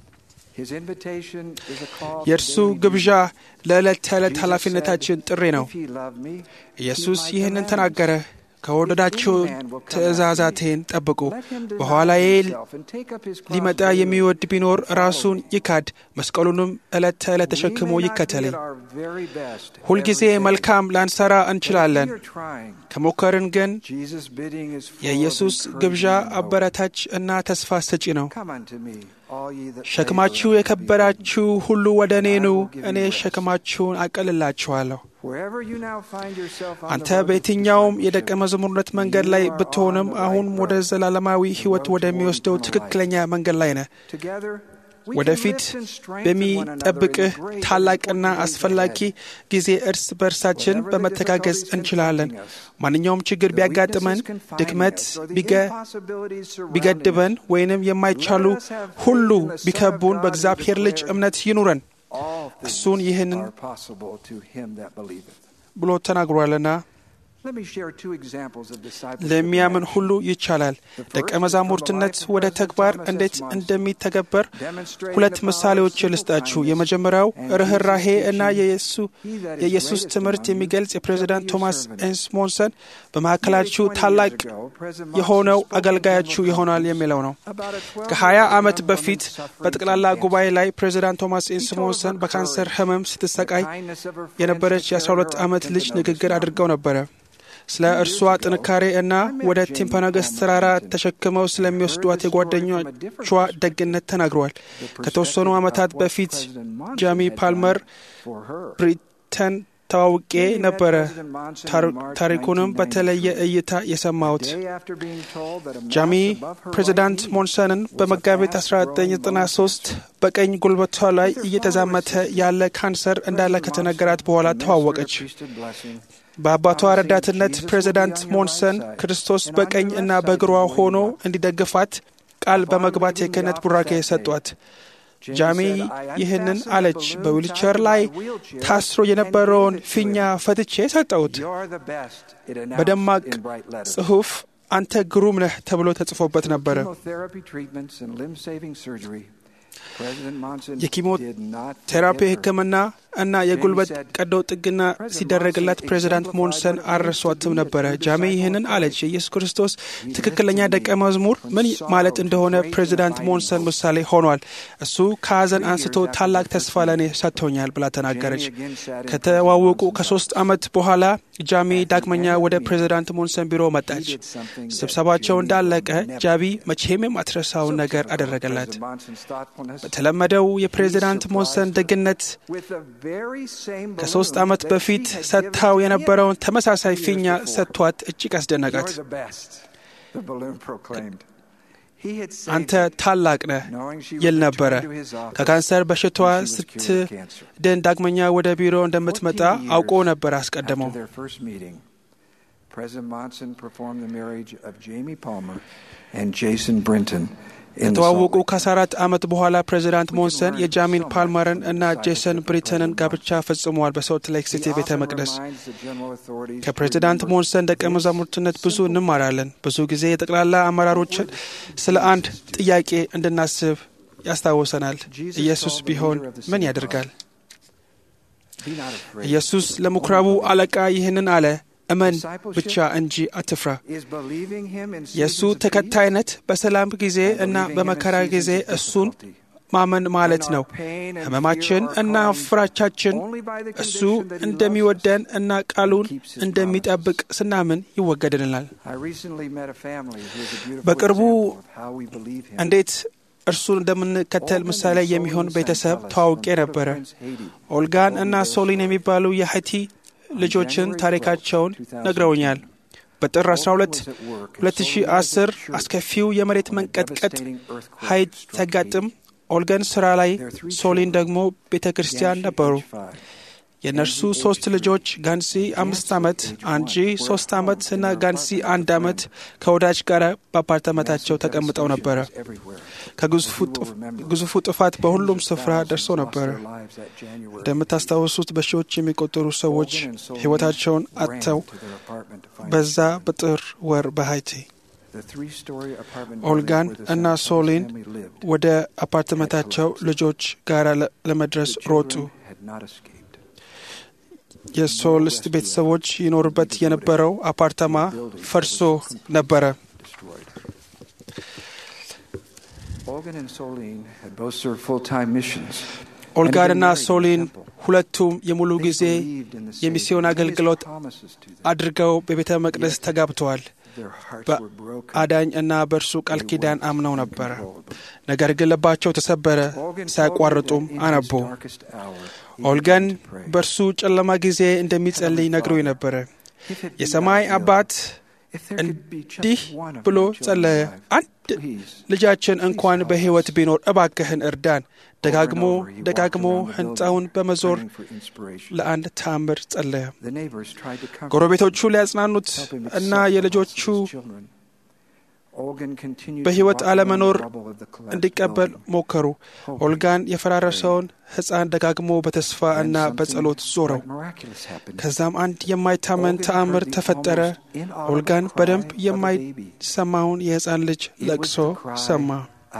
የእርሱ ግብዣ ለዕለት ተዕለት ኃላፊነታችን ጥሪ ነው። ኢየሱስ ይህንን ተናገረ፣ ከወደዳችሁ ትእዛዛቴን ጠብቁ። በኋላዬ ሊመጣ የሚወድ ቢኖር ራሱን ይካድ፣ መስቀሉንም ዕለት ተዕለት ተሸክሞ ይከተለኝ። ሁልጊዜ መልካም ላንሰራ እንችላለን። ከሞከርን ግን የኢየሱስ ግብዣ አበረታች እና ተስፋ ሰጪ ነው። ሸክማችሁ የከበዳችሁ ሁሉ ወደ እኔ ኑ፣ እኔ ሸክማችሁን አቀልላችኋለሁ። አንተ በየትኛውም የደቀ መዝሙርነት መንገድ ላይ ብትሆንም አሁን ወደ ዘላለማዊ ሕይወት ወደሚወስደው ትክክለኛ መንገድ ላይ ነህ። ወደፊት በሚጠብቅህ ታላቅና አስፈላጊ ጊዜ እርስ በእርሳችን በመተጋገዝ እንችላለን። ማንኛውም ችግር ቢያጋጥመን፣ ድክመት ቢገድበን፣ ወይንም የማይቻሉ ሁሉ ቢከቡን በእግዚአብሔር ልጅ እምነት ይኑረን። እሱን ይህንን ብሎ ተናግሯልና ለሚያምን ሁሉ ይቻላል። ደቀ መዛሙርትነት ወደ ተግባር እንዴት እንደሚተገበር ሁለት ምሳሌዎች ልስጣችሁ። የመጀመሪያው ርኅራሄ እና የኢየሱስ ትምህርት የሚገልጽ የፕሬዚዳንት ቶማስ ኤስሞንሰን በመካከላችሁ ታላቅ የሆነው አገልጋያችሁ ይሆናል የሚለው ነው። ከሀያ ዓመት በፊት በጠቅላላ ጉባኤ ላይ ፕሬዚዳንት ቶማስ ኤስሞንሰን በካንሰር ሕመም ስትሰቃይ የነበረች የ12 ዓመት ልጅ ንግግር አድርገው ነበረ። ስለ እርሷ ጥንካሬ እና ወደ ቲምፓናገስ ተራራ ተሸክመው ስለሚወስዷት የጓደኞቿ ደግነት ተናግረዋል። ከተወሰኑ ዓመታት በፊት ጃሚ ፓልመር ብሪተን ተዋውቄ ነበረ። ታሪኩንም በተለየ እይታ የሰማሁት ጃሚ ፕሬዚዳንት ሞንሰንን በመጋቢት 1993 በቀኝ ጉልበቷ ላይ እየተዛመተ ያለ ካንሰር እንዳለ ከተነገራት በኋላ ተዋወቀች። በአባቷ ረዳትነት ፕሬዚዳንት ሞንሰን ክርስቶስ በቀኝ እና በግሯ ሆኖ እንዲደግፋት ቃል በመግባት የክህነት ቡራኬ ሰጧት። ጃሚ ይህንን አለች። በዊልቸር ላይ ታስሮ የነበረውን ፊኛ ፈትቼ ሰጠሁት። በደማቅ ጽሑፍ አንተ ግሩም ነህ ተብሎ ተጽፎበት ነበረ። የኪሞቴራፒ ሕክምና እና የጉልበት ቀዶ ጥገና ሲደረግላት ፕሬዚዳንት ሞንሰን አልረሷትም ነበረ። ጃሜ ይህንን አለች። የኢየሱስ ክርስቶስ ትክክለኛ ደቀ መዝሙር ምን ማለት እንደሆነ ፕሬዚዳንት ሞንሰን ምሳሌ ሆኗል። እሱ ከሀዘን አንስቶ ታላቅ ተስፋ ለእኔ ሰጥቶኛል ብላ ተናገረች። ከተዋወቁ ከሶስት ዓመት በኋላ ጃሚ ዳግመኛ ወደ ፕሬዚዳንት ሞንሰን ቢሮ መጣች። ስብሰባቸው እንዳለቀ ጃቢ መቼም የማትረሳውን ነገር አደረገላት። በተለመደው የፕሬዚዳንት ሞንሰን ደግነት ከሶስት ዓመት በፊት ሰጥታው የነበረውን ተመሳሳይ ፊኛ ሰጥቷት እጅግ አስደነቃት። አንተ ታላቅ ነህ ይል ነበረ። ከካንሰር በሽታዋ ስትድን ዳግመኛ ወደ ቢሮ እንደምትመጣ አውቆ ነበር አስቀድመው። President Monson performed the marriage of Jamie Palmer and Jason Brinton ከተዋወቁ ከ14 ዓመት በኋላ ፕሬዚዳንት ሞንሰን የጃሚን ፓልመርን እና ጄሰን ብሪተንን ጋብቻ ፈጽመዋል በሶልት ሌክ ሲቲ ቤተ መቅደስ። ከፕሬዚዳንት ሞንሰን ደቀ መዛሙርትነት ብዙ እንማራለን። ብዙ ጊዜ የጠቅላላ አመራሮችን ስለ አንድ ጥያቄ እንድናስብ ያስታውሰናል። ኢየሱስ ቢሆን ምን ያደርጋል? ኢየሱስ ለምኩራቡ አለቃ ይህንን አለ፣ እመን ብቻ እንጂ አትፍራ። የእሱ ተከታይነት በሰላም ጊዜ እና በመከራ ጊዜ እሱን ማመን ማለት ነው። ሕመማችን እና ፍራቻችን እሱ እንደሚወደን እና ቃሉን እንደሚጠብቅ ስናምን ይወገድልናል። በቅርቡ እንዴት እርሱን እንደምንከተል ምሳሌ የሚሆን ቤተሰብ ተዋውቄ ነበረ። ኦልጋን እና ሶሊን የሚባሉ የሀይቲ ልጆችን ታሪካቸውን ነግረውኛል። በጥር 12 2010 አስከፊው የመሬት መንቀጥቀጥ ሀይት ሲያጋጥም ኦልገን ስራ ላይ፣ ሶሊን ደግሞ ቤተ ክርስቲያን ነበሩ። የእነርሱ ሶስት ልጆች ጋንሲ አምስት ዓመት፣ አንጂ ሶስት ዓመት እና ጋንሲ አንድ ዓመት ከወዳጅ ጋር በአፓርታመታቸው ተቀምጠው ነበረ። ከግዙፉ ጥፋት በሁሉም ስፍራ ደርሶ ነበረ። እንደምታስታውሱት በሺዎች የሚቆጠሩ ሰዎች ሕይወታቸውን አጥተው በዛ በጥር ወር በሃይቲ ኦልጋን እና ሶሊን ወደ አፓርትመንታቸው ልጆች ጋር ለመድረስ ሮጡ። የሶልስት ቤተሰቦች ይኖሩበት የነበረው አፓርታማ ፈርሶ ነበረ። ኦልጋንና ሶሊን ሁለቱም የሙሉ ጊዜ የሚስዮን አገልግሎት አድርገው በቤተ መቅደስ ተጋብተዋል። በአዳኝ እና በእርሱ ቃል ኪዳን አምነው ነበረ። ነገር ግን ልባቸው ተሰበረ፣ ሳያቋርጡም አነቡ። ኦልገን በእርሱ ጨለማ ጊዜ እንደሚጸልይ ነግሮ ነበረ። የሰማይ አባት እንዲህ ብሎ ጸለየ፣ አንድ ልጃችን እንኳን በሕይወት ቢኖር እባክህን እርዳን። ደጋግሞ ደጋግሞ ሕንፃውን በመዞር ለአንድ ተአምር ጸለየ። ጎረቤቶቹ ሊያጽናኑት እና የልጆቹ በሕይወት አለመኖር እንዲቀበል ሞከሩ። ኦልጋን የፈራረሰውን ሕፃን ደጋግሞ በተስፋ እና በጸሎት ዞረው። ከዛም አንድ የማይታመን ተአምር ተፈጠረ። ኦልጋን በደንብ የማይሰማውን የሕፃን ልጅ ለቅሶ ሰማ።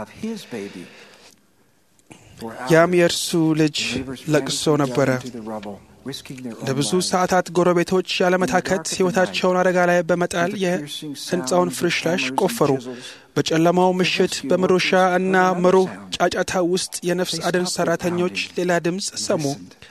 ያም የእርሱ ልጅ ለቅሶ ነበረ። ለብዙ ሰዓታት ጎረቤቶች ያለመታከት ሕይወታቸውን አደጋ ላይ በመጣል የሕንፃውን ፍርሽራሽ ቆፈሩ። በጨለማው ምሽት በመዶሻ እና መሩህ ጫጫታ ውስጥ የነፍስ አድን ሠራተኞች ሌላ ድምፅ ሰሙ።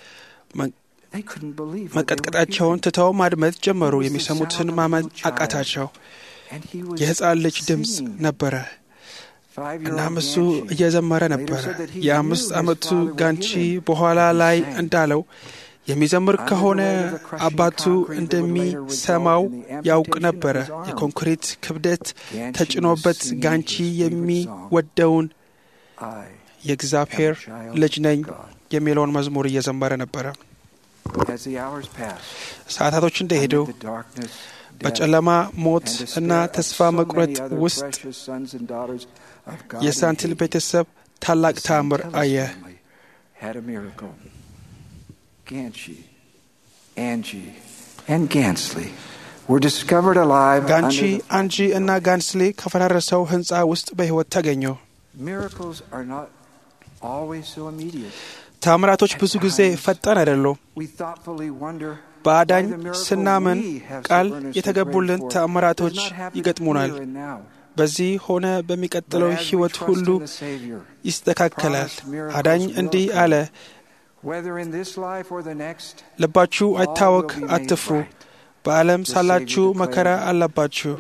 መቀጥቀጣቸውን ትተው ማድመጥ ጀመሩ። የሚሰሙትን ማመን አቃታቸው። የሕፃን ልጅ ድምፅ ነበረ። እናም እሱ እየዘመረ ነበረ። የአምስት ዓመቱ ጋንቺ በኋላ ላይ እንዳለው የሚዘምር ከሆነ አባቱ እንደሚሰማው ያውቅ ነበረ። የኮንክሪት ክብደት ተጭኖበት ጋንቺ የሚወደውን የእግዚአብሔር ልጅ ነኝ የሚለውን መዝሙር እየዘመረ ነበረ። ሰዓታቶች እንደሄዱ በጨለማ ሞት እና ተስፋ መቁረጥ ውስጥ የሳንቲል ቤተሰብ ታላቅ ተአምር አየ። ጋንቺ፣ አንጂ እና ጋንስሊ ከፈራረሰው ሕንፃ ውስጥ በሕይወት ተገኙ። ታምራቶች ብዙ ጊዜ ፈጣን አይደሉም። በአዳኝ ስናምን ቃል የተገቡልን ተአምራቶች ይገጥሙናል። በዚህ ሆነ በሚቀጥለው ሕይወት ሁሉ ይስተካከላል። አዳኝ እንዲህ አለ፣ ልባችሁ አይታወክ፣ አትፍሩ። በዓለም ሳላችሁ መከራ አለባችሁ።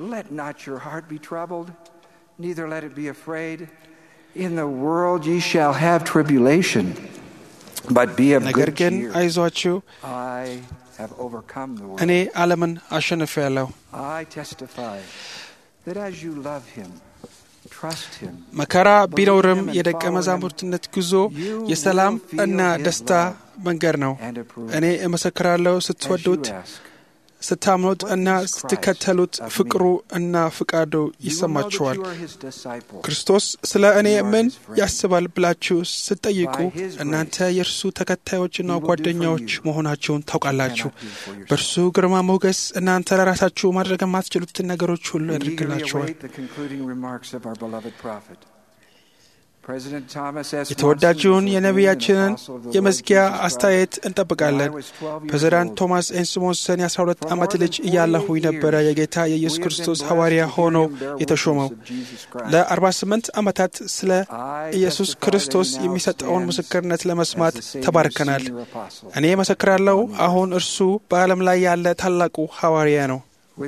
ነገር ግን አይዟችሁ እኔ ዓለምን አሸንፌአለሁ። መከራ ቢኖርም የደቀ መዛሙርትነት ጉዞ የሰላም እና ደስታ መንገድ ነው። እኔ እመሰክራለሁ፣ ስትወዱት ስታምኑት እና ስትከተሉት ፍቅሩ እና ፍቃዱ ይሰማችኋል። ክርስቶስ ስለ እኔ ምን ያስባል ብላችሁ ስትጠይቁ እናንተ የእርሱ ተከታዮችና ጓደኛዎች መሆናቸውን ታውቃላችሁ። በእርሱ ግርማ ሞገስ እናንተ ለራሳችሁ ማድረግ የማትችሉትን ነገሮች ሁሉ ያደርግላችኋል። የተወዳጁን የነቢያችንን የመዝጊያ አስተያየት እንጠብቃለን። ፕሬዚዳንት ቶማስ ኤንስሞንሰን የ12 ዓመት ልጅ እያለሁኝ ነበረ የጌታ የኢየሱስ ክርስቶስ ሐዋርያ ሆኖ የተሾመው። ለ48 ዓመታት ስለ ኢየሱስ ክርስቶስ የሚሰጠውን ምስክርነት ለመስማት ተባርከናል። እኔ መሰክራለሁ፣ አሁን እርሱ በዓለም ላይ ያለ ታላቁ ሐዋርያ ነው።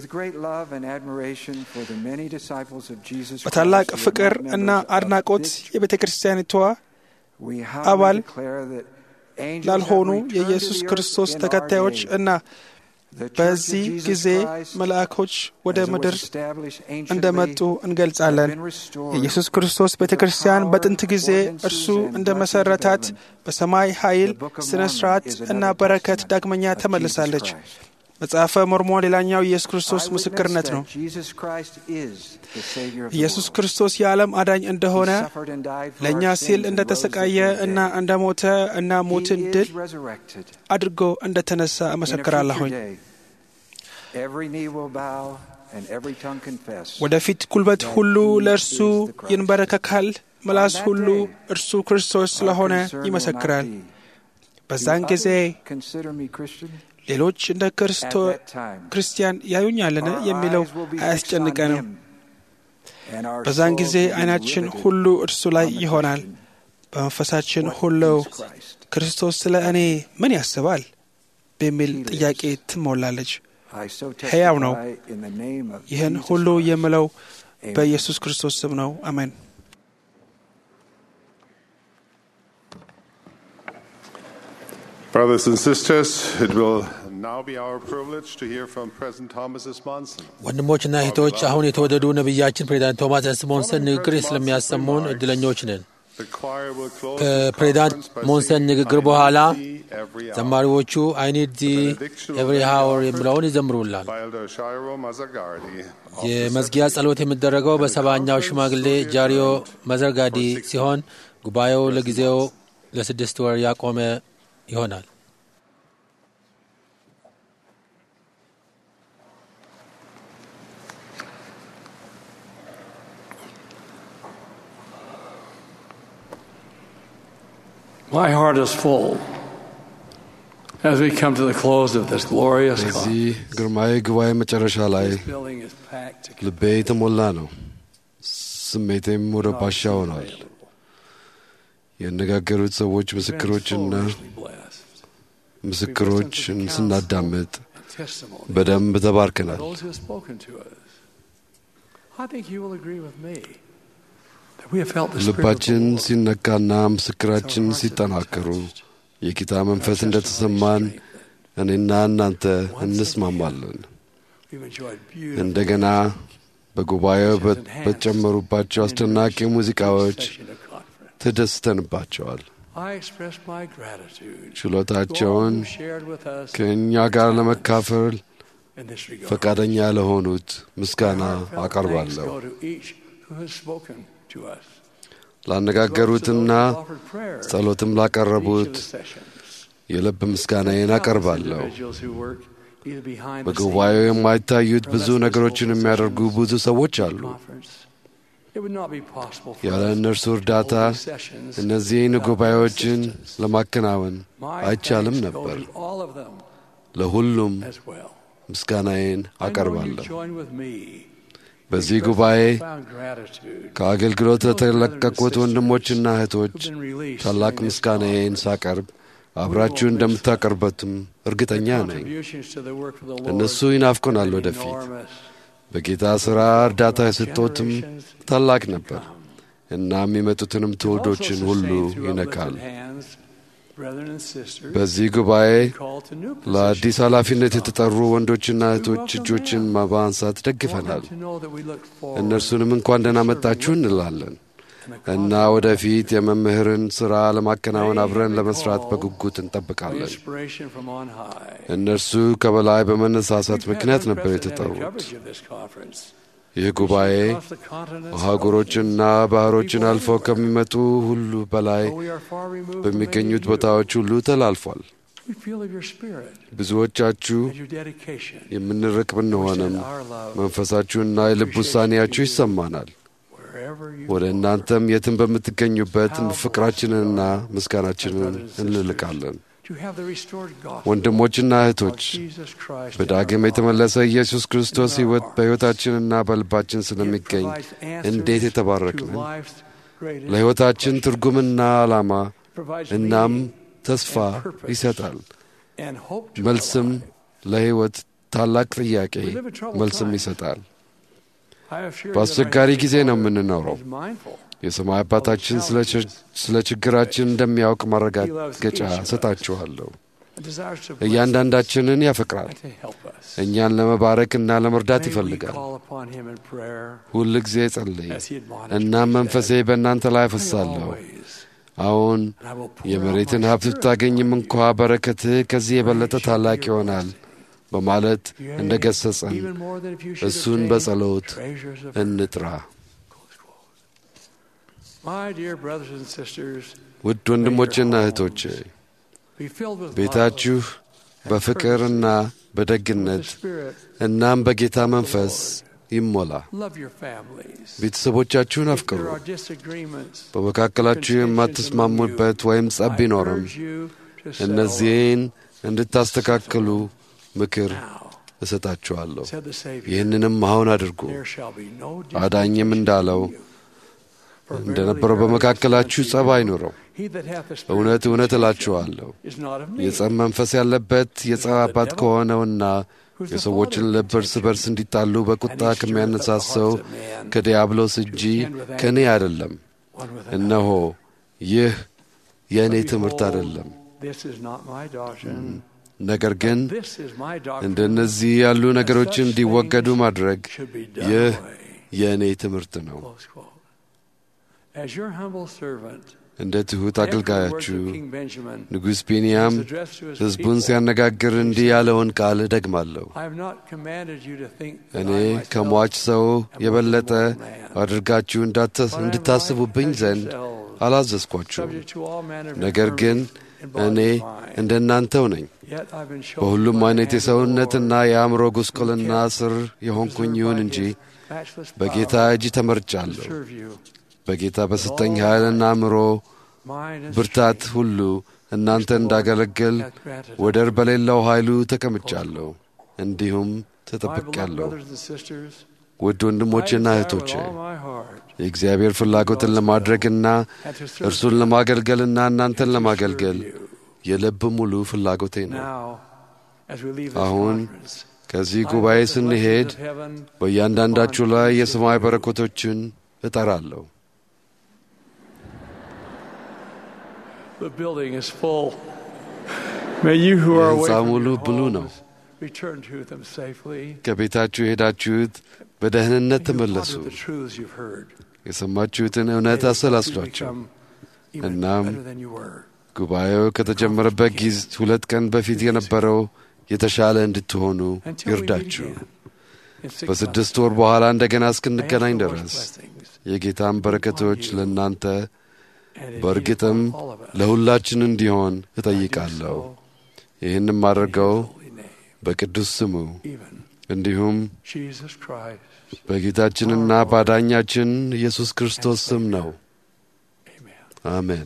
በታላቅ ፍቅር እና አድናቆት የቤተ ክርስቲያኒቷ አባል ላልሆኑ የኢየሱስ ክርስቶስ ተከታዮች እና በዚህ ጊዜ መልአኮች ወደ ምድር እንደመጡ እንገልጻለን። የኢየሱስ ክርስቶስ ቤተ ክርስቲያን በጥንት ጊዜ እርሱ እንደ መሠረታት በሰማይ ኃይል፣ ሥነ ሥርዓት እና በረከት ዳግመኛ ተመልሳለች። መጽሐፈ ሞርሞን ሌላኛው ኢየሱስ ክርስቶስ ምስክርነት ነው። ኢየሱስ ክርስቶስ የዓለም አዳኝ እንደሆነ ለእኛ ሲል እንደ ተሰቃየ እና እንደ ሞተ እና ሞትን ድል አድርጎ እንደ ተነሳ እመሰክራለሁኝ። ወደፊት ጉልበት ሁሉ ለእርሱ ይንበረከካል፣ ምላስ ሁሉ እርሱ ክርስቶስ ስለሆነ ይመሰክራል። በዛን ጊዜ ሌሎች እንደ ክርስቲያን ያዩኛልን የሚለው አያስጨንቀንም። በዛን ጊዜ ዓይናችን ሁሉ እርሱ ላይ ይሆናል። በመንፈሳችን ሁሉ ክርስቶስ ስለ እኔ ምን ያስባል በሚል ጥያቄ ትሞላለች። ሕያው ነው። ይህን ሁሉ የምለው በኢየሱስ ክርስቶስ ስም ነው። አሜን። Brothers and sisters, it will now be our privilege to hear from President Thomas S. Monson. ወንድሞችና እህቶች አሁን የተወደዱ ነቢያችን ፕሬዚዳንት ቶማስ ኤስሞንሰን ንግግር ስለሚያሰሙን እድለኞች ነን። ከፕሬዚዳንት ሞንሰን ንግግር በኋላ ዘማሪዎቹ አይ ኒድ ዚ ኤቭሪ ሃወር የሚለውን ይዘምሩላል። የመዝጊያ ጸሎት የሚደረገው በሰባኛው ሽማግሌ ጃሪዮ መዘርጋዲ ሲሆን ጉባኤው ለጊዜው ለስድስት ወር ያቆመ ይሆናል። My heart is full as we come to the close of this glorious በዚህ ግርማዊ ጉባኤ መጨረሻ ላይ ልቤ የተሞላ ነው። ስሜቴም ወደ ባሻ ሆኗል። ያነጋገሩት ሰዎች ምስክሮችና ምስክሮችን ስናዳምጥ በደንብ ተባርከናል። ልባችን ሲነካና ምስክራችን ሲጠናከሩ የጌታ መንፈስ እንደተሰማን እኔና እናንተ እንስማማለን። እንደገና በጉባኤው በተጨመሩባቸው አስደናቂ ሙዚቃዎች ተደስተንባቸዋል። ችሎታቸውን ከእኛ ጋር ለመካፈል ፈቃደኛ ለሆኑት ምስጋና አቀርባለሁ። ላነጋገሩትና ጸሎትም ላቀረቡት የልብ ምስጋናዬን አቀርባለሁ። በጉባኤው የማይታዩት ብዙ ነገሮችን የሚያደርጉ ብዙ ሰዎች አሉ። ያለ እነርሱ እርዳታ እነዚህን ጉባኤዎችን ለማከናወን አይቻልም ነበር። ለሁሉም ምስጋናዬን አቀርባለሁ። በዚህ ጉባኤ ከአገልግሎት ለተለቀቁት ወንድሞችና እህቶች ታላቅ ምስጋናዬን ሳቀርብ አብራችሁ እንደምታቀርበትም እርግጠኛ ነኝ። እነሱ ይናፍቆናል ወደፊት በጌታ ሥራ እርዳታ የሰጠትም ታላቅ ነበር እና የሚመጡትንም ትውልዶችን ሁሉ ይነካል። በዚህ ጉባኤ ለአዲስ ኃላፊነት የተጠሩ ወንዶችና እህቶች እጆችን በማንሳት ደግፈናል። እነርሱንም እንኳን ደህና መጣችሁ እንላለን። እና ወደፊት የመምህርን ሥራ ለማከናወን አብረን ለመስራት በጉጉት እንጠብቃለን። inspiration from on high. እነርሱ ከበላይ በመነሳሳት ምክንያት ነበር የተጠሩት። Coverage of this conference. ይህ ጉባኤ Across the continents, አህጉሮችና ባህሮችን አልፈው ከሚመጡ ሁሉ በላይ we are far removed from በሚገኙት many of you. ቦታዎች ሁሉ ተላልፏል። We feel of your spirit ብዙዎቻችሁ and your dedication. የምንርቅ ብንሆንም መንፈሳችሁና የልብ ውሳኔያችሁ ይሰማናል። Wherever you ወደ እናንተም የትም በምትገኙበት ፍቅራችንንና ምስጋናችንን እንልቃለን። to have the restored gospel ወንድሞችና እህቶች of Jesus Christ. በዳግም የተመለሰ ኢየሱስ ክርስቶስ ሕይወት በሕይወታችንና በልባችን ስለሚገኝ provides answers እንዴት የተባረክን to life's greatest ለሕይወታችን ትርጉምና ዓላማ provides እናም meaning ተስፋ ይሰጣል። and hope to መልስም ለሕይወት ታላቅ ጥያቄ We live in troubled መልስም times. ይሰጣል። I have shared በአስቸጋሪ ጊዜ ነው የምንኖረው። is mindful የሰማይ አባታችን ስለ ች- ስለ ችግራችን እንደሚያውቅ ማረጋገጫ ሰጣችኋለሁ። and desires to bless እያንዳንዳችንን ያፈቅራል። and to help us. እኛን ለመባረክና ለመርዳት May we ይፈልጋል። call upon him in prayer ሁል ጊዜ ጸልይ። as he admonished እናም me መንፈሴ today. በእናንተ ላይ Pray አፈሳለሁ። always, አሁን and I will pour የመሬትን out my ሀብት spirit ብታገኝም upon እንኳ በረከትህ ከዚህ የበለጠ ታላቅ ይሆናል በማለት you. Yea, እንደ ገሰጸን even more than if you should እሱን obtain በጸሎት treasures of እንጥራ። My dear brothers and sisters, ውድ ወንድሞችና እህቶች be filled with ቤታችሁ love and በፍቅርና courtesy, በደግነት with the Spirit. እናም በጌታ መንፈስ ይሞላ። Love your families. ቤተሰቦቻችሁን If አፍቅሩ። there are disagreements, በመካከላችሁ የማትስማሙበት ወይም ጸብ I ቢኖርም urge you to settle እነዚህን እንድታስተካክሉ ምክር እሰጣችኋለሁ። said the Savior. ይህንንም አሁን አድርጉ። There shall be no አዳኝም እንዳለው For verily እንደነበረው there በመካከላችሁ is ጸብ none አይኑረው። He that hath the spirit እውነት of እውነት dissension እላችኋለሁ is not of me. የጸብ መንፈስ ያለበት የጸብ አባት ከሆነውና የሰዎችን ልብ እርስ በርስ እንዲጣሉ በቁጣ ከሚያነሳሰው ከዲያብሎስ እንጂ ከእኔ አይደለም። One with እነሆ ይህ የእኔ But ትምህርት behold, አይደለም። This is not my doctrine. ነገር ግን This is my doctrine. እንደነዚህ ያሉ ነገሮች such እንዲወገዱ things ማድረግ should be done ይህ away. የእኔ ትምህርት ነው። Close quote. As your humble servant, እንደ ትሑት echoed the words አገልጋያችሁ of King Benjamin, ንጉሥ ቢንያም was addressed to his ሕዝቡን people. ሲያነጋግር እንዲህ ያለውን ቃል እደግማለሁ። I have not commanded you to think that እኔ I myself ከሟች ሰው am more የበለጠ than mortal man. አድርጋችሁ እንዳተ- But I am እንድታስቡብኝ like as ዘንድ yourselves, አላዘዝኳችሁም። subject to all manner of ነገር ግን infirmity in body እኔ and mind. እንደ እናንተው ነኝ። Yet I've been chosen በሁሉም by the አይነት hand of the የሰውነትና Lord, የአእምሮ ጉስቁልና ስር የሆንኩኝ preserved ይሁን by እንጂ his matchless በጌታ power እጅ to ተመርጫለሁ። serve you. በጌታ በሰጠኝ ኃይልና አእምሮ Mine is ብርታት strength, ሁሉ እናንተ እንዳገለግል hath granted ወደር በሌለው ኃይሉ ተቀምጫለሁ፣ እንዲሁም My beloved ተጠብቄያለሁ። brothers and sisters, ውድ ወንድሞቼና I desire እህቶቼ with all my heart የእግዚአብሔር ፍላጎትን ለማድረግና and to serve እርሱን you ለማገልገልና እናንተን and to ለማገልገል serve you. የልብ ሙሉ ፍላጎቴ ነው። Now, as we leave this አሁን conference, ከዚህ I ጉባኤ hope the ስንሄድ blessings of heaven በእያንዳንዳችሁ upon ላይ each of የሰማይ you. በረከቶችን እጠራለሁ። The building is full. May you who are away የሕንፃው from ሙሉ your ብሉ ነው። homes return to them safely. ከቤታችሁ የሄዳችሁት በደህንነት and you ተመለሱ። ponder the truths you've heard. የሰማችሁትን እውነት May you አሰላስሏቸው። become even እናም better than you were. ጉባኤው ከተጀመረበት ጊዜ ሁለት ቀን በፊት የነበረው የተሻለ እንድትሆኑ Until we meet ይርዳችሁ። again in six በስድስት months. ወር በኋላ እንደገና I ask እስክንገናኝ the Lord's ድረስ blessings የጌታን በረከቶች ለእናንተ and indeed በእርግጥም upon all of us. ለሁላችን እንዲሆን I do እጠይቃለሁ። so ይህንም in አድርገው His holy name, በቅዱስ ስሙ even እንዲሁም Jesus Christ. በጌታችንና ባዳኛችን ኢየሱስ ክርስቶስ ስም ነው። Amen. አሜን።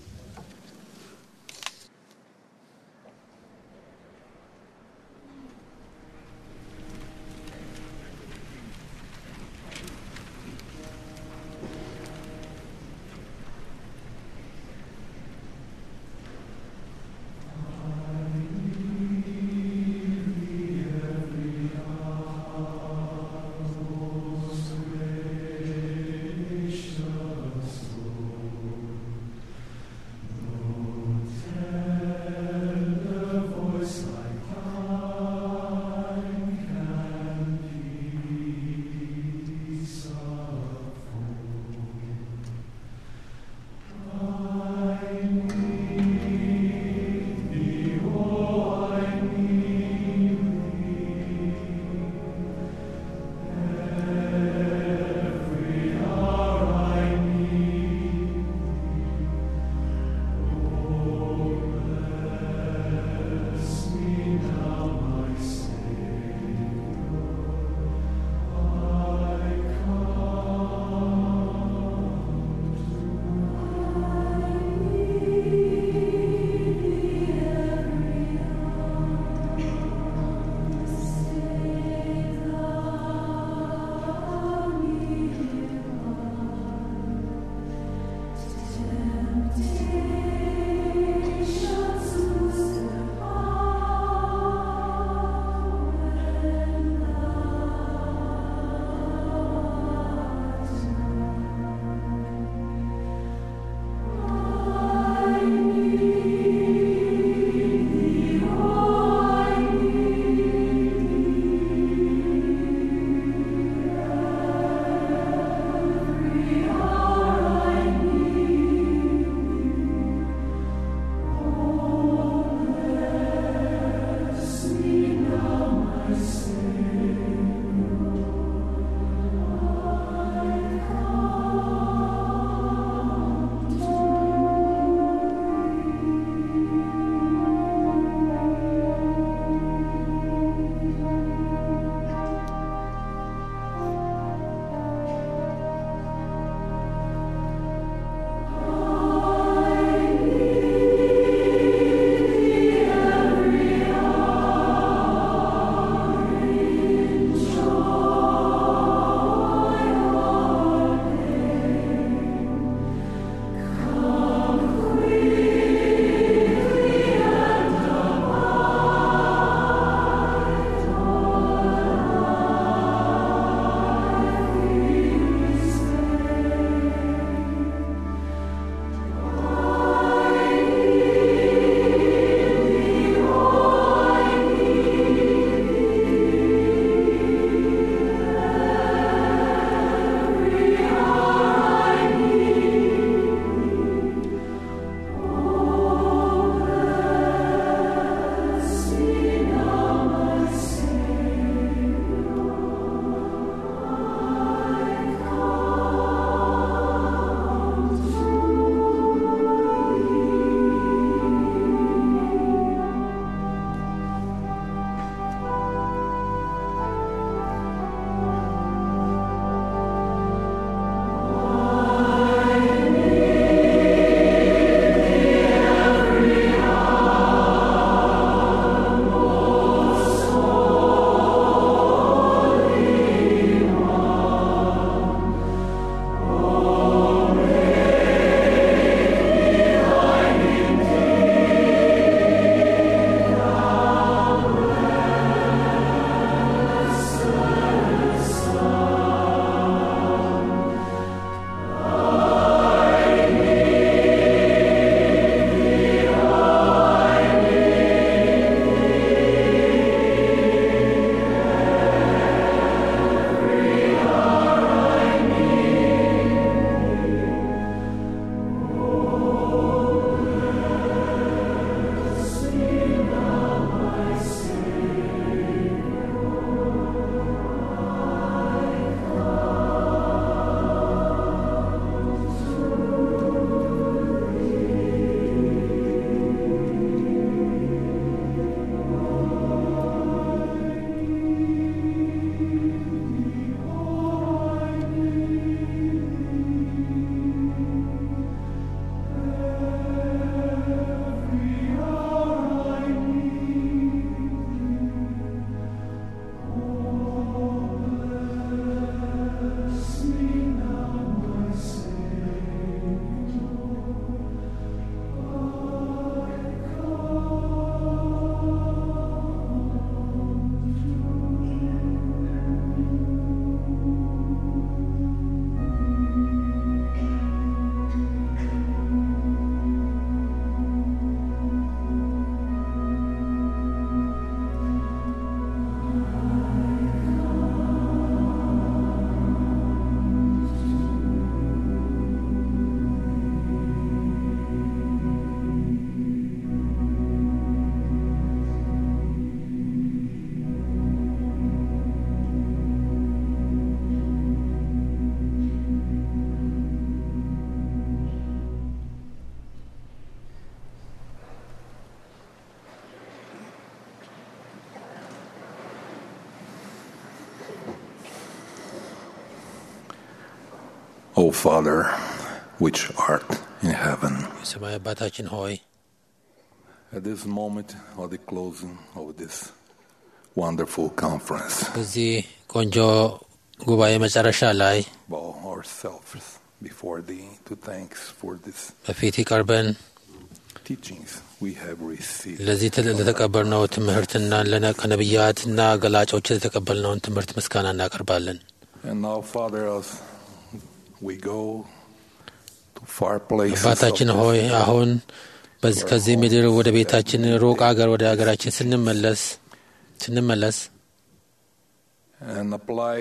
Father, which art in heaven. የሰማይ አባታችን ሆይ At this moment of the closing of this wonderful conference, በዚህ ቆንጆ ጉባኤ መጨረሻ ላይ bow ourselves before Thee to thanks for this በፊት ቀርበን teachings we have received. ለዚህ ትል- ለተቀበልነው ትምህርትና ለነ- ከነቢያትና ገላጮች ለተቀበልነውን ትምህርት ምስጋና እናቀርባለን። And now, Father, as we go to far places, of አባታችን this ሆይ አሁን በዚህ ከዚህ ምድር ወደ ቤታችን ሩቅ አገር ወደ ሀገራችን ስንመለስ ስንመለስ and apply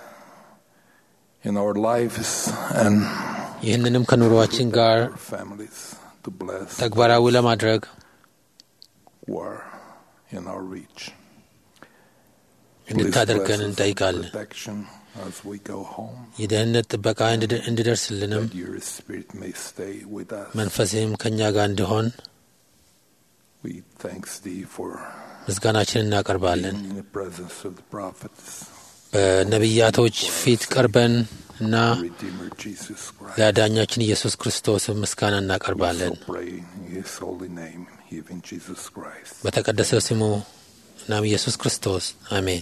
in our lives and ይህንንም ከኑሯችን ጋር our families to bless ተግባራዊ ለማድረግ who are in our reach. Please እንድታደርገን bless us with እንጠይቃለን። protection as we go home. የደህንነት ጥበቃ እንድደ- እንዲደርስልንም That your spirit may stay with us. መንፈስህም ከእኛ ጋር እንዲሆን We thanks thee for ምስጋናችን እናቀርባለን። being in the presence of the prophets, በነቢያቶች ፊት ቀርበን እና Redeemer Jesus Christ. ለአዳኛችን ኢየሱስ ክርስቶስ ምስጋና እናቀርባለን። So pray in his holy name, even Jesus Christ. በተቀደሰ ስሙ እናም ኢየሱስ ክርስቶስ አሜን።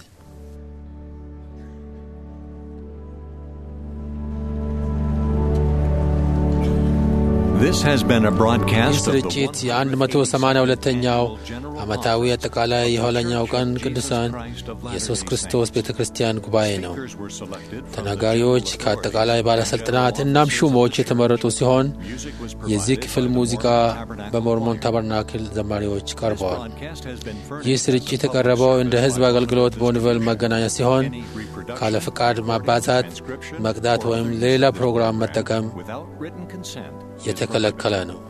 This has been a ይህ broadcast of the ስርጭት የ182ኛው ዓመታዊ አጠቃላይ የኋለኛው ቀን ቅዱሳን ኢየሱስ ክርስቶስ ቤተ ክርስቲያን ጉባኤ ነው። ተናጋሪዎች ከአጠቃላይ ባለሥልጣናት እናም ሹሞች የተመረጡ ሲሆን የዚህ ክፍል ሙዚቃ በሞርሞን ታበርናክል ዘማሪዎች ቀርበዋል። ይህ ስርጭት የቀረበው እንደ ሕዝብ አገልግሎት በወንቨል መገናኛ ሲሆን ካለ ፍቃድ ማባዛት፣ መቅዳት ወይም ለሌላ ፕሮግራም መጠቀም without written consent የተከለከለ ነው።